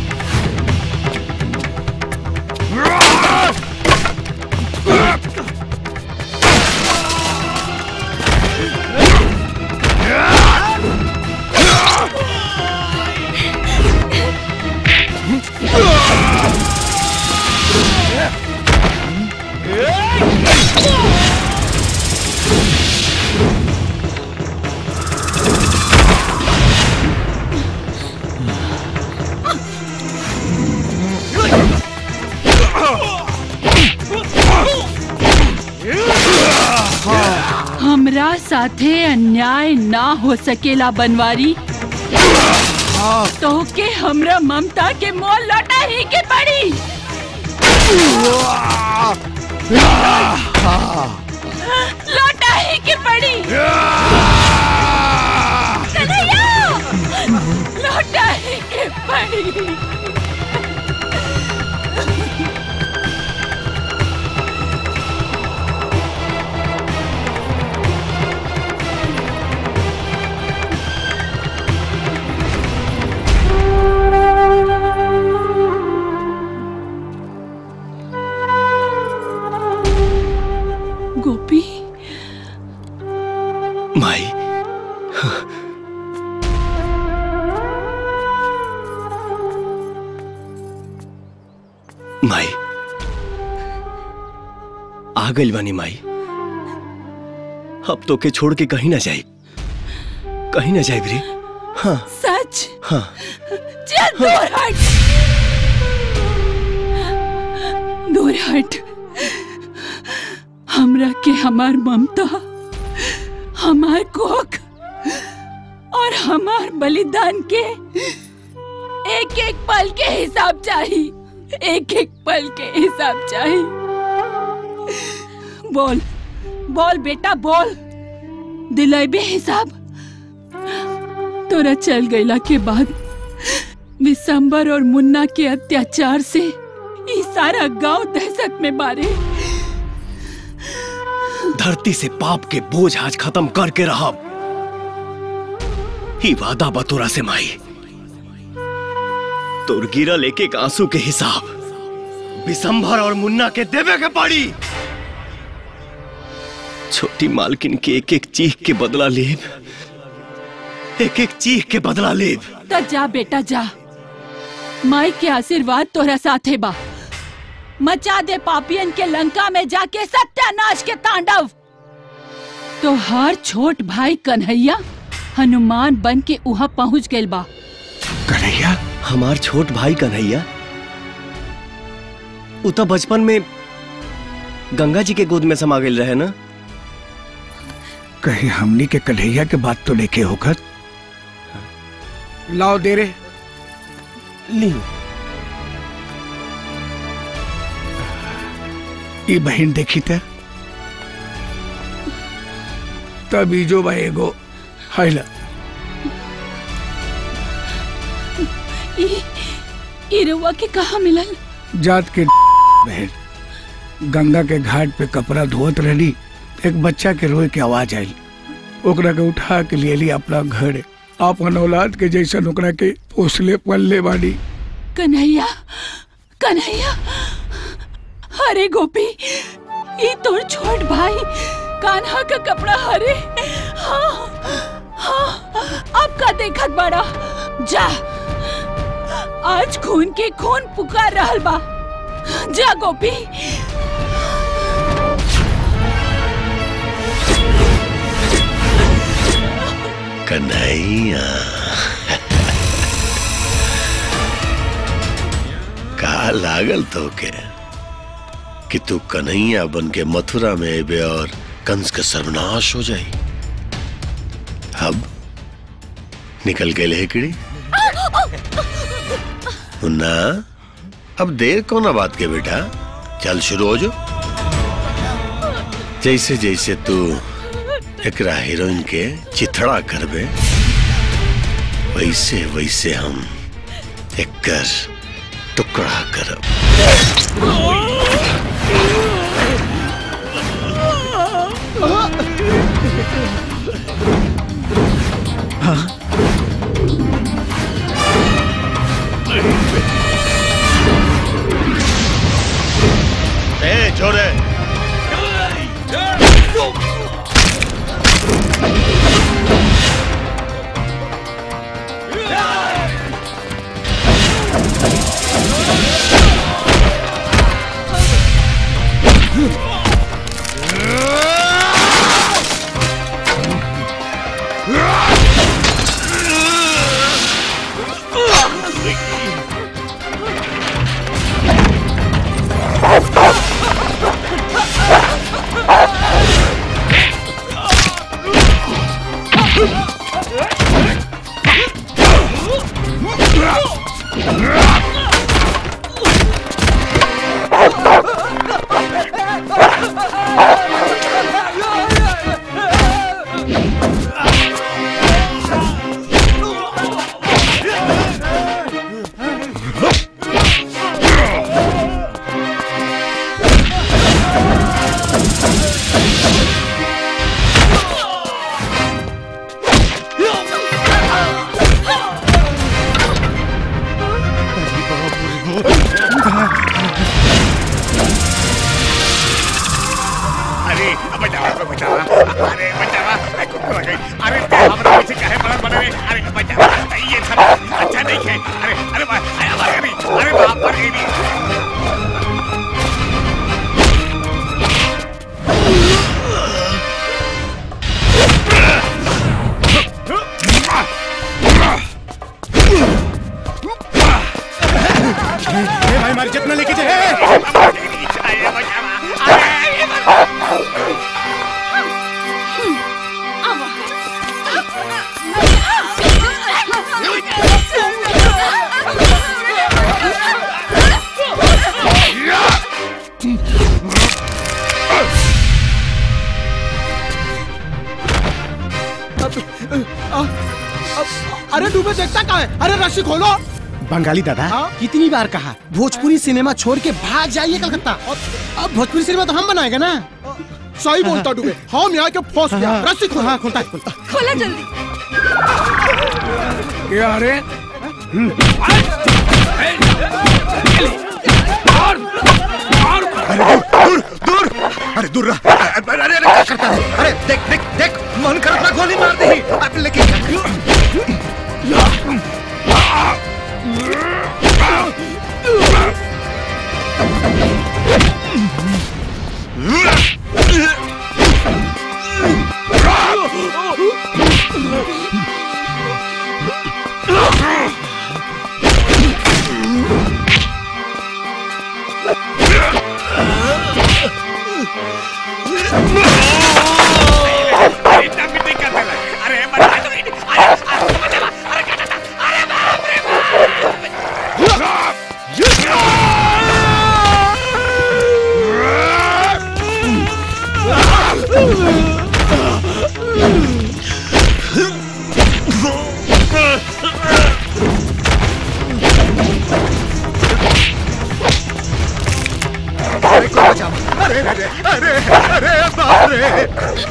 हमरा साथे अन्याय ना हो सकेला बनवारी तो के हमरा ममता के मोल लौटा ही के पड़ी लौटा ही के पड़ी कन्हैया! लौटा ही के पड़ी गोपी माई माई आ गई बानी माई अब तो के छोड़ के कहीं ना जाए कहीं ना जाए रे हाँ सच हाँ चल दूर हट दूर हट हमरा के हमार ममता हमार कोख और हमार बलिदान के एक एक पल के हिसाब चाहिए एक एक पल के हिसाब चाहिए बोल बोल बेटा बोल दिलाइबे हिसाब तोरा चल गईला के बाद विशंबर और मुन्ना के अत्याचार से ई सारा गांव दहशत में मारे धरती से पाप के बोझ आज खत्म करके रहा ही वादा बतोरा से माई तोर गिरा लेके एक आंसू के हिसाब विशंभर और मुन्ना के देवे के पड़ी छोटी मालकिन के एक एक चीख के बदला लेब एक एक चीख के बदला लेब तो जा बेटा जा माई के आशीर्वाद तोरा साथे बा मचा दे पापियन के लंका में जाके सत्यानाश के तांडव तो हर छोट भाई कन्हैया हनुमान बन के उहा पहुंच गइल बा कन्हैया हमार छोट भाई कन्हैया उ तो बचपन में गंगा जी के गोद में समा गइल रहे ना कहीं हमनी के कन्हैया के बात तो लेके होकर लाओ दे रे ली ई बहन देखी त तभी जो बा एगो हैला ई ई रउआ के कहा मिलल जात के बहन गंगा के घाट पे कपड़ा धोत रहली एक बच्चा के रोए के आवाज आई ओकरा के उठा के लिए ली अपना घर अपन औलाद के जैसन ओकरा के पोसले पलले बानी कन्हैया कन्हैया अरे गोपी ये तोर छोट भाई कान्हा का कपड़ा हरे हाँ हाँ अब का देखत बड़ा जा आज खून के खून पुकार रहल बा जा गोपी कन्हैया का लागल तो के कि तू कन्हैया बन के मथुरा में अबे और कंस के सर्वनाश हो जाई अब निकल गए लेकड़ी मुन्ना अब देर कौन बात के बेटा चल शुरू हो जो जैसे जैसे तू एकरा हीरोइन के चिथड़ा करबे वैसे वैसे हम एकर टुकड़ा करब ए छोरे अरे बचावा बचावा अरे बचावा अरे कुकुर आ गई अरे ते हमरा पीछे काहे पड़ल बने रे अरे बचावा ये सब अच्छा नहीं है अरे अरे बा- अरे मर गई अरे बाप मर गई भाई मार जितना लेके जाए अरे डूबे देखता कहा है अरे रस्सी खोलो बंगाली दादा कितनी बार कहा भोजपुरी सिनेमा छोड़ के भाग जाइए कलकत्ता अब भोजपुरी सिनेमा तो हम बनाएंगे ना सही बोलता डूबे हम यहाँ के फंस गया हाँ। रस्सी खोलो हाँ, खोलता है, खोलता खोला जल्दी क्या रे दूर दूर अरे दूर रहा अरे अरे अरे क्या करता है अरे देख देख देख मन कर अपना गोली मार दे अब लेके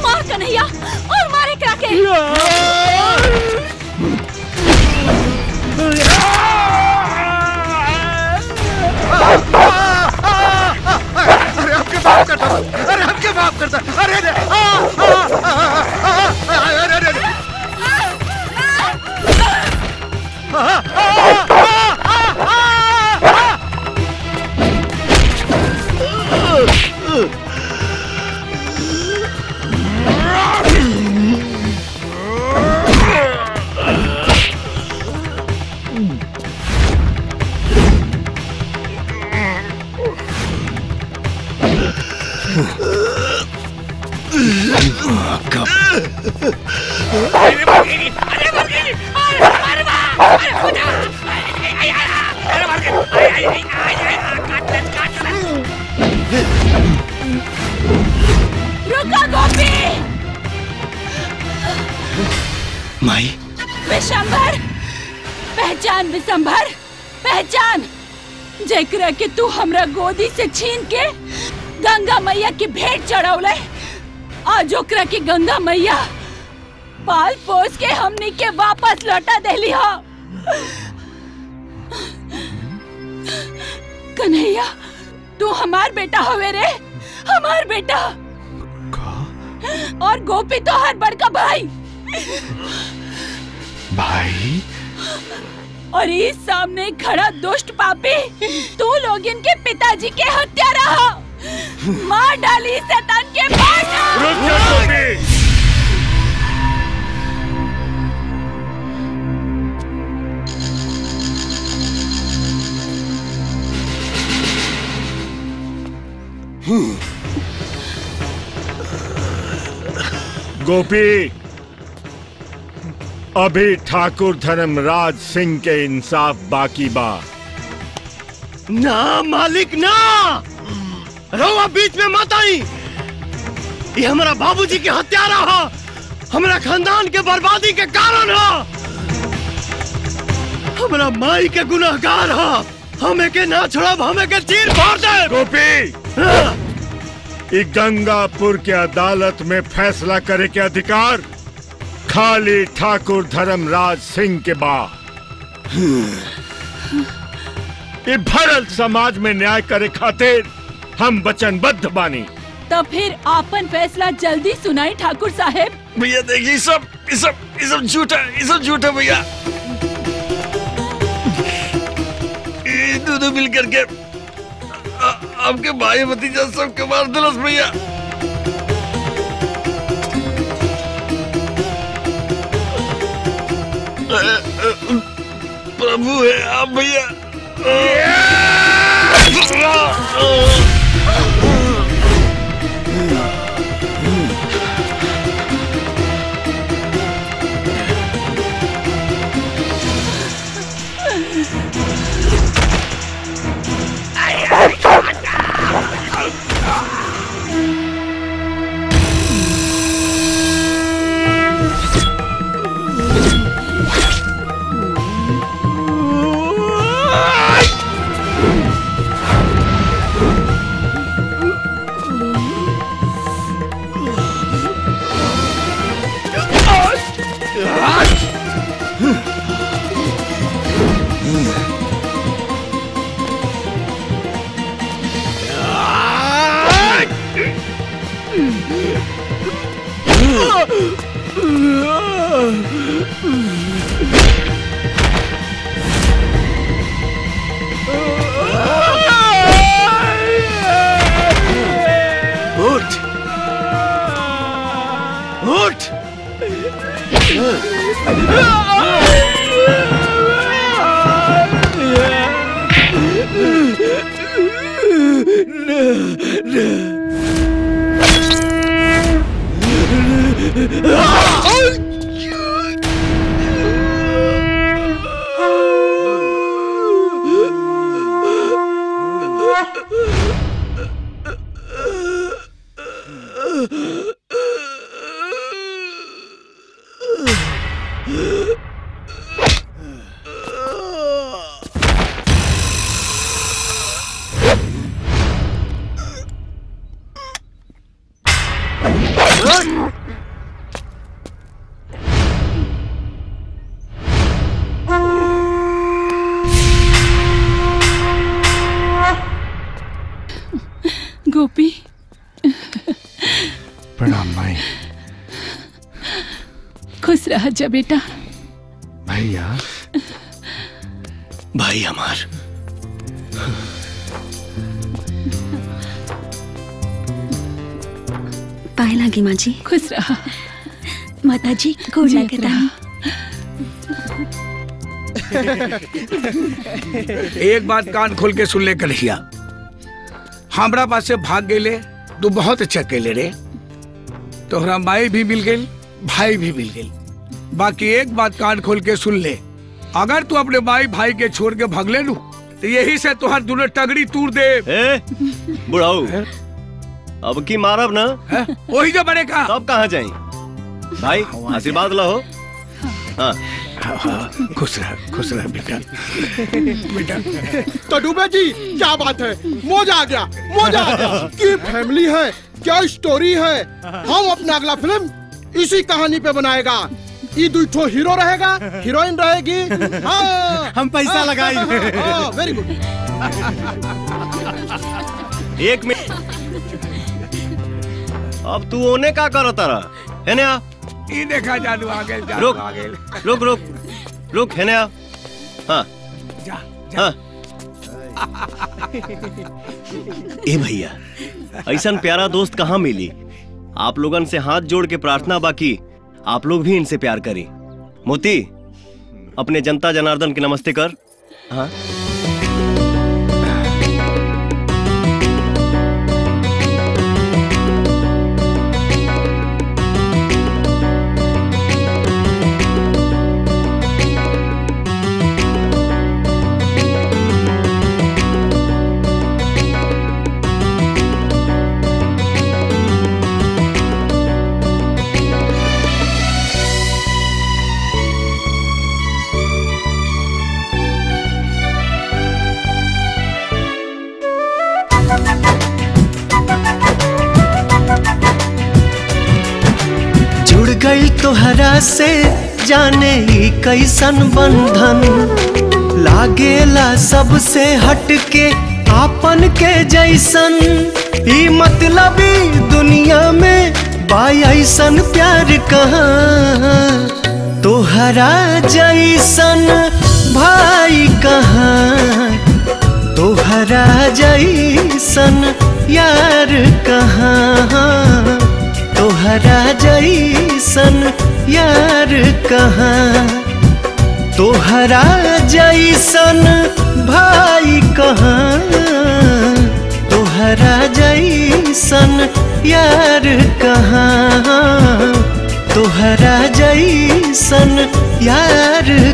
मार कन्हैया और मारे करा के अरे हमके माफ करता अरे हमके माफ करता अरे अरे आ, आ, आ, आ, आ, अरे अरे अरे आ, आ, आ, आ, आ, आ, रुका गोपी माई विशंभर पहचान विशंभर पहचान जेकरा के तू हमरा गोदी से छीन के गंगा मैया की भेंट चढ़ौले आज ओकरा के गंगा मैया पाल पोस के हमनी के वापस लौटा देली हो कन्हैया तू हमार बेटा हवे रे हमार बेटा और गोपी तो हर बड़का भाई भाई और इस सामने खड़ा दुष्ट पापी तू लोग इनके पिताजी के हत्या रहा मार डाली शैतान के मार डाल। गोपी अभी ठाकुर धर्मराज सिंह के इंसाफ बाकी बा ना मालिक ना रहुआ बीच में मत आई ये हमारा बाबूजी के हत्यारा हो हमारा खानदान के बर्बादी के कारण हो हमारा माई के गुनाहगार हो हमें के ना छोड़ब हमें के चीर फाड़ दे गोपी ई गंगापुर के अदालत में फैसला करे के अधिकार खाली ठाकुर धर्मराज सिंह के बा ई भरल समाज में न्याय करे खातिर हम वचनबद्ध बानी तो फिर आपन फैसला जल्दी सुनाई ठाकुर साहेब भैया देखिए सब ये सब ये सब झूठा ये सब झूठा भैया ये दोनों मिल करके आ- आपके भाई भतीजा सबके मार दिलस भैया अ- अ- प्रभु है आप भैया उठ उठ खुश रह जा बेटा भैया भाई हमार पाए लागी माँ जी खुश रहा माता जी गोड़ जीत लगे रहा। एक बात कान खोल के सुन ले कन्हैया हमरा पास से भाग गए तू बहुत अच्छा कैले रे तोहरा माई भी मिल गई भाई भी मिल गई बाकी एक बात कान खोल के सुन ले अगर तू अपने माई भाई के छोड़ के भाग ले लू तो यही से तुहार दोनों टगड़ी तूर दे ए बुढ़ाऊ अब की मारब ना वही जो बड़े का अब कहाँ जाई भाई आशीर्वाद लो हाँ खुश रह खुश रह बेटा बेटा तो डूबे जी क्या बात है मौजा आ गया मौजा आ गया की फैमिली है क्या स्टोरी है हम अपना अगला फिल्म इसी कहानी पे बनाएगा ई दुठो हीरो रहेगा हीरोइन रहेगी हाँ, हम पैसा हाँ, लगाएंगे। हाँ, वेरी गुड एक मिनट अब तू ओने का करो तारा है ना ई देखा जादू आ गए जादू रुक आ गए रुक रुक रुक है ना हाँ जा हाँ ए भैया ऐसा प्यारा दोस्त कहाँ मिली आप लोगन से हाथ जोड़ के प्रार्थना बाकी आप लोग भी इनसे प्यार करी मोती अपने जनता जनार्दन की नमस्ते कर हाँ जुड़ गई तोहरा से जाने ही कैसन बंधन लागेला सबसे हटके आपन के जैसन ई मतलबी दुनिया में बाई ऐसन प्यार कहाँ तोहरा जैसन भाई कहाँ तोहरा जैसन यार कहाँ तोहरा जैसन यार कहाँ तोहरा जैसन भाई कहाँ तोहरा जैसन यार कहाँ तोहरा जैसन यार